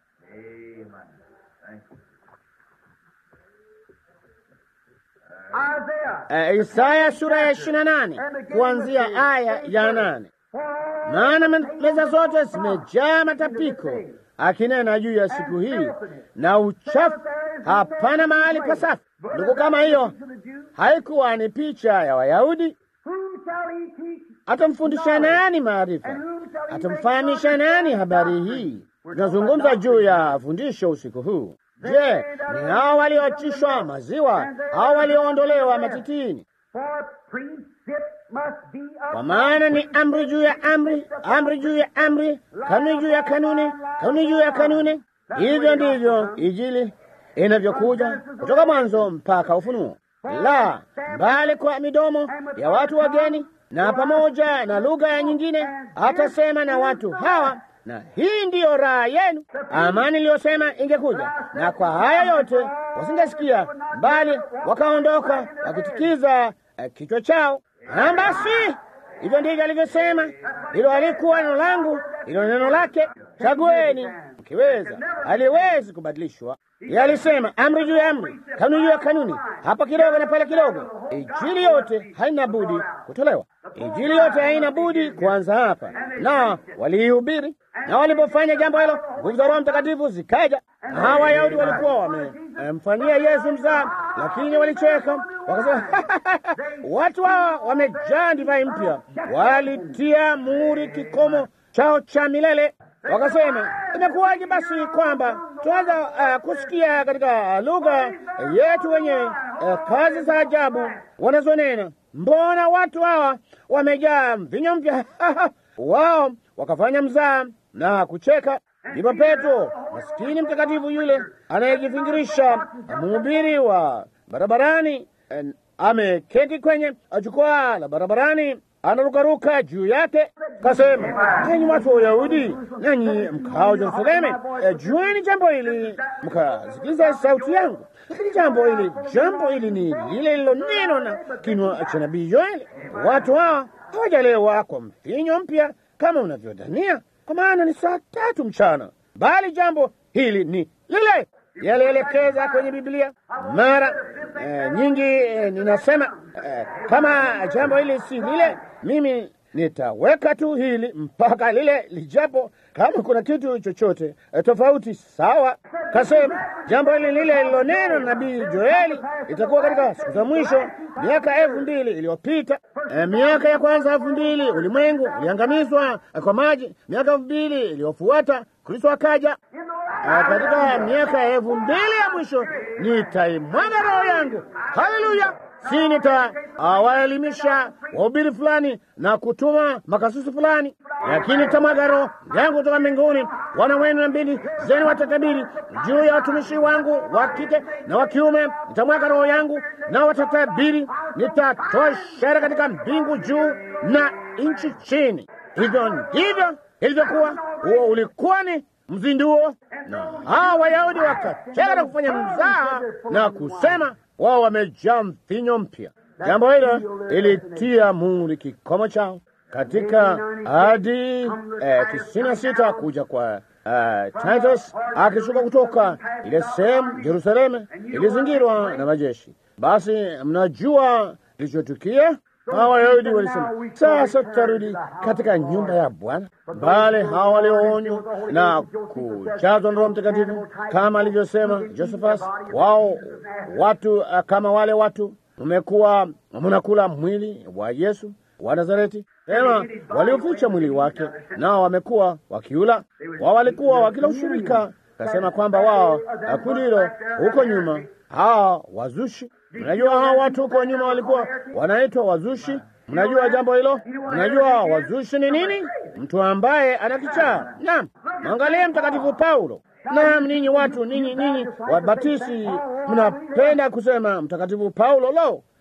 Uh, Isaya sura ya ishirini na nane kuanzia aya ya nane maana meza zote zimejaa matapiko, akinena juu ya siku hii na uchafu, hapana mahali pasafi. Ndugu, kama hiyo haikuwa ni picha ya Wayahudi, atamfundisha nani maarifa? Atamfahamisha nani habari hii? Tunazungumza juu ya fundisho usiku huu. Je, ni hao walioachishwa maziwa au walioondolewa matitini? Kwa maana ni amri juu ya amri, amri juu ya amri, kanuni juu ya kanuni, kanuni juu ya kanuni. Hivyo ndivyo Injili inavyokuja kutoka mwanzo mpaka Ufunuo. La, mbali kwa midomo ya watu wageni na pamoja na lugha ya nyingine, atasema na watu hawa na hii ndiyo raha yenu, amani iliyosema ingekuja. Na kwa haya yote wasingesikia, bali wakaondoka wakitikiza uh, kichwa chao. Na basi hivyo ndivyo alivyosema. Hilo alikuwa neno langu, hilo neno lake. Chagueni mkiweza, haliwezi kubadilishwa. Yeye alisema amri juu ya amri, kanuni juu ya kanuni, hapa kidogo na pale kidogo. Injili yote haina budi kutolewa. Injili yote haina budi kuanza hapa, na waliihubiri na walipofanya jambo hilo, nguvu za Roho Mtakatifu zikaja. Hawa Wayahudi walikuwa wamemfanyia Yesu mzaa, lakini walicheka wakasema, watu hawa wamejaa divai mpya. Walitia muhuri kikomo chao cha milele. Wakasema, imekuwaje basi kwamba tunaweza uh, kusikia katika lugha yetu wenyewe uh, kazi za ajabu wanazonena? Mbona watu hawa wamejaa mvinyo mpya? Wao wakafanya mzaa na kucheka. Ndipo Petro, maskini mtakatifu yule anayejifingirisha, mhubiri wa barabarani, ameketi kwenye jukwaa la barabarani, anarukaruka juu yake, kasema, enyi watu wa Uyahudi, nanyi mkao Yerusalemu, jueni jambo hili, mkasikiliza sauti yangu. Lakini jambo hili, jambo hili ni lile lilo neno na kinywa cha nabii Yoeli. Watu hawa hawajalewa kwa mvinyo mpya kama unavyodhania, kwa maana ni saa tatu mchana, bali jambo hili ni lile yalielekeza kwenye Biblia mara eh, nyingi eh, ninasema eh, kama jambo hili si lile, mimi nitaweka tu hili mpaka lile lijapo. Kama kuna kitu chochote eh, tofauti, sawa. Kasema jambo hili lile liloneno nabii Joeli itakuwa katika siku za mwisho, miaka elfu mbili iliyopita. Eh, miaka ya kwanza elfu mbili ulimwengu uliangamizwa eh, kwa maji. Miaka elfu mbili iliyofuata Kristo akaja. Uh, katika miaka ya elfu mbili ya mwisho nitaimwaga roho yangu. Haleluya! si nitawaelimisha uh, wahubiri fulani na kutuma makasusi fulani, lakini nitamwaga roho yangu kutoka mbinguni. Wana wenu na mbili zenu watatabiri, juu ya watumishi wangu wa kike na wa kiume nitamwaga roho yangu, na watatabiri. Nitatoa ishara katika mbingu juu na nchi chini. Hivyo ndivyo ilivyokuwa. Huo ulikuwa ni mzinduo, na hawa Wayahudi wakacheka na kufanya mzaha na kusema wao wamejaa mvinyo mpya. Jambo hilo ilitia muhuri kikomo chao katika hadi eh, tisini na sita kuja kwa uh, Titus akishuka kutoka ile sehemu. Yerusalemu ilizingirwa na majeshi. Basi mnajua kilichotukia. Hawa Wayahudi walisema sasa tutarudi katika nyumba ya Bwana, bali hawa walioonywa na kujazwa na Roho Mtakatifu kama alivyosema Josephus, wao watu uh, kama wale watu mmekuwa mnakula mwili wa Yesu wa Nazareti, tena walioficha mwili wake, nao wamekuwa wakiula. Wao walikuwa wakila ushirika, kasema kwamba wao kundi hilo huko nyuma, hawa wazushi Mnajua hao watu huko nyuma walikuwa wanaitwa wazushi. Mnajua jambo hilo? Mnajua wazushi ni nini? Mtu ambaye ana kichaa. Naam, mwangalie Mtakatifu Paulo. Naam, ninyi watu ninyi ninyi Wabatisi mnapenda kusema Mtakatifu Paulo. Lo,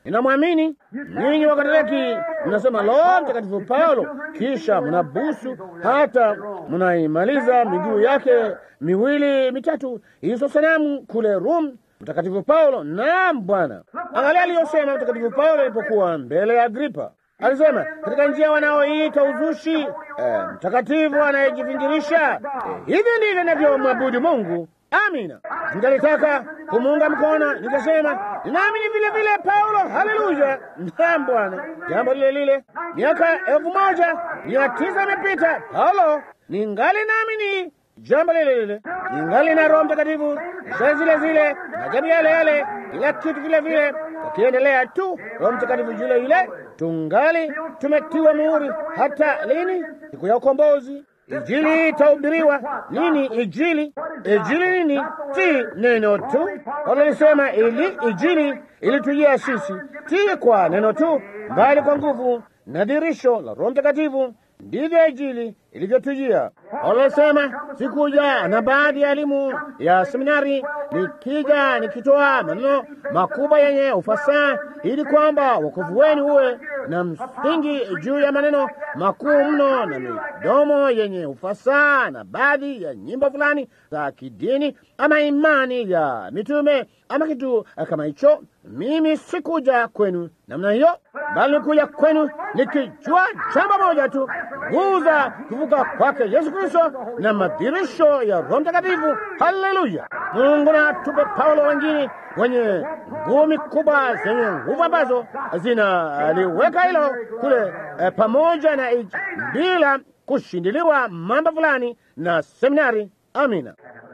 ninamwamini. Ninyi Wakatoliki mnasema lo, Mtakatifu Paulo, kisha mnabusu hata mnaimaliza miguu yake miwili mitatu, hizo sanamu kule Rum. Mtakatifu Paulo, naam Bwana. Angalia aliyosema Mtakatifu Paulo alipokuwa mbele ya Agripa. Alisema katika njia wanaoita uzushi, eh, mtakatifu anayejivingirisha. Eh, hivi ndivyo navyomwabudu Mungu. Amina. Ningalitaka kumuunga mkono, nikasema naamini vile vile Paulo. Haleluya, naam Bwana. Jambo lile lile, miaka elfu moja mia tisa imepita, Paulo ningali naamini jambo lile lile, ningali na Roho Mtakatifu, saa zile zile, majabu yale yale, kila kitu vile vile, akiendelea tu, Roho Mtakatifu yule yule, tungali tumetiwa muhuri. Hata lini? Siku ya ukombozi. Injili itahubiriwa nini? Injili, injili nini? Si neno tu. Walisema ili injili ilitujia sisi, si kwa neno tu, bali kwa nguvu na dirisho la Roho Mtakatifu. Ndivyo injili ilivyotujia. Walisema sikuja na baadhi ya elimu ya seminari, nikija nikitoa maneno makubwa yenye ufasaha, ili kwamba wokovu wenu uwe na msingi juu ya maneno makuu mno na midomo yenye ufasaha na baadhi ya nyimbo fulani za kidini ama imani ya mitume ama kitu kama hicho. Mimi sikuja kwenu namna hiyo, bali nikuja kwenu nikijua jambo moja tu, nguvu za kuvuka kwake Yesu Kristo na madhirisho ya Roho Mtakatifu. Haleluya! Mungu na tupe Paulo wengine wenye ngumi kubwa zenye nguvu ambazo zinaliweka hilo kule eh, pamoja na ij, bila kushindiliwa mambo fulani na seminari. Amina.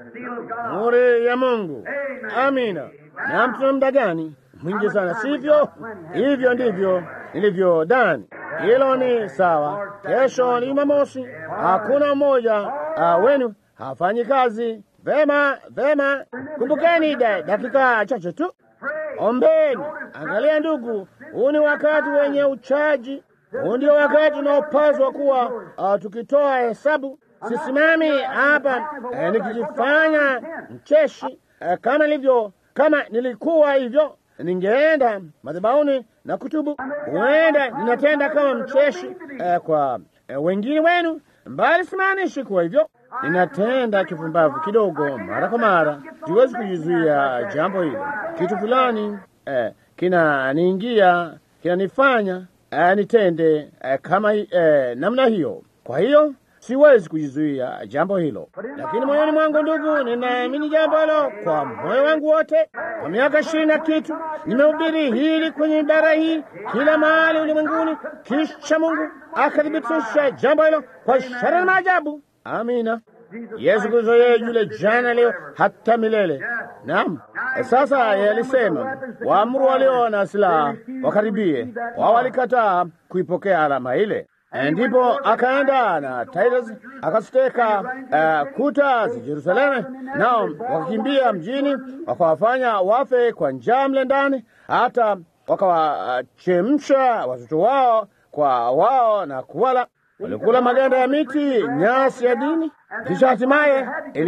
Muri ya Mungu. Amina. Na mtuna muda gani mwingi sana, sivyo? Hivyo ndivyo nilivyodani. Hilo ni sawa. Kesho ni Jumamosi, hakuna mmoja uh, wenu hafanyi kazi. Vema, vema. Kumbukeni da, dakika chache tu, ombeni. Angalia ndugu, huu ni wakati wenye uchaji. Huu ndio wakati unaopaswa kuwa uh, tukitoa hesabu. Sisimami hapa eh, nikijifanya mcheshi eh, kama nilivyo kama nilikuwa hivyo ningeenda madhabahuni na kutubu. Huenda ninatenda kama mcheshi eh, kwa eh, wengine wenu, mbali simaanishi kuwa hivyo. Ninatenda kifumbavu kidogo mara kwa mara, siwezi kujizuia jambo hilo. Kitu fulani eh, kinaniingia kinanifanya eh, nitende eh, kama eh, namna hiyo. Kwa hiyo siwezi kujizuia jambo hilo, lakini moyoni mwangu, ndugu, ninaamini jambo hilo kwa moyo wangu wote. Kwa miaka ishirini na kitu nimehubiri hili kwenye ibara hii kila mahali ulimwenguni, kisha Mungu akathibitisha jambo hilo kwa ishara na maajabu. Amina. Yesu Kristo yeye yule jana, leo, hata milele. Naam. Sasa yalisema waamuru walio na silaha wakaribie, wao walikataa kuipokea alama ile. Ndipo akaenda na Titus akaziteka uh, kuta za Yerusalemu, nao wakakimbia mjini, wakawafanya wafe kwa njaa mle ndani, hata wakawachemsha uh, watoto wao kwa wao na kuwala. Walikula maganda ya miti, nyasi ya dini. Kisha hatimaye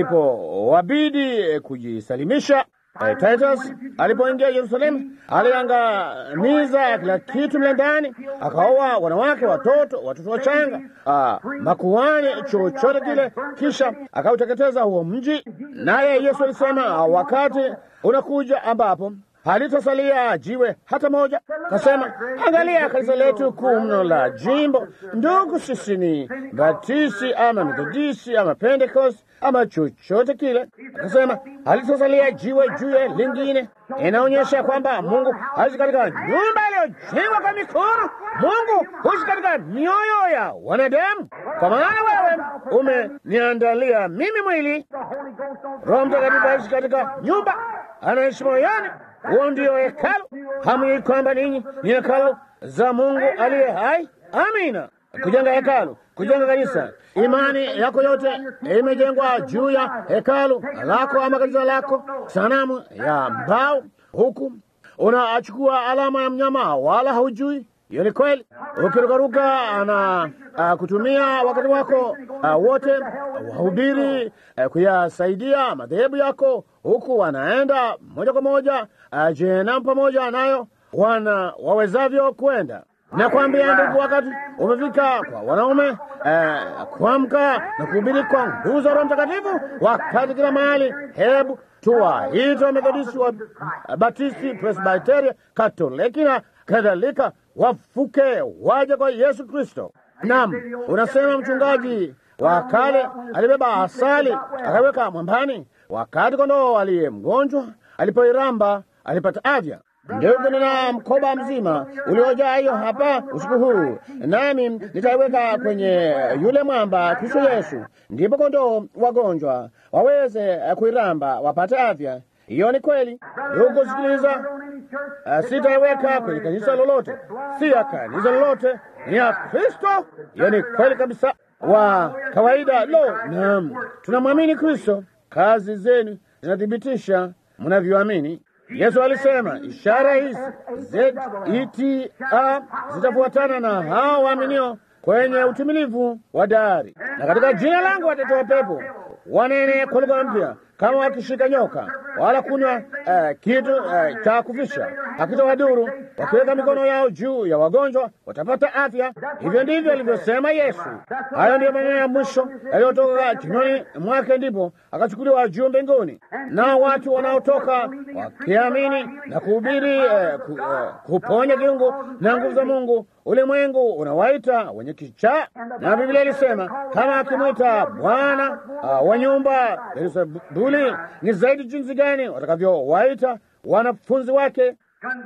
ilipowabidi kujisalimisha Eh, Titus alipoingia Yerusalemu aliangamiza kila kitu mle ndani, akaoa wanawake, watoto, watoto wachanga, ah, makuhani, chochote kile, kisha akauteketeza huo mji. Naye Yesu alisema wakati unakuja ambapo halitasalia jiwe hata moja. Kasema, angalia kanisa letu kuu mno la jimbo. Ndugu, sisi ni Batisi ama Methodisi ama Pentecost ama chochote kile. Akasema halitasalia jiwe juu ya lingine. Inaonyesha kwamba Mungu haishi katika nyumba iliyojengwa kwa mikono. Mungu huishi katika mioyo ya wanadamu, kwa maana wewe umeniandalia mimi mwili. Roho Mtakatifu haishi katika nyumba, anaishi moyoni. Huo ndio hekalu. Hamjui kwamba ninyi ni hekalu za Mungu aliye hai? Amina. Kujenga hekalu, kujenga kanisa, imani yako yote imejengwa juu ya hekalu lako ama kanisa lako, sanamu ya mbao, huku unachukua alama ya mnyama, wala haujui hiyo ni kweli. Ukirukaruka na uh, kutumia wakati wako uh, wote wahubiri uh, kuyasaidia madhehebu yako, huku wanaenda moja kwa moja uh, jehanamu pamoja nayo, wana wawezavyo kwenda. Nakwambia ndugu, wakati umefika kwa wanaume eh, kuamka na kuhubiri kwa nguvu za Roho Mtakatifu, wakati kila mahali. Hebu tuwaite Wamethodisti, wa Batisti, Presbiteria, Katoliki na kadhalika, wafuke waje kwa Yesu Kristo. Naam, unasema mchungaji wa kale alibeba asali akaweka mwambani, wakati kondoo aliye mgonjwa alipoiramba alipata afya. Ndugu, nina mkoba mzima uliojaa hiyo hapa usiku huu, nami nitaiweka kwenye yule mwamba, Kristo Yesu, ndipo kondoo wagonjwa waweze kuiramba wapate afya. Hiyo ni kweli. Ndugu, sikiliza, uh, sitaiweka kwenye kanisa lolote, si ya kanisa lolote, ni ya Kristo. Hiyo ni kweli kabisa. Wa kawaida, lo, naam, tunamwamini Kristo. Kazi zenu zinathibitisha mnavyoamini. Yesu alisema ishara hizi zeta zitafuatana na hao waaminio kwenye utimilivu wa dari, na katika jina langu watatoa pepo, wanene kwa lugha mpya, kama wakishika nyoka, wala kunywa uh, kitu uh, cha kufisha hakitawadhuru, wakiweka mikono yao juu ya wagonjwa watapata afya. Hivyo ndivyo alivyosema Yesu. Hayo ndiyo maneno ya mwisho yaliyotoka kinywani mwake, ndipo akachukuliwa juu mbinguni. Nao watu wanaotoka wakiamini na kuhubiri uh, ku, uh, kuponya kiungu na nguvu za Mungu, ulimwengu unawaita wenye kichaa, na Biblia ilisema kama akimwita Bwana uh, wa nyumba Beelzebuli, ni zaidi jinsi gani watakavyowaita wanafunzi wake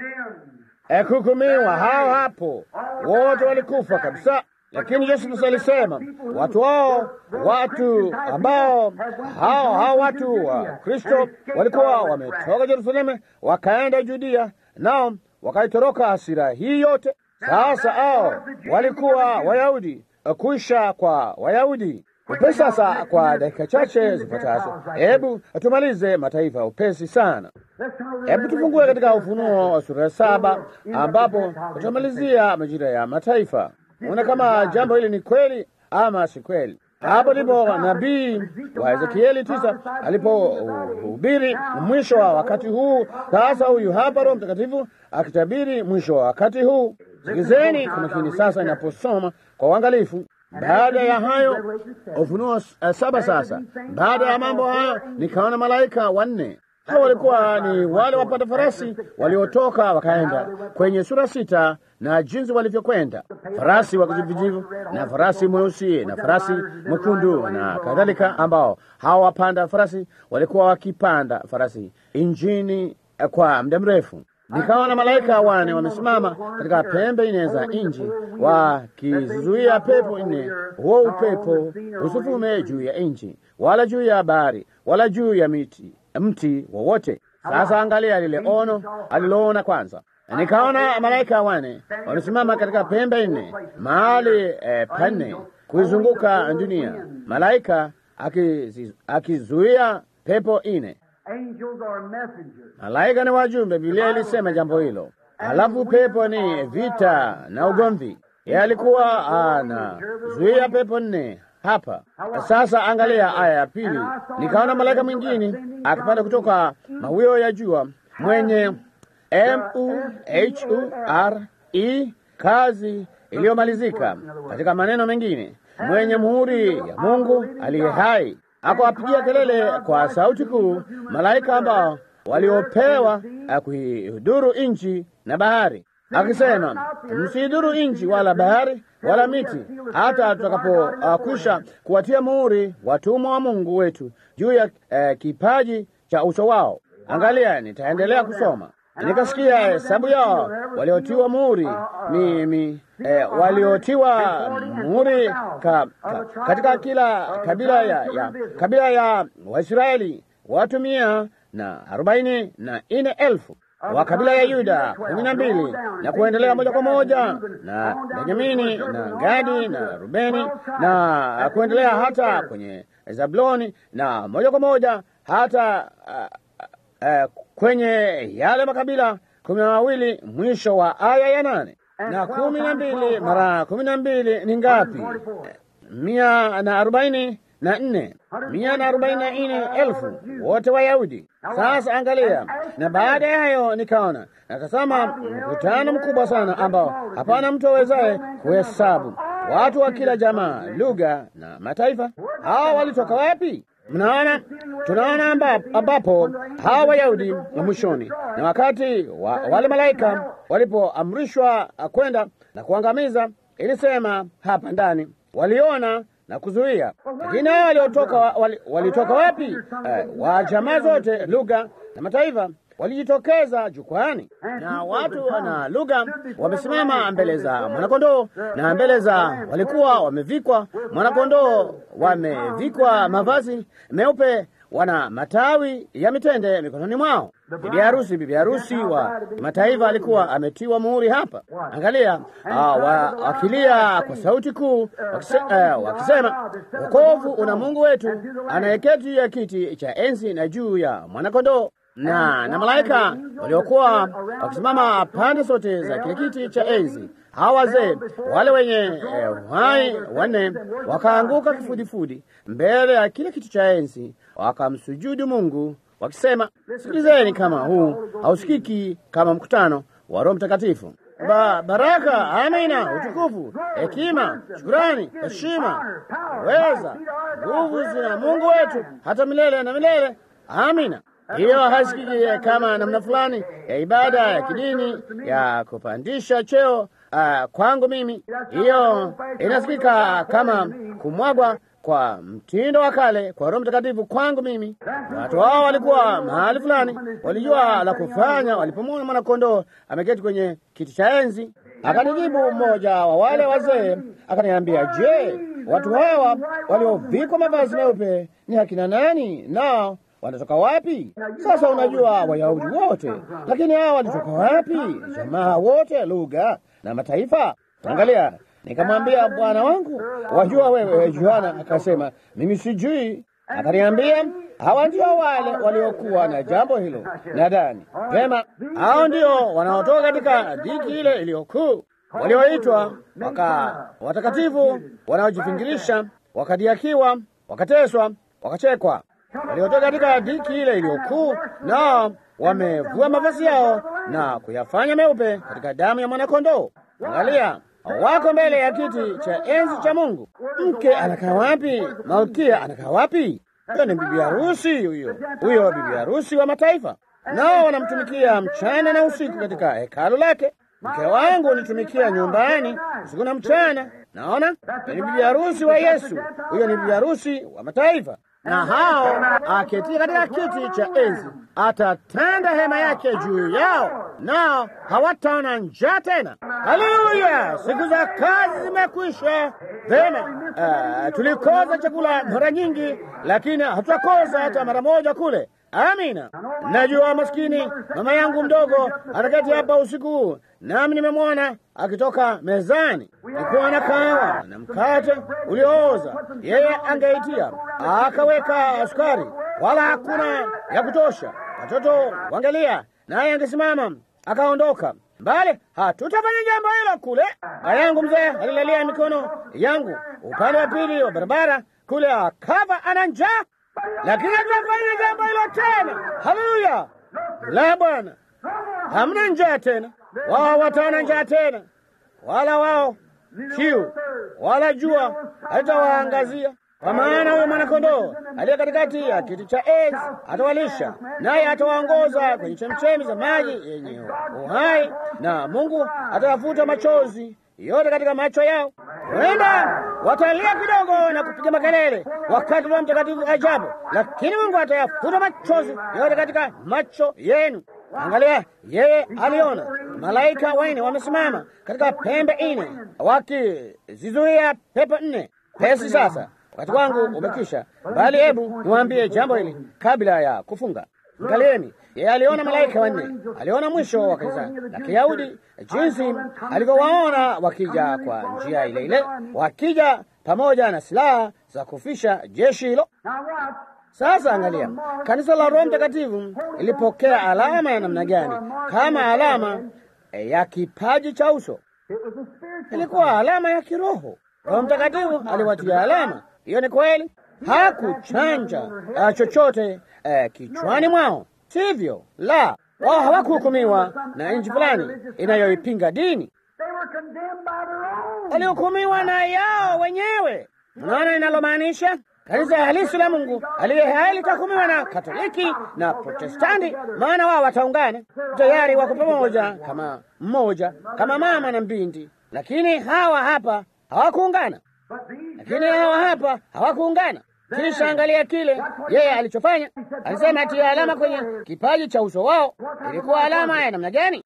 kuhukumiwa. Hao hapo wote walikufa kabisa, lakini Yesu Kristo alisema watu hao, watu ambao hao hao watu wa Kristo walikuwa wametoka Yerusalemu wakaenda Judea, nao wakaitoroka hasira hii yote. Sasa hao walikuwa Wayahudi, kuisha kwa Wayahudi upesi. Sasa kwa dakika chache zipatazo, hebu tumalize mataifa upesi sana. Hebu tufungue katika Ufunuo wa sura ya saba ambapo tutamalizia majira ya mataifa. Unaona kama jambo hili ni kweli ama si kweli. Hapo ndipo nabii wa Ezekieli tisa alipohubiri mwisho wa wakati huu. Sasa huyu hapa Roho Mtakatifu akitabiri mwisho wa wakati huu. Sikizeni kwa makini sasa inaposoma kwa uangalifu. Baada ya hayo, Ufunuo uh, saba. Sasa baada ya mambo hayo, nikaona malaika wanne. Hao walikuwa ni wale wapanda farasi waliotoka wakaenda kwenye sura sita, na jinsi walivyokwenda, farasi wa kijivujivu na farasi mweusi na farasi mwekundu na kadhalika, ambao hawa wapanda farasi walikuwa wakipanda farasi injini kwa muda mrefu. Nikaona malaika wane wamesimama katika pembe nne za nchi wakizuia pepo nne, huo upepo usifume juu ya nchi wala juu ya bahari wala juu ya miti mti wowote. Sasa angalia lile ono aliloona kwanza. Nikaona malaika wane wamesimama katika pembe nne mahali eh, panne kuizunguka dunia, malaika akizuia pepo nne. Malaika ni wajumbe, Biblia ilisema jambo hilo. Alafu pepo ni vita na ugomvi. Yeye alikuwa anazuia pepo nne hapa. Sasa angalia aya ya pili. Nikaona malaika mwingine akipanda kutoka mawio ya jua, mwenye M U H U R E, kazi iliyomalizika. Katika maneno mengine, mwenye muhuri ya Mungu aliye hai akawapigia kelele kwa sauti kuu malaika ambao waliopewa kuihuduru nchi na bahari, akisema, msiidhuru nchi wala bahari wala miti, hata tutakapokwisha uh, kuwatia muhuri watumwa wa Mungu wetu juu ya uh, kipaji cha uso wao. Angalia, nitaendelea kusoma. Nikasikia hesabu yao waliotiwa muhuri mimi eh, waliotiwa muhuri ka, ka, katika kila kabila ya, ya kabila ya Waisraeli watu mia na arobaini na nne elfu wa kabila ya Yuda kumi na mbili na kuendelea moja kwa moja na Benyamini na Gadi na Rubeni na kuendelea hata kwenye Zabuloni na moja kwa moja hata uh, uh, kwenye yale makabila kumi na mawili mwisho wa aya ya nane. Na kumi na mbili mara kumi na mbili ni ngapi? Mia na arobaini na nne mia na arobaini na nne elfu wote Wayahudi. Sasa angalia, na baada ya hayo nikaona natazama mkutano mkubwa sana ambao hapana mtu awezaye kuhesabu, watu wa kila jamaa, lugha na mataifa. Hawa walitoka wapi? Mnaona, tunaona amba, ambapo hawa Wayahudi wa mwishoni na wakati wa, wale malaika walipoamrishwa kwenda na kuangamiza, ilisema hapa ndani waliona na kuzuia. Lakini hao waliotoka wali, walitoka wapi? Eh, wa jamaa zote, lugha na mataifa walijitokeza jukwani, na watu na lugha wamesimama mbele za mwanakondoo, na mbele za walikuwa wamevikwa mwanakondoo, wamevikwa mavazi meupe, wana matawi ya mitende mikononi mwao. Bibi harusi, bibi harusi wa mataifa alikuwa ametiwa muhuri hapa. Angalia, uh, wakilia kwa sauti kuu wakise, uh, wakisema wokovu una Mungu wetu anayeketi juu ya kiti cha enzi na juu ya mwanakondoo na na malaika waliokuwa wakisimama pande zote za kile kiti cha enzi. Hawa wazee wale wenye uhai eh, wanne wakaanguka kifudifudi mbele ya kile kiti cha enzi, wakamsujudu Mungu wakisema, sikilizeni, kama huu hausikiki kama mkutano wa Roho Mtakatifu. Ba, baraka, amina, utukufu, hekima, shukurani, heshima, weza, nguvu zina Mungu wetu hata milele na milele. Amina. Hiyo hasikiki kama namna fulani ya ibada ya kidini ya kupandisha cheo uh, kwangu mimi. Hiyo inasikika kama kumwagwa kwa mtindo wa kale kwa Roho Mtakatifu kwangu mimi. Watu hao walikuwa mahali fulani, walijua la kufanya walipomwona mwanakondoo ameketi kwenye kiti cha enzi. Akanijibu mmoja wa wale wazee akaniambia, je, watu hawa waliovikwa mavazi meupe ni akina nani? nao wanatoka wapi? Sasa unajua Wayahudi wote, lakini hawa walitoka wapi? Jamaa wote, lugha na mataifa. Angalia, nikamwambia bwana wangu, wajua wewe Yohana? Akasema mimi sijui. Akaniambia hawa ndio wale waliokuwa na jambo hilo. Nadhani vema, hao ndio wanaotoka katika dhiki ile iliyokuu, walioitwa waka watakatifu, wanaojifingirisha, wakadiakiwa, wakateswa, wakachekwa waliotoka katika dhiki ile iliyokuu, nao wamevua mavazi yao na kuyafanya meupe katika damu ya mwanakondoo. Angalia, wako mbele ya kiti cha enzi cha Mungu. Mke anakaa wapi? Malkia anakaa wapi? Huyo ni bibi harusi, huyo huyo bibi harusi wa mataifa, nao wanamtumikia mchana na usiku katika hekalu lake. Mke wangu nitumikia nyumbani usiku na mchana. Naona ni bibi harusi wa Yesu, huyo ni bibi harusi wa mataifa na hao aketia katika kiti cha enzi atatanda hema yake juu yao, nao hawataona njaa tena. Haleluya! Siku za kazi zimekwisha. Vema, uh, tulikoza chakula mara nyingi, lakini hatutakoza hata mara moja kule. Amina. Najua maskini mama yangu mdogo ataketi hapa usiku huu, nami nimemwona akitoka mezani, nikuwa na kahawa na mkate uliooza. Yeye angeitia akaweka sukari, wala hakuna ya kutosha. Watoto wangelia, naye angesimama akaondoka mbali. Hatutafanya jambo hilo kule. Baba yangu mzee alilalia mikono yangu upande wa pili wa barabara kule, akava ana njaa lakini hatutafanya jambo hilo tena. Haleluya! La, Bwana, hamna njaa tena, wao wataona njaa tena, wala wao kiu, wala jua halitawaangazia, kwa maana huyo mwanakondoo aliye katikati ya kiti cha enzi atawalisha, naye atawaongoza kwenye chemchemi za maji yenye uhai, na Mungu atawafuta machozi yote katika macho yao. Huenda watalia kidogo na kupiga makelele wakati Roho Mtakatifu ajabu, lakini Mungu atayafuta machozi yote katika macho yenu. Angalia, yeye aliona malaika wanne wamesimama katika pembe nne wakizizuia pepo nne. Pesi sasa, wakati wangu umekwisha, bali hebu niwaambie jambo hili kabla ya kufunga. Angalieni, yeye aliona malaika wanne, aliona mwisho wa kanisa la Kiyahudi, jinsi alivyowaona wakija kwa njia ile ile, wakija pamoja na silaha za kufisha jeshi hilo. Sasa angalia, kanisa la Roho Mtakatifu ilipokea alama ya namna gani? Kama alama ya kipaji cha uso, ilikuwa alama ya kiroho. Roho Mtakatifu aliwatia alama. Hiyo ni kweli. hakuchanja uh, chochote uh, kichwani mwao, sivyo? La, wao hawakuhukumiwa na nchi fulani inayoipinga dini, walihukumiwa na yao wenyewe. Unaona inalomaanisha? Kanisa halisi la Mungu aliye hai litahukumiwa na Katoliki na Protestanti, maana wao wataungana tayari, wako pamoja kama mmoja, kama mama na mbindi. Lakini hawa hapa hawakuungana, lakini hawa hapa hawakuungana. Kisha angalia kile yeye alichofanya. Alisema atia alama kwenye kipaji cha uso wao. Ilikuwa alama ya namna gani?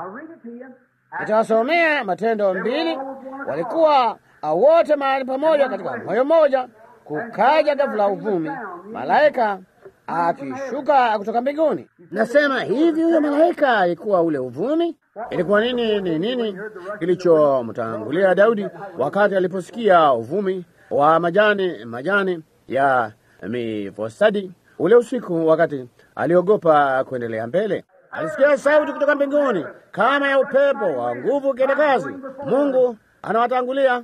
Nitawasomea Matendo mbili. Walikuwa wote mahali pamoja katika moyo mmoja. Kukaja ghafula uvumi, malaika akishuka kutoka mbinguni. Nasema hivi, huyo malaika alikuwa ule uvumi. Ilikuwa nini? Ni nini kilichomtangulia Daudi wakati aliposikia uvumi wa majani majani ya mifosadi ule usiku, wakati aliogopa kuendelea mbele? Alisikia sauti kutoka mbinguni kama ya upepo wa nguvu ukienda kazi. Mungu anawatangulia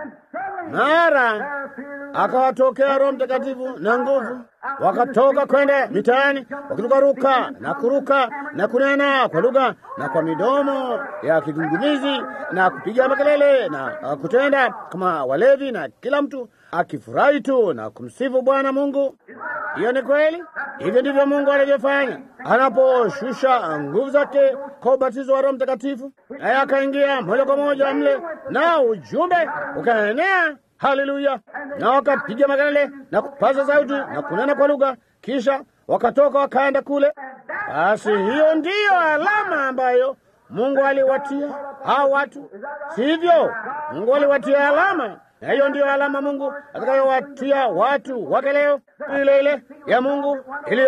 mara akawatokea Roho Mtakatifu na nguvu, wakatoka kwenda mitaani wakirukaruka na kuruka na kunena kwa lugha na kwa midomo ya kigungumizi na kupiga makelele na kutenda kama walevi, na kila mtu akifurahi tu na kumsifu Bwana Mungu. Hiyo ni kweli. Hivyo ndivyo Mungu anavyofanya anaposhusha nguvu zake kwa ubatizo wa Roho Mtakatifu, naye akaingia moja kwa moja mle na ujumbe ukaenea. Haleluya! Na wakapiga makelele na kupaza sauti na kunena kwa lugha, kisha wakatoka wakaenda kule. Basi hiyo ndiyo alama ambayo Mungu aliwatia hao watu, sivyo? Mungu aliwatia alama, na hiyo ndiyo alama Mungu atakayowatia watu wake leo, ile ile ya Mungu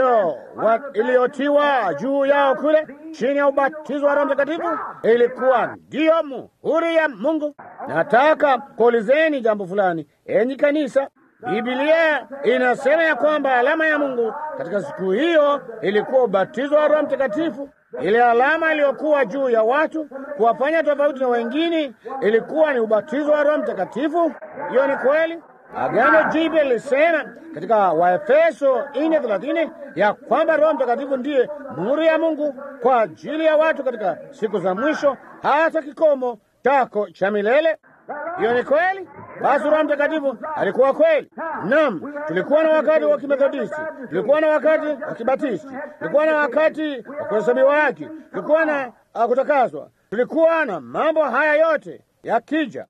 iliyotiwa juu yao kule chini ya ubatizo wa Roho Mtakatifu, ilikuwa ndiyo muhuri ya Mungu. Nataka kuulizeni jambo fulani, enyi kanisa. Biblia inasema ya kwamba alama ya Mungu katika siku hiyo ilikuwa ubatizo wa Roho Mtakatifu. Ile alama iliyokuwa juu ya watu kuwafanya tofauti na wengine ilikuwa ni ubatizo wa Roho Mtakatifu. Hiyo ni kweli. Agano Jipya lilisema katika Waefeso nne thelathini ya kwamba Roho Mtakatifu ndiye muhuri ya Mungu kwa ajili ya watu katika siku za mwisho, hata kikomo chako cha milele. Hiyo ni kweli. Basi Roho Mtakatifu alikuwa kweli. Naam, tulikuwa na wakati wa Kimethodisti, tulikuwa na wakati wa Kibatisti, tulikuwa na wakati wa kuhesabiwa haki, tulikuwa na uh, kutakaswa, tulikuwa na mambo haya yote yakija.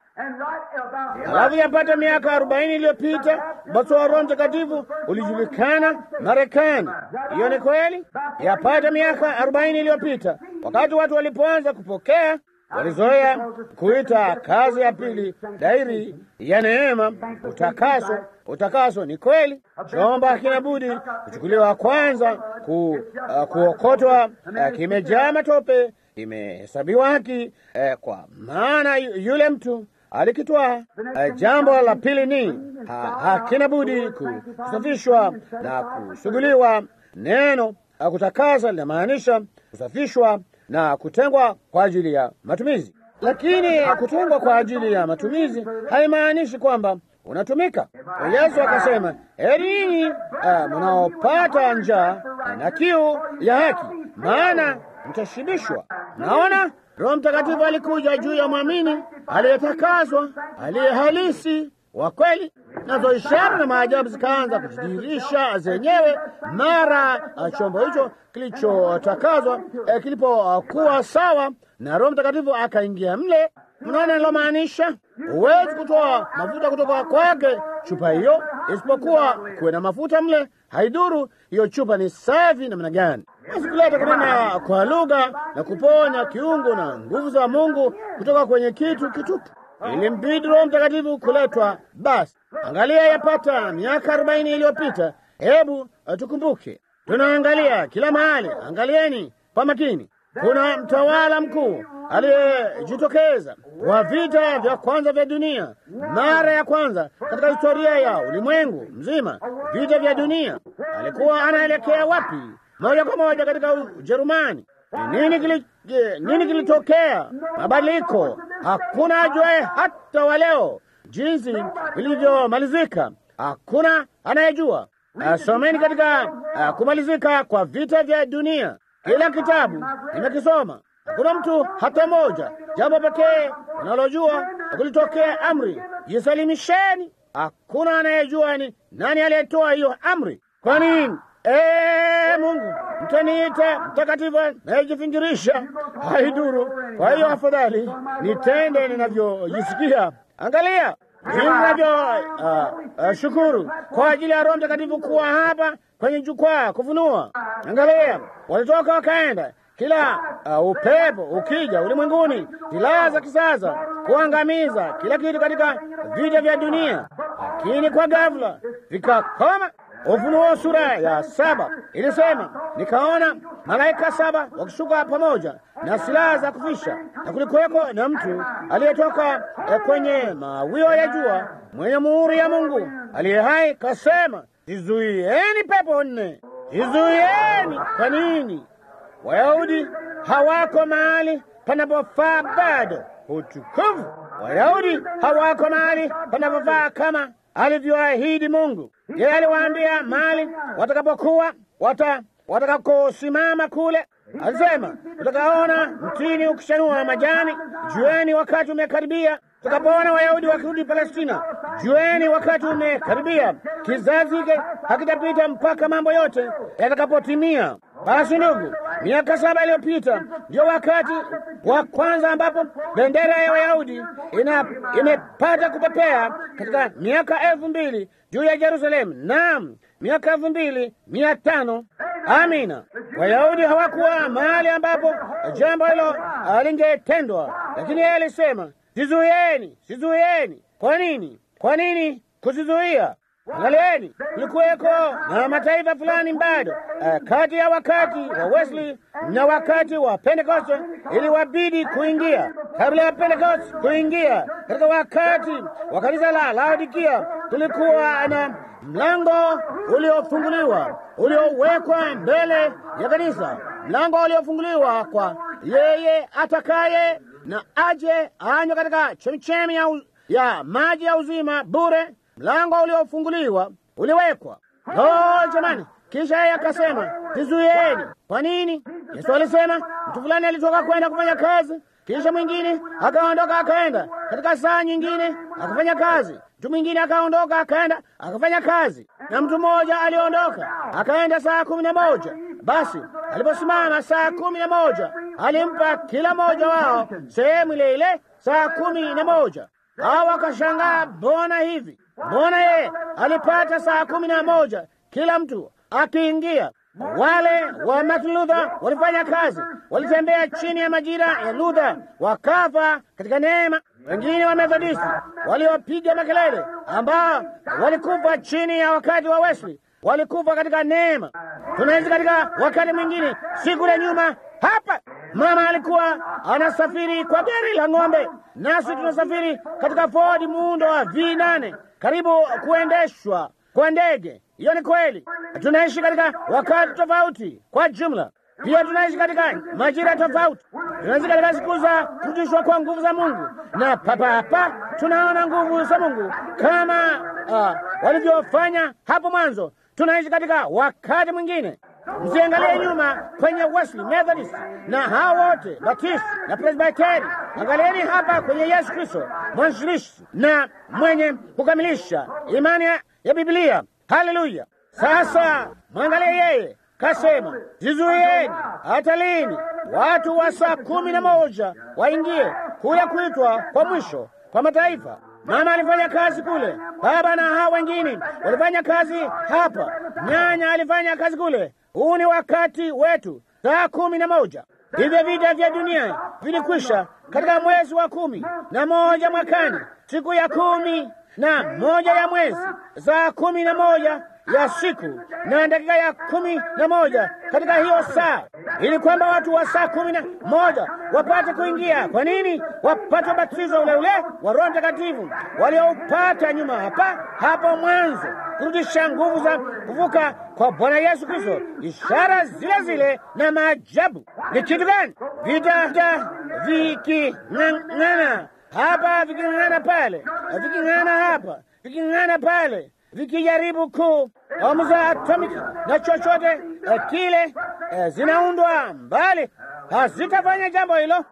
Halafu yapata miaka arobaini iliyopita ubatizo wa Roho Mtakatifu ulijulikana Marekani. Hiyo ni kweli. Yapata miaka arobaini iliyopita wakati watu walipoanza kupokea walizoea kuita kazi ya pili dairi ya neema utakaso. Utakaso ni kweli, chomba hakina budi kuchukuliwa kwanza, ku, uh, kuokotwa, uh, kimejaa matope, kimehesabiwa haki, uh, kwa maana yule mtu alikitwaa. Uh, jambo la pili ni ha, hakina budi kusafishwa na kusuguliwa. Neno uh, kutakasa linamaanisha kusafishwa na kutengwa kwa ajili ya matumizi. Lakini kutengwa kwa ajili ya matumizi haimaanishi kwamba unatumika. Yesu akasema, heri ninyi uh, mnaopata njaa na kiu ya haki, maana mtashibishwa. Naona Roho Mtakatifu alikuja juu ya mwamini aliyetakaswa, aliye halisi wa kweli, nazo ishara na maajabu zikaanza kujidhihirisha zenyewe mara chombo hicho kilichotakazwa eh, kilipokuwa sawa na Roho Mtakatifu akaingia mle. Mnaona nilomaanisha? Huwezi kutoa mafuta kutoka kwake chupa hiyo, isipokuwa kuwe na mafuta mle. Haidhuru hiyo chupa ni safi namna gani. Basi kuleta kunena kwa lugha na kuponya kiungo na nguvu za Mungu kutoka kwenye kitu kitupu ilimbidi Roho Mtakatifu kuletwa. Basi angalia, yapata miaka arobaini iliyopita. Hebu tukumbuke, tunaangalia kila mahali. Angalieni kwa makini, kuna mtawala mkuu aliyejitokeza wa vita vya kwanza vya dunia, mara ya kwanza katika historia ya ulimwengu mzima. Vita vya dunia, alikuwa anaelekea wapi? Moja kwa moja katika Ujerumani. Nini kili, nini kilitokea? Mabadiliko. Hakuna ajuaye hata wa leo jinsi vilivyomalizika. hakuna anayejua. Uh, someni katika uh, kumalizika kwa vita vya dunia, kila kitabu nimekisoma. Hakuna mtu hata moja, jambo pekee unalojua kulitokea amri, jisalimisheni. Hakuna anayejua ni nani aliyetoa hiyo amri. Kwa nini? Ee Mungu, mtaniita mtakatifu nayejifingirisha, haiduru. Kwa hiyo afadhali nitende ninavyojisikia. Angalia jinsi ninavyo uh, uh, shukuru kwa ajili ya Roho Mtakatifu kuwa hapa kwenye jukwaa kufunua. Angalia, walitoka wakaenda kila uh, upepo ukija ulimwenguni, silaha za kisasa kuangamiza kila kitu katika vita vya dunia, lakini kwa ghafla vikakoma. Ufunuo sura ya saba ilisema, nikaona malaika saba wakishuka pamoja na silaha za kufisha, na kulikuweko na mtu aliyetoka eh, kwenye mawio ya jua mwenye muhuri ya Mungu aliye hai, kasema, zizuieni pepo nne, zizuieni. Kwa nini? Wayahudi hawako mahali panapofaa bado. Utukufu! Wayahudi hawako mahali panapofaa kama alivyoahidi Mungu. Yeye aliwaambia mahali watakapokuwa wata watakakosimama kule, alisema tutakaona mtini ukishanua majani, jueni wakati umekaribia. Tutakapoona Wayahudi wakirudi Palestina, jueni wakati umekaribia. Kizazi hiki hakitapita mpaka mambo yote yatakapotimia. Basi ndugu, miaka saba iliyopita ndio wakati wa kwanza ambapo bendera ya Wayahudi ina imepata kupepea katika miaka elfu mbili juu ya Yerusalemu. Naam, miaka elfu mbili mia tano. Amina. Wayahudi hawakuwa mahali ambapo jambo hilo lingetendwa, lakini yeye alisema sizuieni, sizuieni. Kwa nini? Kwa nini kuzizuia? Angalieni, kulikuweko na mataifa fulani bado uh, kati ya wakati wa Wesley na wakati wa Pentekoste iliwabidi kuingia. Kabla ya Pentekoste kuingia katika wakati wa kanisa la Laodikia, kulikuwa na mlango uliofunguliwa uliowekwa mbele ya kanisa, mlango uliofunguliwa kwa yeye atakaye na aje anywe katika chemichemi ya, ya maji ya uzima bure. Mlango uliofunguliwa uliwekwa. Oh, jamani! Kisha yeye akasema zizuieni. Kwa nini? Yesu alisema mtu fulani alitoka kwenda kufanya kazi, kisha mwingine akaondoka akaenda katika saa nyingine akafanya kazi, mtu mwingine akaondoka akaenda akafanya kazi, na mtu mmoja aliondoka akaenda saa kumi na moja. Basi aliposimama saa kumi na moja alimpa kila mmoja wao sehemu ile ile saa kumi na moja. Hao wakashangaa, mbona hivi? Mbona yeye alipata saa kumi na moja kila mtu akiingia? Wale wa Martin Luther walifanya kazi, walitembea chini ya majira ya Luther, wakafa katika neema. Wengine wa Methodisti waliopiga makelele, ambao walikufa chini ya wakati wa Wesley, walikufa katika neema. Tunaishi katika wakati mwingine, si kule nyuma hapa mama alikuwa anasafiri kwa gari la ng'ombe, nasi tunasafiri katika Ford muundo wa V8 karibu kuendeshwa kwa ndege. Hiyo ni kweli. Tunaishi katika wakati tofauti kwa jumla. Pia tunaishi katika majira tofauti. Tunaishi katika siku za kurudishwa kwa nguvu za Mungu, na papa hapa tunaona nguvu za Mungu kama uh, walivyofanya hapo mwanzo. Tunaishi katika wakati mwingine. Msiangalie nyuma kwenye Wesley, Methodist na hao wote Baptist na Presbyteri. Angalieni hapa kwenye Yesu Kristo, mwanzilishi na mwenye kukamilisha imani ya Biblia. Haleluya! Sasa mwangalie yeye, kasema zizuieni. Hata lini? Watu wa saa kumi na moja waingie kule kuitwa kwa mwisho kwa mataifa. Mama alifanya kazi kule, baba na hao wengine walifanya kazi hapa, nyanya alifanya kazi kule. Huu ni wakati wetu, saa kumi na moja. Hivyo vita vya dunia vilikwisha katika mwezi wa kumi na moja mwakani, siku ya kumi na moja ya mwezi, saa kumi na moja ya siku na dakika ya kumi na moja katika hiyo saa, ili kwamba watu wa saa kumi na moja wapate kuingia. Kwa nini? Wapate ubatizo ule ule wa Roho Mtakatifu walioupata nyuma hapa hapo mwanzo, kurudisha nguvu za kuvuka kwa Bwana Yesu Kristo, ishara zile zile na maajabu. Ni kitu gani? Vita vita viking'ang'ana hapa, viking'ang'ana pale, viking'ang'ana hapa, viking'ang'ana pale vikijaribu ku bomu za atomiki na chochote eh, kile eh, zinaundwa mbali, hazitafanya jambo hilo,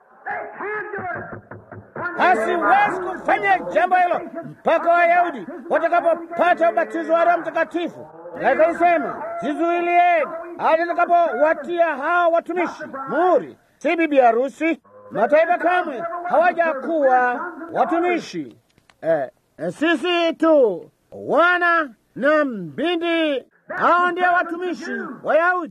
haziwezi kufanya jambo hilo mpaka Wayahudi watakapopata ubatizo wa Roho Mtakatifu. Akaisema, zizuilieni hadi nitakapowatia hao watumishi muhuri, si bibi harusi. Mataifa kamwe hawajakuwa watumishi eh, sisi tu wana na mbindi, hao ndio watumishi Wayahudi.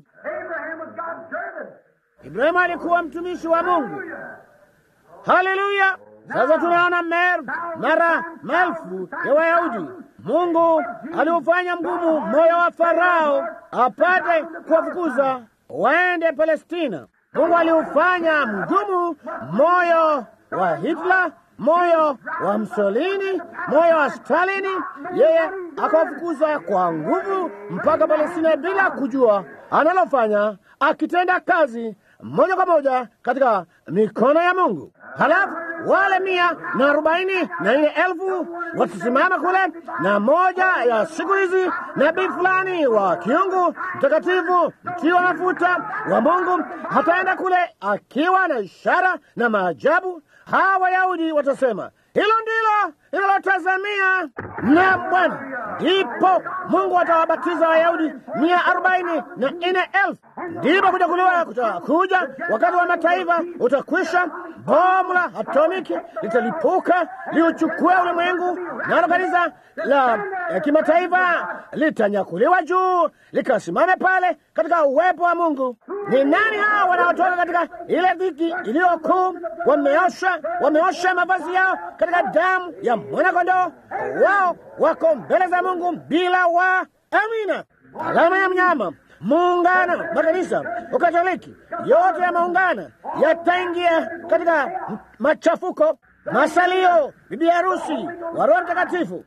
Ibrahimu alikuwa mtumishi wa Mungu. Haleluya! Sasa tunaona mer mara maelfu ya Wayahudi. Mungu aliufanya mgumu moyo wa Farao apate kuwafukuza waende Palestina. Mungu aliufanya mgumu moyo wa Hitler, moyo wa Mussolini, moyo wa Stalini. Yeye akawafukuza kwa nguvu mpaka Palestina bila kujua analofanya, akitenda kazi moja kwa moja katika mikono ya Mungu. Halafu wale mia na arobaini na nne elfu watasimama kule, na moja ya siku hizi nabii fulani wa kiungu mtakatifu mtiwa mafuta wa Mungu hataenda kule akiwa na ishara na maajabu. Hawa Wayahudi watasema hilo ndilo linalotazamia na Bwana. Ndipo Mungu atawabatiza Wayahudi mia arobaini na nne elfu. Ndipo kunyakuliwa kutakuja, wakati wa mataifa utakwisha, bomu la atomiki litalipuka liuchukue ulimwengu, nalo kanisa la eh, kimataifa litanyakuliwa juu likasimame pale katika uwepo wa Mungu. Ni nani hao wanaotoka katika ile dhiki iliyokuu? Wameosha, wameosha mavazi yao katika damu ya mwanakondoo. Wao wako mbele za Mungu bila wa amina, alama ya mnyama muungano makanisa Ukatoliki yote yameungana, yataingia katika machafuko, masalio, bibi harusi wa Roho Mtakatifu.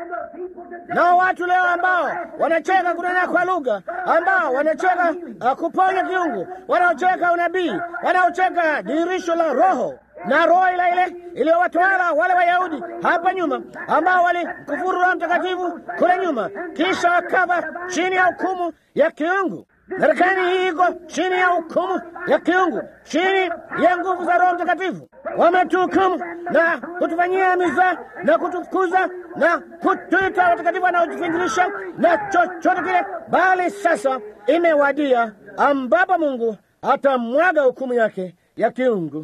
Nao watu leo ambao wanacheka kunena kwa lugha, ambao wanacheka uh, kuponya kiungu, wanaocheka unabii, wanaocheka dirisho la Roho na roho ile ile iliyowatawala wale Wayahudi hapa nyuma, ambao walikufuru Roho Mtakatifu kule nyuma, kisha wakafa chini ya hukumu ya kiungu. Marekani hii iko chini ya hukumu ya kiungu, chini ya nguvu za Roho Mtakatifu. Wametuhukumu na kutufanyia miza na kutukuza na kutuita watakatifu wanaojifingirisha na chochote kile, bali sasa imewadia ambapo Mungu atamwaga hukumu yake ya kiungu.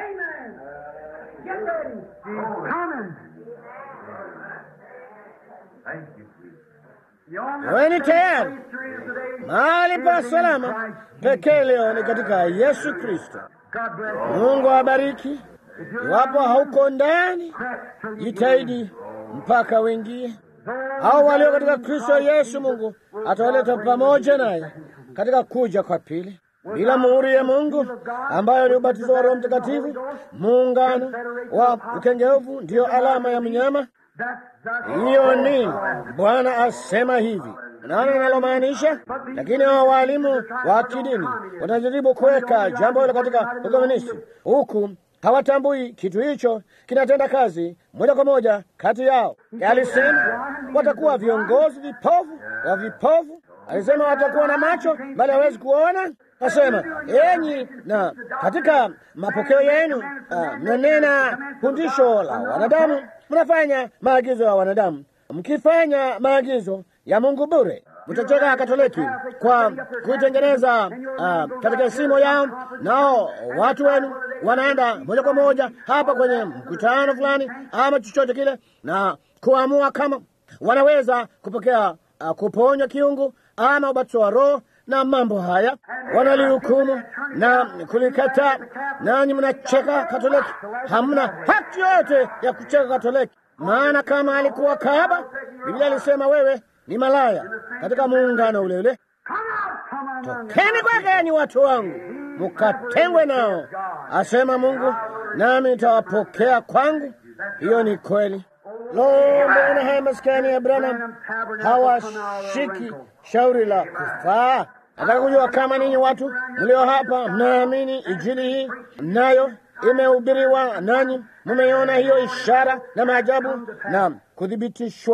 Weni tayari. Mahali pa salama pekee leo ni katika Yesu Kristo. Mungu awabariki. Iwapo hauko ndani, jitahidi mpaka wengie. Hao walio katika Kristo Yesu, Mungu atawaleta pamoja naye katika kuja kwa pili. Bila muhuri ya Mungu ambayo ni ubatizo wa Roho Mtakatifu, muungano wa ukengeufu ndiyo alama ya mnyama. Hiyo ni Bwana asema hivi. Unaona ninalomaanisha? Lakini hao walimu wa kidini watajaribu kuweka jambo hilo katika ukomunisti, huku hawatambui kitu hicho kinatenda kazi moja kwa moja kati yao. Alisema watakuwa viongozi vipofu wa vipofu. Alisema watakuwa na macho bali hawezi kuona. Asema enyi, na katika mapokeo yenu mnanena fundisho la wanadamu, mnafanya maagizo ya wanadamu, mkifanya maagizo ya Mungu bure. Mtacheka Katoliki kwa kuitengeneza uh, katika simo yao, nao watu wenu wanaenda moja kwa moja hapa kwenye mkutano fulani ama chochote kile, na kuamua kama wanaweza kupokea uh, kuponywa kiungu ama ubatizo wa Roho na mambo haya wanalihukumu na kulikataa, nanyi mnacheka Katoliki. Hamna haki yoyote ya kucheka Katoliki, maana kama alikuwa kahaba, Biblia alisema wewe ni malaya katika muungano ule ule. Tokeni kwake, enyi watu wangu, mukatengwe nao, asema Mungu, nami nitawapokea kwangu. Hiyo ni kweli. Lo, mbona haya maskani ya Branham hawashiki shauri la kufaa? Nataka kujua kama ninyi watu mlio hapa mnaamini injili hii, nayo imehubiriwa nanyi, mumeiona hiyo ishara na maajabu na kuthibitishwa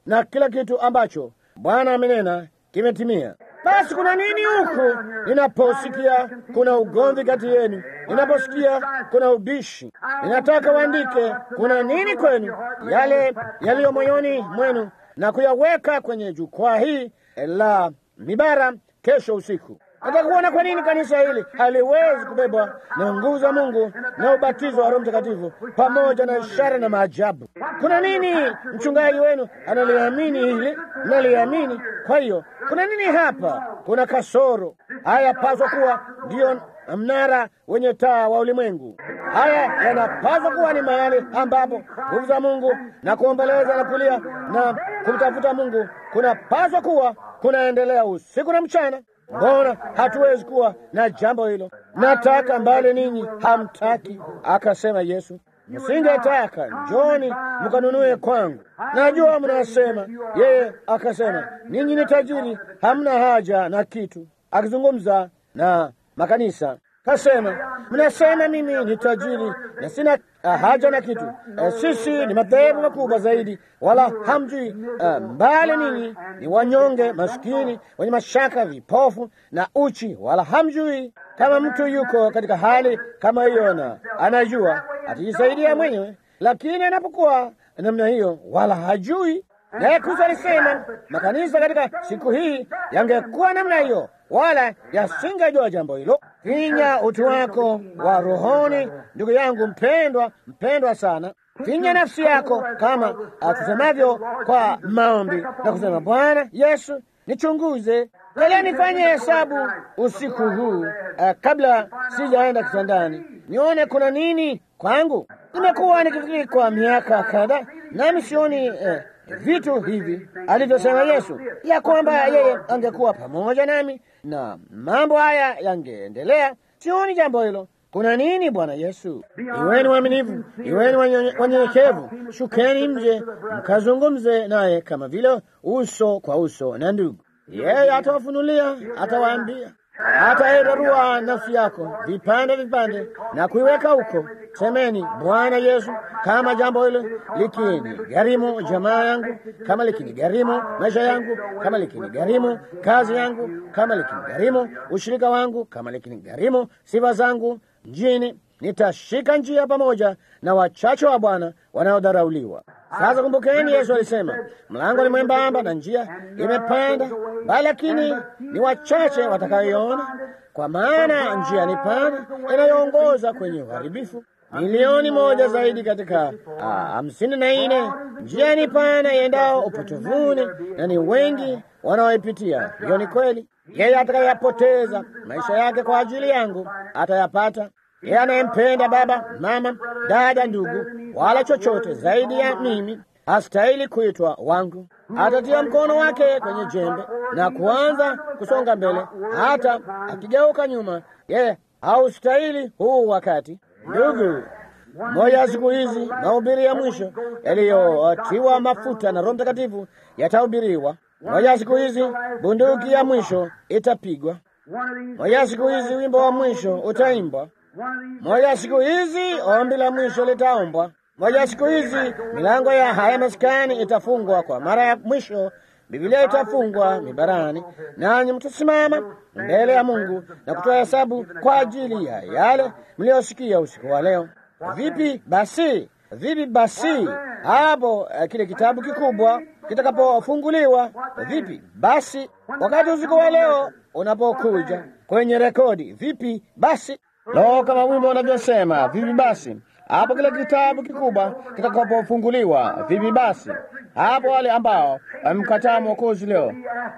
na kila kitu ambacho Bwana amenena kimetimia. Basi kuna nini huku ninaposikia kuna ugomvi kati yenu, ninaposikia kuna ubishi? Ninataka waandike kuna nini kwenu, yale yaliyo moyoni mwenu, na kuyaweka kwenye jukwaa hii la mibara kesho usiku. Nataka kuona kwa nini kanisa hili haliwezi kubebwa na nguvu za Mungu na ubatizo wa Roho Mtakatifu pamoja na ishara na maajabu. Kuna nini? Mchungaji wenu analiamini hili, naliamini. Kwa hiyo kuna nini hapa? Kuna kasoro. Haya paswa kuwa ndiyo mnara wenye taa wa ulimwengu. Haya yanapaswa kuwa ni mahali ambapo nguvu za Mungu na kuombeleza na kulia na kumtafuta Mungu kunapaswa kuwa kunaendelea usiku na mchana. Mbona hatuwezi kuwa na jambo hilo? Nataka mbali, ninyi hamtaki, akasema Yesu. Msingetaka, njoni mkanunue kwangu. Najua mnasema. Yeye akasema, ninyi ni tajiri, hamna haja na kitu, akizungumza na makanisa kasema, mnasema mimi ni tajiri na sina uh, haja na kitu. Uh, sisi ni madhehebu makubwa zaidi, wala hamjui. Uh, mbali ninyi ni wanyonge, maskini, wenye mashaka, vipofu na uchi, wala hamjui. Kama mtu yuko katika hali kama hiyo na anajua atajisaidia mwenyewe, lakini anapokuwa namna hiyo, wala hajui naye Kristo alisema makanisa katika siku hii yangekuwa namna hiyo, wala yasingejua jambo hilo. Finya utu wako wa rohoni, ndugu yangu mpendwa, mpendwa sana. Finya nafsi yako kama tusemavyo kwa maombi na kusema, Bwana Yesu, nichunguze Kalia nifanye hesabu usiku huu uh, kabla sijaenda kitandani, nione kuna nini kwangu. Nimekuwa nikifikiri kwa miaka kadhaa, nami sioni uh, vitu hivi alivyosema Yesu, ya kwamba yeye angekuwa pamoja nami na mambo haya yangeendelea. Sioni jambo hilo. Kuna nini, Bwana Yesu? Iweni waaminifu, iweni wanyenyekevu, shukeni nje mkazungumze naye kama vile uso kwa uso na ndugu. Yeye atawafunulia, atawaambia, atairarua nafsi yako vipande vipande na kuiweka huko. Semeni, Bwana Yesu, kama jambo hilo likini gharimu jamaa yangu, kama likini gharimu maisha yangu, kama likini gharimu kazi yangu, kama likini gharimu ushirika wangu, kama likini gharimu sifa zangu mjini, nitashika njia pamoja na wachache wa Bwana wanaodharauliwa. Sasa kumbukeni, Yesu alisema mlango ni mwembamba na njia imepanda, bali lakini ni wachache watakayoiona, kwa maana njia ni pana inayoongoza kwenye uharibifu. Milioni moja zaidi katika hamsini na nne. Njia ni pana iendao upotevuni, na ni wengi wanaoipitia. Hiyo ni kweli. Yeye atakayapoteza maisha yake kwa ajili yangu atayapata. Yeye anayempenda baba, mama, dada, ndugu, wala chochote zaidi ya mimi hastahili kuitwa wangu. Atatia mkono wake kwenye jembe na kuanza kusonga mbele, hata akigeuka nyuma, yeye haustahili huu wakati. Ndugu, moja ya siku hizi mahubiri ya mwisho yaliyotiwa mafuta na Roho Mtakatifu yatahubiriwa. Moja ya siku hizi bunduki ya mwisho itapigwa. Moja ya siku hizi wimbo wa mwisho utaimbwa. Moja ya siku hizi ombi la mwisho litaombwa. Moja ya siku hizi milango ya haya maskani itafungwa kwa mara ya mwisho. Biblia itafungwa mibarani, nanyi mtasimama mbele ya Mungu na kutoa hesabu kwa ajili ya yale mliyosikia usiku wa leo. Vipi basi? Vipi basi hapo uh, kile kitabu kikubwa kitakapofunguliwa? Vipi basi wakati usiku wa leo unapokuja kwenye rekodi? Vipi basi? Lo, kama wimbo unavyosema, vipi basi hapo kile kitabu kikubwa kitakapofunguliwa? Vipi basi hapo wale ambao wamemkataa Mwokozi leo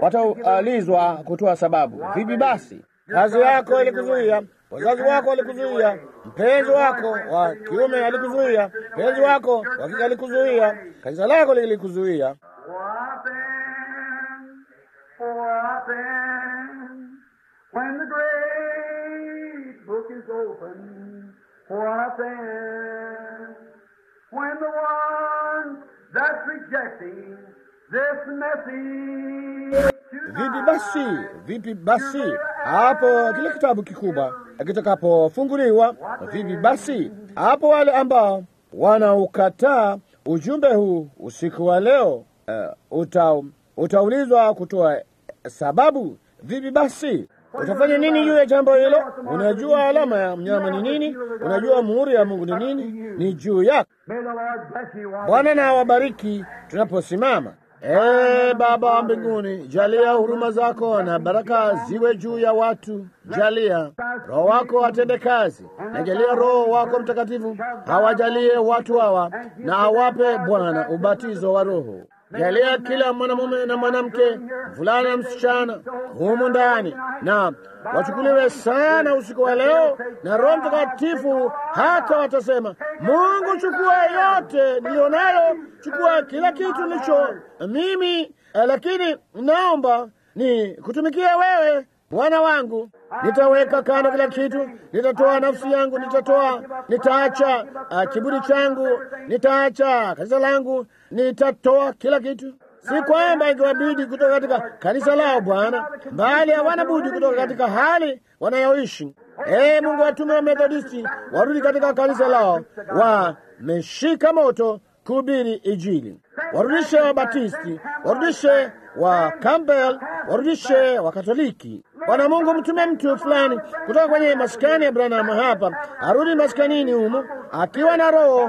wataulizwa kutoa sababu. Vipi basi kazi yako ilikuzuia, wazazi wako walikuzuia, mpenzi wako wa kiume alikuzuia, mpenzi wako wa kike alikuzuia, kanisa lako lilikuzuia. When the great book is open, what then? When the one that's rejecting this message Vipi basi, vipi basi hapo kile kitabu kikubwa kitakapofunguliwa? Vipi basi hapo wale ambao wanaukataa ujumbe huu usiku wa leo? uh, uta, utaulizwa kutoa sababu. Vipi basi utafanya nini juu ya jambo hilo? Unajua alama ya mnyama ni nini? Unajua muhuri ya Mungu ni nini? Ni juu yako. May the Lord bless you while Bwana na awabariki tunaposimama. Ee Baba wa mbinguni, jalia huruma zako na baraka ziwe juu ya watu. Jalia Roho wako atende kazi, na jalia Roho wako Mtakatifu hawajalie watu hawa, na awape Bwana ubatizo wa Roho. Jalia kila mwanamume na mwanamke, mvulana na msichana humu ndani, na wachukuliwe sana usiku wa leo na Roho Mtakatifu, hata watasema, Mungu, chukua yote nilionayo, chukua kila kitu nilicho mimi, eh, lakini naomba ni kutumikia wewe Bwana wangu, nitaweka kando kila kitu, nitatoa nafsi yangu, nitatoa, nitaacha uh, kiburi changu, nitaacha kanisa langu, nitatoa kila kitu. Si kwamba ingewabidi kutoka katika kanisa lao Bwana, bali hawana budi kutoka katika hali wanayoishi. Ee Mungu, watume wa Methodisti warudi katika kanisa lao, wameshika moto kuhubiri Injili. Warudishe Wabatisti, warudishe wa Campbell, warudishe wa Katoliki. Bwana Mungu, mtume mtu fulani kutoka kwenye maskani ya Branham hapa, arudi maskanini humo akiwa na roho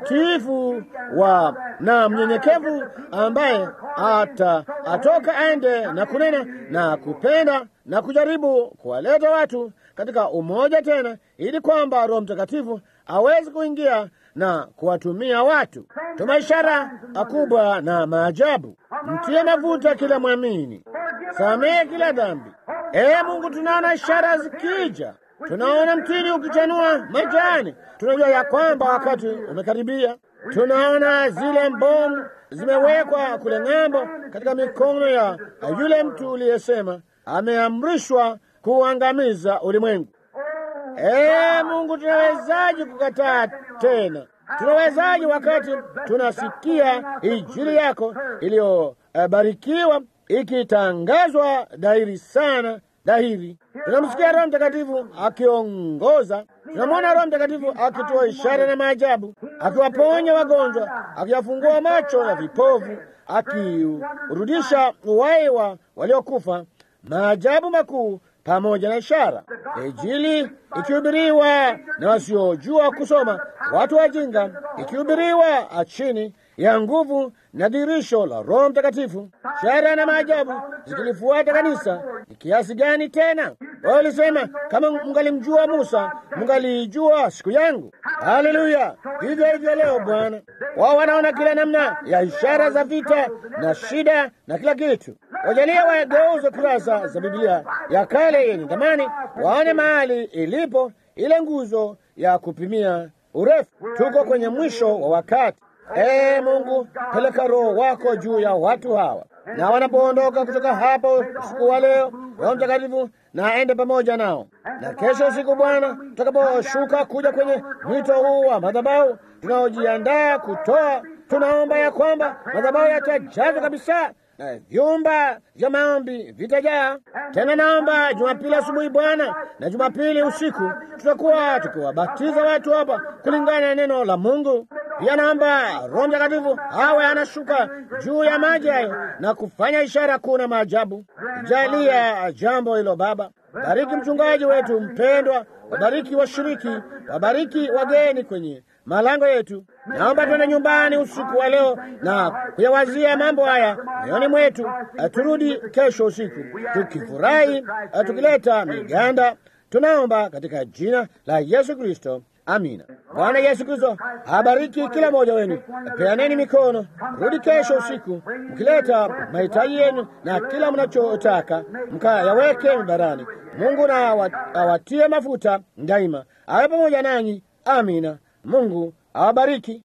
mtiifu wa na mnyenyekevu, ambaye ata atoka aende na kunena na kupenda na kujaribu kuwaleta watu katika umoja tena, ili kwamba Roho Mtakatifu aweze kuingia na kuwatumia watu. Tuma ishara kubwa na maajabu, mtie mafuta kila mwamini, samehe kila dhambi. Ee Mungu, tunaona ishara zikija, tunaona mtini ukichanua majani, tunajua ya kwamba wakati umekaribia. Tunaona zile mbomu zimewekwa kule ng'ambo katika mikono ya yule mtu uliyesema ameamrishwa kuangamiza ulimwengu. Ee Mungu, tunawezaje kukataa tena? Tunawezaje wakati tunasikia injili yako iliyobarikiwa ikitangazwa dhahiri sana dhahiri. Tunamsikia Roho Mtakatifu akiongoza, tunamwona Roho Mtakatifu akitoa ishara na maajabu, akiwaponya wagonjwa, akiwafungua macho ya vipofu, akiurudisha uhai wa waliokufa, maajabu makuu pamoja na ishara. Injili ikihubiriwa na wasiojua kusoma, watu wajinga, ikihubiriwa chini ya nguvu na dirisho la Roho Mtakatifu, ishara na maajabu zikilifuata kanisa. Ni kiasi gani tena? Wao walisema kama mngalimjua Musa, mngalijua siku yangu. Haleluya! Hivyo hivyo leo Bwana, wao wanaona kila namna ya ishara za vita na shida na kila kitu. Wajalia wageuze kurasa za Biblia ya kale yenye thamani, waone mahali ilipo ile nguzo ya kupimia urefu. Tuko kwenye mwisho wa wakati. Ee Mungu, peleka Roho wako juu ya watu hawa, na wanapoondoka kutoka hapo usiku wa leo, Roho Mtakatifu na aende pamoja nao. Na kesho usiku, Bwana, tutakaposhuka kuja kwenye mwito huu wa madhabahu tunaojiandaa kutoa, tunaomba ya kwamba madhabahu yatajazwa kabisa na vyumba vya maombi vitajaa. Tena naomba Jumapili asubuhi Bwana na Jumapili usiku tutakuwa tukiwabatiza watu hapa kulingana na neno la Mungu. Pia naomba Roho Mtakatifu awe anashuka juu ya maji hayo na kufanya ishara kuu na maajabu. Jalia jambo hilo Baba. Bariki mchungaji wetu mpendwa, wabariki washiriki, wabariki wageni kwenye malango yetu. Naomba tuende nyumbani usiku wa leo na kuyawazia mambo haya moyoni mwetu. Turudi kesho usiku tukifurahi, tukileta miganda. Tunaomba katika jina la Yesu Kristo, amina. Bwana Yesu Kristo abariki kila mmoja wenu. Peaneni mikono, rudi kesho usiku mkileta mahitaji yenu na kila mnachotaka mkayaweke mibarani. Mungu na awatie mafuta daima, awe pamoja nanyi. Amina. Mungu awabariki.